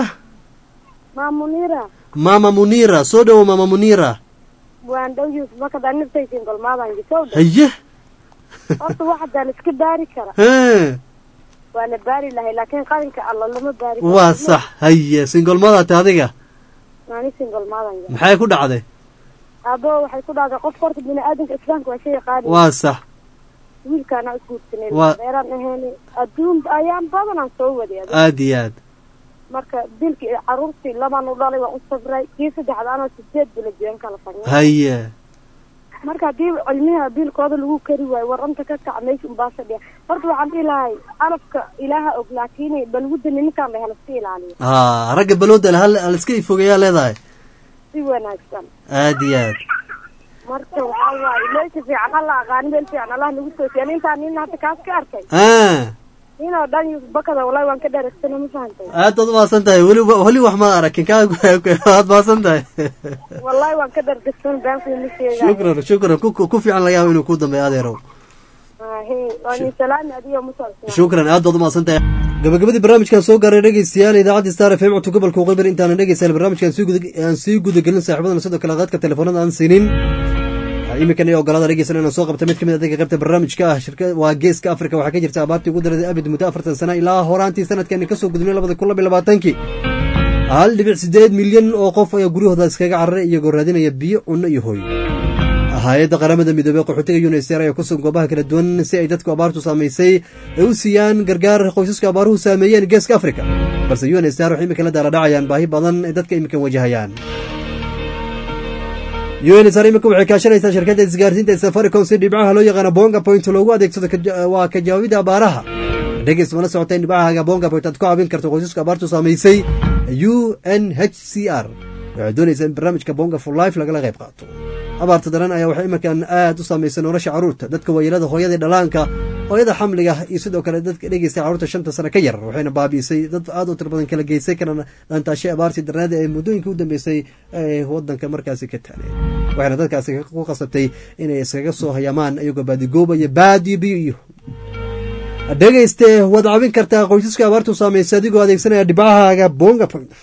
Maa Muniira maama munira soo dhowow maama munira waan dhow Yusuf marka daan niftaysiin golmaadaan gisoo dhow. haye Horta waxa daan iska baari kara. he Waa la baari lahay laakiin qalinka alla lama baari karo. waa sax haye singolmadaate adiga Maani siin golmaadaan yaa. maxay ku dhacday Abo waxay ku dhacday qof horta bini'aadanka islaamka waa shay qaali. waa sax wiilkaana isguursanay Waa- beeraan ahayn adduun ayaan badanaan soo waday adiga. aad iyo aad marka dilkii iyo caruurtii labaan u dhalay waan u sabray kii saddexda anoo sideed bila jeen kala fagna haye marka haddii cilmiha biilkooda lagu kari waayo waranta ka kac meesha unbaa fadhiya horta waxaan dhihi lahay calafka ilaaha og laakiin balwada nimankaan lahay halaska ilaaliyo ha ragga balooda hal hal iska ifogeeyaa leedahay si wanaagsan aad iyo aad marka waxaa waaye meesha fiican alla aqaani meel fiican allah nagu toosiya nintaan nin hadda kaas ka arkay ah ninoo dhan yus bakada wallahi waan ka dheeragsana ma fahantay aad baad umahadsan tahay weli weli wax ma arakin kaa waad mahadsan tahay wallahi waan ka dheergagsan baankuma sheegayo shukran shukran ku ku fiican laga yaabo inuu ku dambeeyo adeerow he waan idin salaami adigo musalsana shukran aad baad umahadsan tahay gabagabadii barnaamijkan soo gaaray dhegeystayaal idaacadda star f m codka gobolka waqooyi bari intaanan dhegeystayaal barnaamijkan sii guda aan sii gudagelin saaxiibadana sidoo kale qaadka telefoonada aan siinin iminkan iyo ogolaada dhegeysan inaan soo qabta mid ka mid adega qaybta barnaamijka ah shirka waa geeska afrika waxaa ka jirta abaartii ugu daraday abid muddo afartan sana ilaa horaantii sanadkani kasoo gudbinay labada kun labiyo labaatankii hal dhibic sideed milyan oo qof ayaa guryahooda iskaga cararay iyagoo raadinaya biyo cunno iyo hooy hay-adda qaramada midoobey qaxootiga unisr ayaa kusugan goobaha kala duwan si ay dadku abaartu saamaysay ay u siiyaan gargaar qoysaska abaaruhu saameeyeen geeska afrika balse unsr waxay iminka la daaladhacayaan baahi badan ay dadka iminkan wajahayaan unsr iminka waxay kaashanaysaa shirkadda isgaarsiinta safaricom si dhibcaha loo yaqaano bonga point loogu adeegsado waa ka jawaabida abaaraha dhegeys mala socota in dhibcahaga bonga point aad ku caawin karto qoysaska abaartu saamaysay u n h c r waxay doonaysaa in barnaamijka bonga for life lagala qayb qaato abaarta daran ayaa waxay iminkan aad u saamaysay nolosha carruurta dadka waayeelada hooyada dhalaanka hooyada xamliga iyo sidoo kale dadka dhegeysta carruurta shanta sano ka yar waxayna baabi'isay dad aad u tiro badan kala geysay kana dhaantaashay abaartii darnaada ee muddooyinka u dambeysay ee waddanka markaasi ka taaleen waxayna dadkaasi ku qasabtay inay iskaga soo hayamaan iyagoo baadigoobaya baadiyo biyo iyo dhegeyste waad caawin kartaa qoysaska abaartu saamaysay adigoo adeegsanaya dhibcahaaga bonga point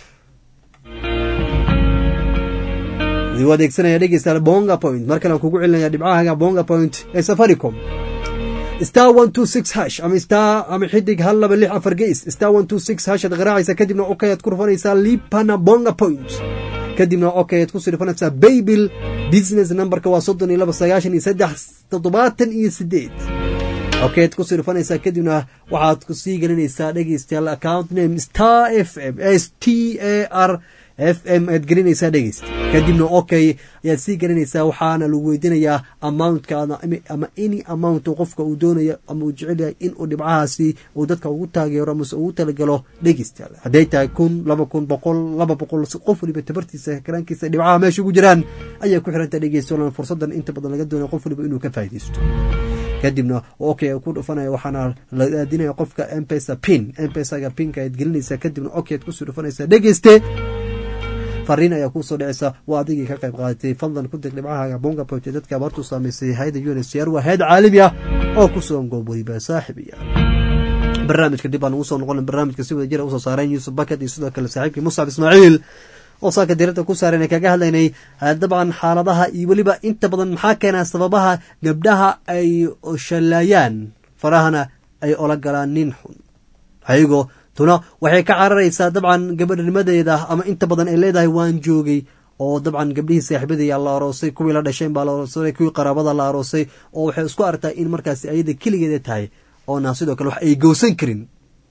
adigoo adeegsanaya dhegeysta bonga point mar kale aan kugu celinaya dhibcahaaga bonga point ee safaricom star one two six hash ama star ama xidig hal laba lix afar geys star one two six hash aad garaacaysa kadibna okay aad ku rufanaysaa lipana bonga point kadibna okay aad kusii rufanaysaa baybil business numberka waa soddon iyo laba sagaashan iyo saddex toddobaatan iyo sideed okeed kusii dhufanaysaa kadibna waxaad kusii gelinaysaa dhegeystayaal account name star f m s t a r f m aad gelinaysaa dhegeysta kadibna okay ayaad sii gelinaysaa waxaana lagu weydiinayaa amountka ama any amount qofka uu doonayo ama uu jecel yahay in uu dhibcahaasi uu dadka ugu taageero amase ugu talagalo dhegeystayaal hadday tahay kun laba kun boqol laba boqol qof waliba tabartiisa karaankiisa dhibcaha meesha ugu jiraan ayay ku xiranta dhegeystayaal fursadan inta badan laga doonayo qof waliba inuu ka faaideysto kadibna okay ku dhufanaya waxaana la aadinaya qofka mpesa pin mpesaga pinka ayaad gelinaysaa kadibna okay ad kusii dhufanaysaa dhegeyste fariin ayaa kuusoo dhicaysa waa adigii ka qayb qaadatay fadlan ku dir dhibcahaaga bonga pote dadka abaartu saamaysay hayada unsr waa hayad caalami ah oo ku sugan goob weliba saaxib iya barnaamijka dib aan ugu soo noqon barnaamijka si wada jira usoo saareen yuusuf bakat iyo sidoo kale saaxiibkii muscab ismaaciil oo saaka diirada ku saareen ee kaga hadlaynay dabcan xaaladaha iyo weliba inta badan maxaa keenaa sababaha gabdhaha ay shallaayaan farahana ay ola galaan nin xun ayagoo tuna waxay ka cararaysaa dabcan gabadhnimadeeda ama inta badan ay leedahay waan joogay oo dabcan gabdhihii saaxiibadaya la aroosay kuwii la dhasheen baa la aroosay kuwii qaraabada la aroosay oo waxay isku aragtaa in markaasi ayada keligeeda tahay oona sidoo kale wax ay gowsan karin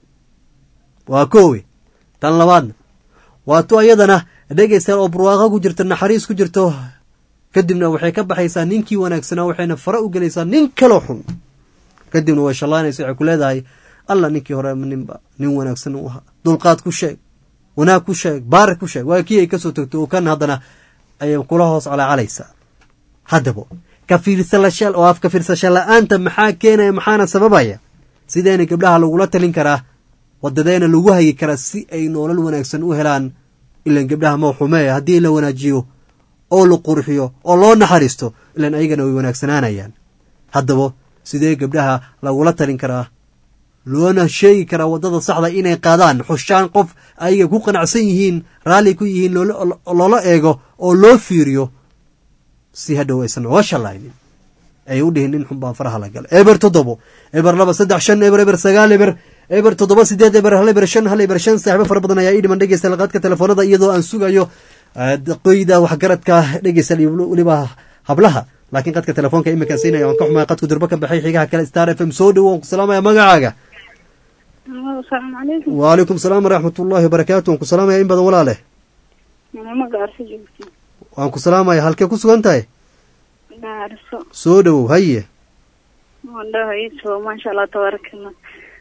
waa koowe tan labaadna waa tu ayadana dhegeystayaal oo barwaaqo ku jirto naxariis ku jirto kadibna waxay ka baxaysaa ninkii wanaagsanaa waxayna fara u gelaysaa nin kaloo xun kadibna way shallaanaysa waxay ku leedahay alla ninkii hore ninba nin wanaagsan u ahaa dulqaad ku sheeg wanaag ku sheeg baari ku sheeg waa kii ay kasoo tagto oo kan haddana ayay kula hoos calaacalaysaa haddaba kafiirsalasha oo af kafiirsasha la-aanta maxaa keenaya maxaana sababaya sideena gabdhaha lagula talin karaa wadadeena lagu hagi karaa si ay noolal wanaagsan u helaan ilan gabdhaha ma xumeeya haddii la wanaajiyo oo la qurxiyo oo loo naxariisto ilan ayagana way wanaagsanaanayaan haddaba sidee gabdhaha lagula talin karaa loona sheegi karaa waddada saxda inay qaadaan xushaan qof ayaga ku qanacsan yihiin raalli ku yihiin loola eego oo loo fiiriyo si hadhow aysan oga shallaynin ay u dhihin nin xun baa faraha la gala eber toddobo eber laba saddex shan eber eber sagaal eber eber toddoba sideed eber hal eber shan hal eber shan saaxibo fara badan ayaa ii dhiman dhegeysta laqaadka telefoonada iyadoo aan sugayo qoyda waxgaradka dhegeysta weliba hablaha laakiin qadka telefoonka iminka siinaya waan ka xumaya qadku durbo ka baxay xigaha kale star f m soo dhowo waan ku salaamaya magacaaga asalaamu calaykum waalaykum salaam waraxmat ullahi wabarakaatu waan ku salaamaya in badan walaaleh mama gaarso joogto waan ku salaamaya halkee ku sugan tahay gaarso soo dhowow haye wandhahayso maasha allah tabaarakalla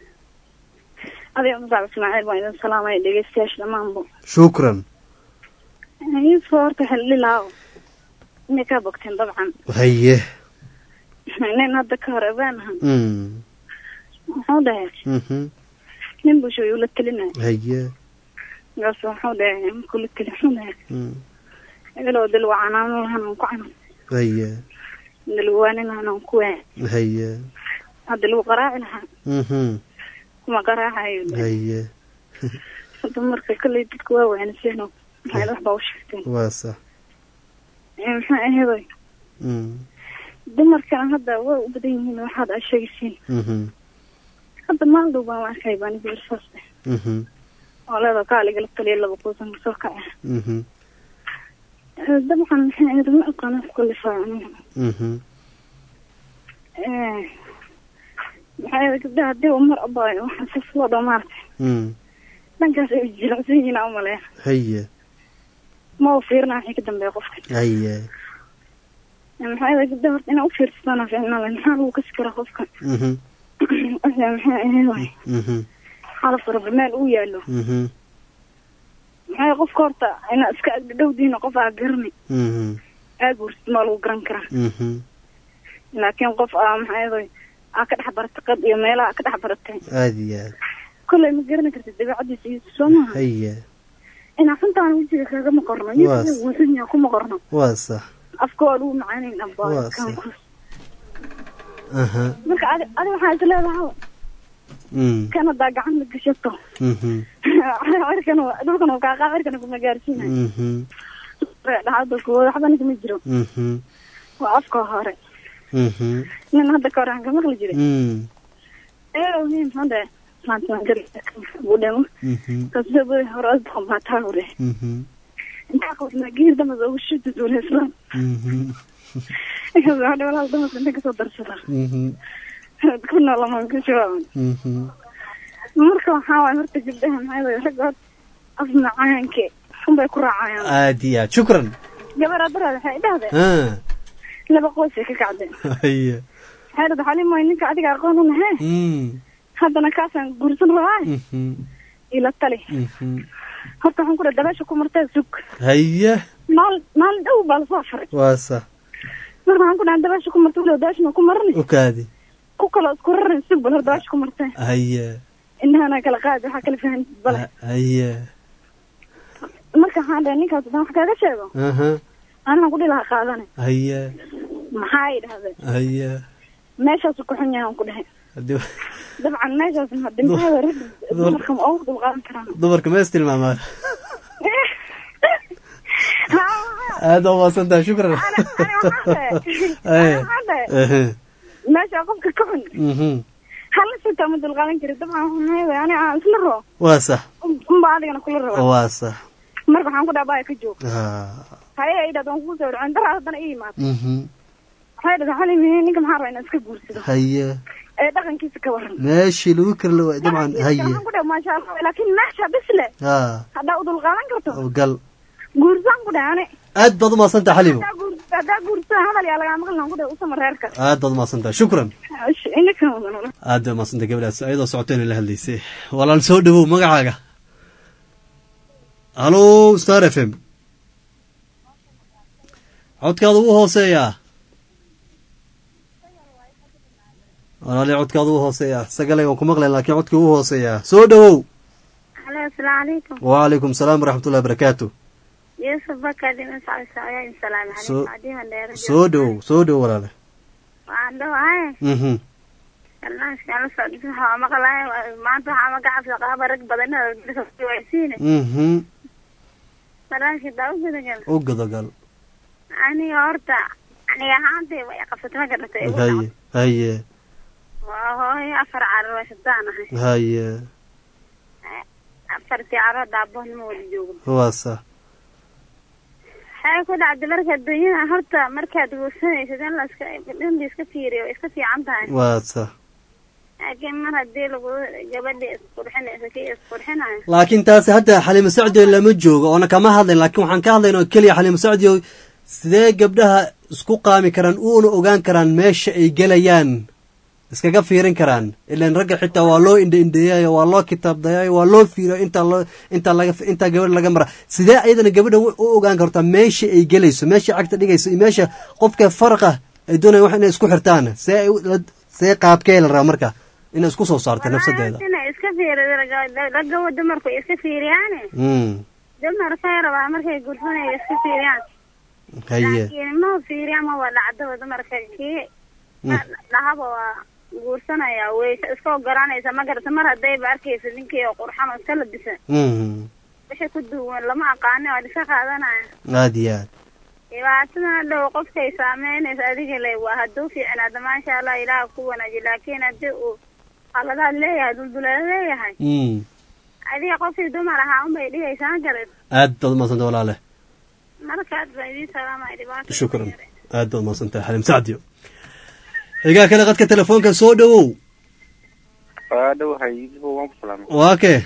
adiga musacab ismaaciil baan idin salaamaya dhegeystayaasha dhammaanba shukran iso horta xildhilaaw inay kaa bogteen dabcan haye nin hadda ka hor abaanahan mm muxuu dhahay mhm nin busho ayuu la telinaya haye markaas wuxuu dhahay markuu la teli muxuu dhahay mm ebelow dalwa canaano lahan aan ku canan haye dalwaani lahan aan ku waan haye hadda lagu qaraaci lahaa mhm kuma qaraacayo haye hadda marka kolley dadku waa waaniseen maxayd wax baa u sheegteen waa sax maxaa aheeday mm dumarkana hadda way u badan yihiin waxaad aa sheegaysiin mhm hadda maalin dhow baan arkay baan gabar saas eh mhm oo leeda kaaligala taliya laba kuusan soo kaca mhm dabcan maxay ahayd ma aqaana ku kalifaa aniga mhm maxay ahayd gabdhaha hadii uu mar abaayo waxaa sas loo dho maartay mm dhankaas ay jilicsan yihiin aan umaleeya haye ma u fiirina wixii ka dambeeya qofka haye maxay ahayd gabdhaha horta inaa u fiirsatana ficnale maxaa lagu kasi karaa qofka mhm wixii maxay ahayd waay mhm xalaf raba meel uu yaalo mhm maxay qofka horta inaa iska agdhowdiina qof aa garanay mhm aad buursid maa lagu garan karaa mhm laakiin qof aa maxay ahayd aa ka dhex baratay qad iyo meelaha ka dhex baratay aada iyo aad kolley ma garani kartid dabeecadiisa iyo soo maaha haye inaa xuntaana wejiga kaagama qorno Waas. iyo wuxun yaa kuma qorno waa sax afka waa lagu macaaneyn abaa Waas. aha marka adi adi waxaa is leedahay mm kan hadaa gacan la gashato mhm cirkan dhulkan uu kaaqaa cirkan kuma gaarsiinayo mhm dhacada kuwa waxba ninkama jiro mhm waa afka hore mhm nin hadda ka hore aan ka maqli jiray mm ee nin hadda maanta waan gari buu dhamo mhm kasoo hore asbaqan baa taa hore mhm intaa qofna geer damas ugu shida duule islam mhm waxaa walaal damas inta kasoo darsada mhm ku noolamaan ku shawaaban Mhm. marka waxaa waay horta gabdhaha maxay waay ragga horta af macaanke unbay ku raacayaan aad iyo aad shukran gabar adaraad waxay dhahdeen Ah, laba qoysay ka kacdeen haye waxay dhahday xali mooy ninka adiga aqoon u nahe Mm, haddana kaasaan guursan rabaa mhm, ila tali mhm. horta waxaan ku dhahay dabeesha ku martee sug haye maalin maalin dhow baa lasoo faray waa sax marka waxaan ku dhahay dabeesha ku martay walow daashna ku marni ukaadi ku kaloo isku rarin sug bal hor dabeesha ku martee haye indhahana kala qaadi waxaa kala fahansid bale haye marka waxaan dhahay ninkaas haddaan wax kaaga sheego aha ani waxaan ku dhihi lahaa qaadane haye maxaa ay dhahdeen haye meeshaasu ku xun yahay aan ku dhahay Haddii- dabcan meeshaas hadii maxaa waay rag dumarka ma ugu dulqaadan karaan dumarka ma istilmaamaan aad waa maasantahay shukran Haye. Ehe. meesha qofka ka xun Mhm. hala sitaa ma dulqaadan kari dabcan maxaa waay ani aan isla rabo waa sax unba adigana kula raba waa sax marka waxaan ku dhaha baya ka joog Ah, haye ay dhahda waan kugu soo dhaceen daraa haddana ii imaad mhm. waxay dhahda xali mihi ninka maxaa rabaa inaan iska guursado haye ee dhaqankiisa ka waran meeshii lagu karla waay dabcan haye waxaan ku dhaha maasha allah laakiin meesha bisle ha haddaa u dulqaadan karto gal guursaan ku dhaha ani aad baad u maasantahay xalimo haddaa guur- haddaa guursan hadal yaa lagaa maqli lahaan ku dhaha usama reerka aad baad u maasantahay shukran inakan wadan aad baad maasantahay gabadhaas ayadoo socoto inay la hadlaysay walaal soo dhawow magacaaga halo star f m codkaada ugu hooseeyaa walaali codkaada ugu hooseeyaa sagalay waan ku maqlayn laakiin codka ugu hooseeyaa soo dhawow halo asalaamu calaykum wacalaykum salaam waraxmatullahi barakaatu yuusuf bakar dhiman sacdi saayaa in salaam Soo- calaykum adiiman dheera soo dhawow soo dhawow walaale waxaan dhawahay mhm barnaamijkaan la socdisa waxaa maqlahay maanta waxaa magacabsa qaaba rag badan waysiine mhm barnaamijka daa u gudagal u gudagal aniga horta aniga ahaantay way qabsatay ma garatay igu haye dhacday. haye waa hooyo afar carruursataan ahay haye afartii carruur daaboon ma wada joogo waa sax waxay ku dhacday marka adduunyada horta markaad guursanaysid in laska in la iska fiiriyo way iska fiican tahay waa sax laakiin mar haddii lagu gabadha isqurxinaysa kii isqurxinayo laakiin taasi hadda xaliimo sacdiyo lama joogo oona kama hadlayn laakiin waxaan ka hadlayn oo keliya xaliimo sacdiyo sidee gabdhaha isku qaami karaan uuna ogaan karaan meesha ay gelayaan iskaga fiirin karaan ilan ragga xitaa waa loo indha indheeyayo waa loo kitaabdayayo waa loo fiiriyo intaa loo intaa laga intaa gabadha laga mara sidee ayadana gabadha u ogaan kartaa meesha ay gelayso meesha cagta dhigayso iyo meesha qofka faraqa ay doonayaan wax inay isku xirtaan see ay u- la- see qaabkee la rabaa marka inay isku soo saarta nafsadeeda inay iska fiiriyo ragga dumarku iska fiiriyaane mm dumarkay rabaa markay guursanaya iska fiiriyaan haye laakiin ma fiiriya ma waa dhacdaba dumarka kii dhahaba waa guursanaya way iska ogolanaysa ma garata mar haddayba arkaysa ninkii oo qurxan oo iska labisan mm wixii ku duwan lama aqaani waa iska qaadanaya aad iyo aad dhibaatadana dhow qofkay saameynaysa adiga le waa hadduu fiicnaada maasha allah ilaah ku wanaaji laakiin haddii uu qaladaad leeyahay dulduleelo leeyahay mm adiga qofkii dumar ahaa unbay dhigaysaa ma garat aad baad umadsanta walaale markaad baa idiin salaamaya dhibaato shukran aad baad umadsantahay xalim sacdiyo xigaa kale qadka telefoonka soo dhawow waa dhowahay yuusuf waan ku salaamay waa kee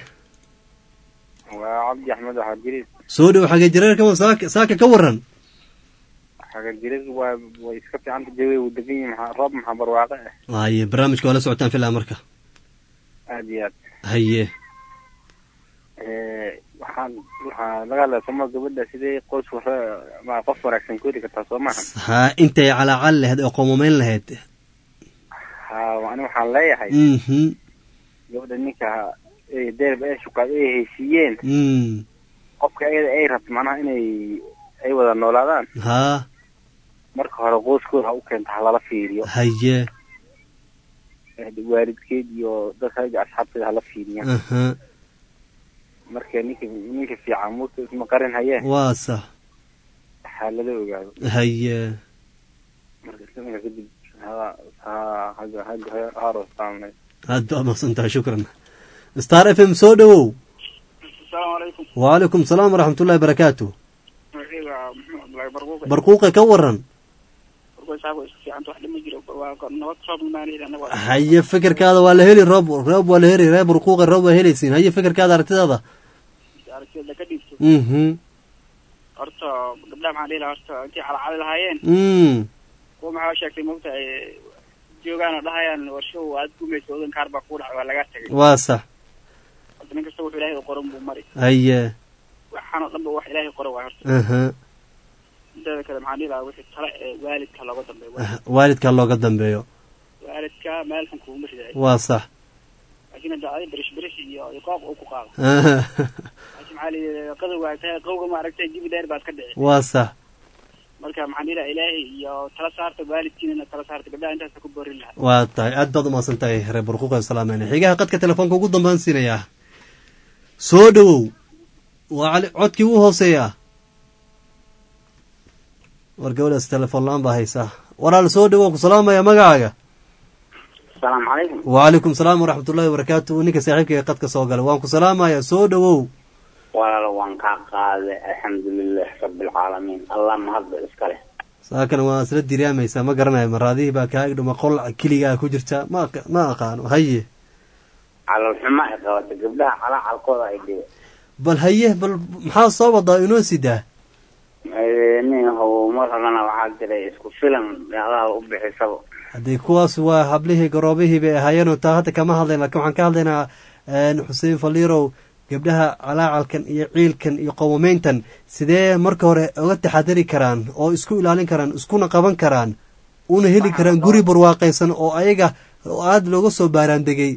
waa cabdi axmed waxaa jiris soo dhawow xagee jareerka saaka saaka ka waran xaga jiris waa way iska fiicanta jawi uu degan yahay maxaa roob maxaa barwaaqo ah haye barnaamijka waa la socotaan filaa marka aad iyo aad haye Eh, waxaan waxaa laga hadlaya sooma gabadha sidee qoys wara ma qof wanaagsan ku heli kartaa soo maaha ha intay calaacal lahayd oo qomomeyn lahayd ha ani waxaan leeyahay mhm gabadha ninka eh, deerba ay shukaad ay heshiiyeen mm qofka ayada ay rabto macnaha inay ay wada noolaadaan ha marka hore qoyskooda ha u keenta ha lala fiiriyo haye Eh, waalidkeed iyo dadka ayaga asxaabteeda hala fiiriya aha marka ninka ninka fiican muta isma qarin haye waa sax ha lala ogaado haye marka islamarka kadib ha ha haga haga harostaanay aad baad umadsantahay shukran star f m soo dhawow asalaamu calaykum wacalaykum salaam waraxmatullahi barakaatu magaciiga maxamed abdullaahi barquuqe barquuqe ka waran barquuqe saako iska fiicanta wax dhima jiro waa nabad roob maanayda anaga waa haye fikirkaada waa la heli roob roob waa la heli reer burquuqa roob waa helaysiin haye fikirkaada aragtidaada aragtiyada ka dhiibto mhm horta gabdhaha maxaan dhihi lahaa horta intii calacali lahaayeen mm kuwa maxaa sheegtay mogta ay joogaan oo dhahayaan warshahu aad gumaysa wadan kaar baa kuu dhacay waa lagaa tagay waa sax horta nin kasta wuxuu ilaahay u qoran buu mari haye waxaan oo dhan ba wax ilaahay qoran waay horta aha inteeda kale maxaan dhihi lahaa wixii tale ee waalidka looga dambeeyo waalidka looga dambeeyo waalidka meel xun kuuma riday waa sax laakiin hadda adi berish berish iyo iqaab uu ku qaado aha laakiin maxaa liyihi qadow waa tahay qowga ma aragtay jibi dheer baad ka dhici waa sax marka maxaan dhihi lahaa ilaahay iyo tala saarta waalidkiinana tala saarta gabdhaha intaasa ku boorin lahaa waa tahay aad baad umahadsan tahay reer burquuqa salaameyn xigaha qadka telefoonka ugu dambaan siinayaa soo dhowow waa cali codkii u hooseeyaa war gabadhaas telefoon la-aan baa haysaa walaal soo dhowow ku salaamaya magacaaga asalaamu calaykum wacalaykum salaam waraxmatullahi wabarakaatu ninka saaxiibkayga qadka soo galay waan ku salaamaya soo dhowow walaalo waan kaa qaaday alxamdulilah rabbilcaalamiin allah mahadba iska leh saakana waa isla diraamaysaa ma garanayo maraadihii baa kaa igdhuma qol keligaa ku jirta ma aqa- ma aqaano haye calal xumo ay qabata gabdhaha calacalkooda ay dhibe bal haye bal maxaa soo wadaa inoo sidaa nin how mar horena waxaa jiray isku filan adaha u bixisaba haddii kuwaas waa hablihii garoobihii bay ahaayeenoo taa hadda kama hadlayn lakin waxaan ka hadlaynaa xuseen faliirow gabdhaha calaacalkan iyo ciilkan iyo qowmameyntan sidee marka hore uga taxadari karaan oo isku ilaalin karaan iskuna qaban karaan una heli karaan guri barwaaqaysan oo ayaga oo aada looga soo baaraan degay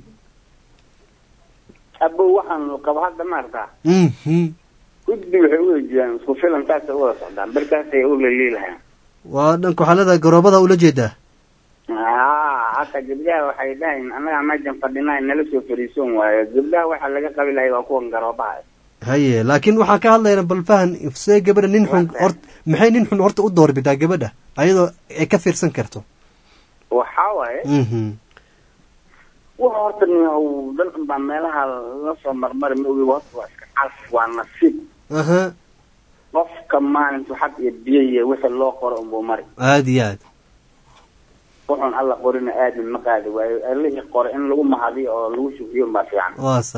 abow waxaan qabo hadda maartaa mhm guddi waxay u wejiyaan isku filan taasay u wada socdaan barkaasay u laliilahayaan waa dhanka xaalada garoobada ula jeedaa haa hata gabdhaha waxay dhahayn annagaa mejan fadhinaa nala soo fariisoon waayo gabdhaha waxaa laga qabi lahay waa kuwan garoobaha haye laakiin waxaan ka hadlaynaa bal fahan see gabadha nin xun hort maxay nin xun horta u doorbidaa gabadha ayadoo ay ka fiirsan karto waxaa waaye mhm waxa horta niyow dalkan baa meelaha lasoo marmari ma ogi horta waa iska calf waa nasiib aha qofka maalintu xad iyo biyo iyo wixii loo qoro unbuu mari aada iyo aad wuxuun alla qorina aadin ma qaadi waayo allihii qore in lagu mahadiyo oo lagu shukriyo baa fiican waa sa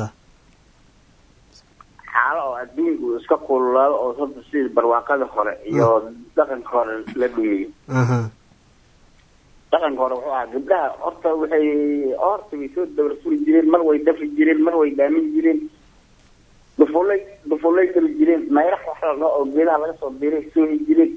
xaalo oo adduunku uu iska kululaado oo horta sidii barwaaqada hore iyo dhaqanka hore la dhumiyo aha dhaqanka hore wuxuu ahaa gabdhaha horta waxay horta way soo dawla furi jireen mar way dafi jireen mar way dhaamin jireen dufulay dufulay tali jireen mayrax wax la dhaho oo geedaha laga soo biiray soohi jireen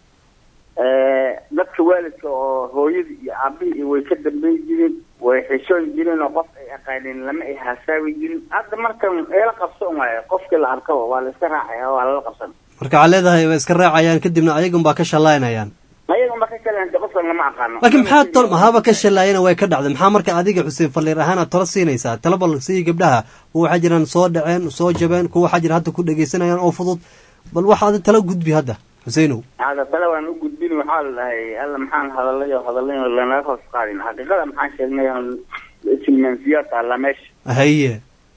dadka waalidka oo hooyadii iyo aabihii iyo way ka dambeyn jireen way xishoon jireen oo qof ay aqaaneen lama ay haasaawi jirin hadda markan eela qabsan waayo qofkii la arkaba waa la iska raacaya waa lala qabsan marka waxaa leedahay way iska raacayaan kadibna ayagun baa ka shallaynayaan ayaga ma ka kaleenta qofkan lama aqaano laakiin maxaa tol mahaba ka shallaayana way ka dhacday maxaa marka adiga xuseen falliir ahaan aad talo siinaysaa talo bal sii gabdhaha kuwa waxaa jiraan soo dhaceen soo jabeen kuwa waxaa jira hadda ku dhegaysanayaan oo fudud bal waxa adi talo gudbi hadda xuseenow hada tale waan u gudbin waxaa la dhahay alla maxaan hadalay oo hadalay oo lanaga hoos qaadin xaqiiqada maxaan sheegnay filmansiyaa taalla meesha haye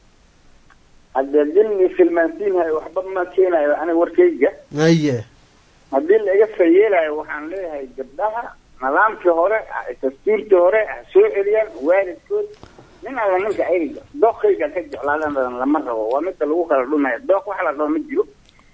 haddee dilni filmansiinhayo waxba ma keenayo aniga warkayga haye haddii la iga fayeelayo waxaan leeyahay gabdhaha nidaamkii hore dastuurkii hore ha soo celiyaan waalidkood nin alla ninka ayga dookayga ka jeclaadan lama rabo waa midda lagu kala dhumaya dook wax la dhaho ma jiro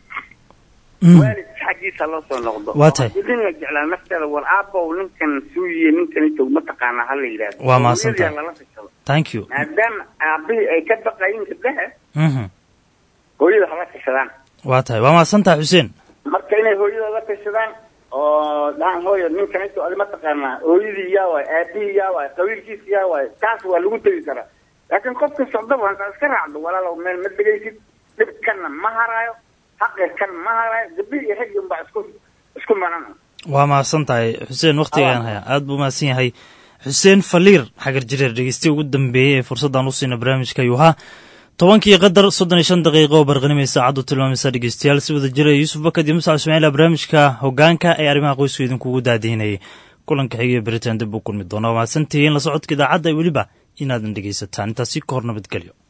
waalidka xaggiisa loo soo noqdo Waa tahay. Haddii nin la jeclaa nafteeda war aabow ninkan suuyiye ninkan itog mataqaanaa ha la yidhahdo Waa mahadsantahay. Hooyadii lala tashado thank you maadaama aabihii ay ka baqayin gabdhaha mhm hooyada hala tashadaan waa tahay waa mahadsantaha xuseen marka inay hooyada la tashadaan oo dhahan hooyo ninkan ito adi mataqaanaa hooyadii yaa waay aabihii yaa waay qabiilkiisa yaa waay taas waa lagu tegi karaa laakiin qofka socdaba hantaa iska raacdo walaalow meel ma dhegaysid dhibkanna ma haraayo xaqirkan ma haraayo gabdhihi iyo raggi unbaa isku isku maran waa mahadsan tahay xuseen wakhtigaan haya aad buu mahadsan yahay xuseen faliir xagar jireer dhegeystiya ugu dambeeyey ee fursaddan u siina barnaamijka ayuu ahaa tobankii qadar soddon iyo shan daqiiqo oo barqanimay saacaddu tilmaamaysa dhegeystayaal si wada jira yuusuf bakad iyo muscab ismaaciil aa barnaamijka hoggaanka ee arrimaha qoysku idinkugu daadihinayay kulanka xiga ee beritaan dib u kulmi doona waa mahadsantihiin la socodka idaacadda iyo weliba inaadan dhegeysataan intaasi ka hor nabadgelyo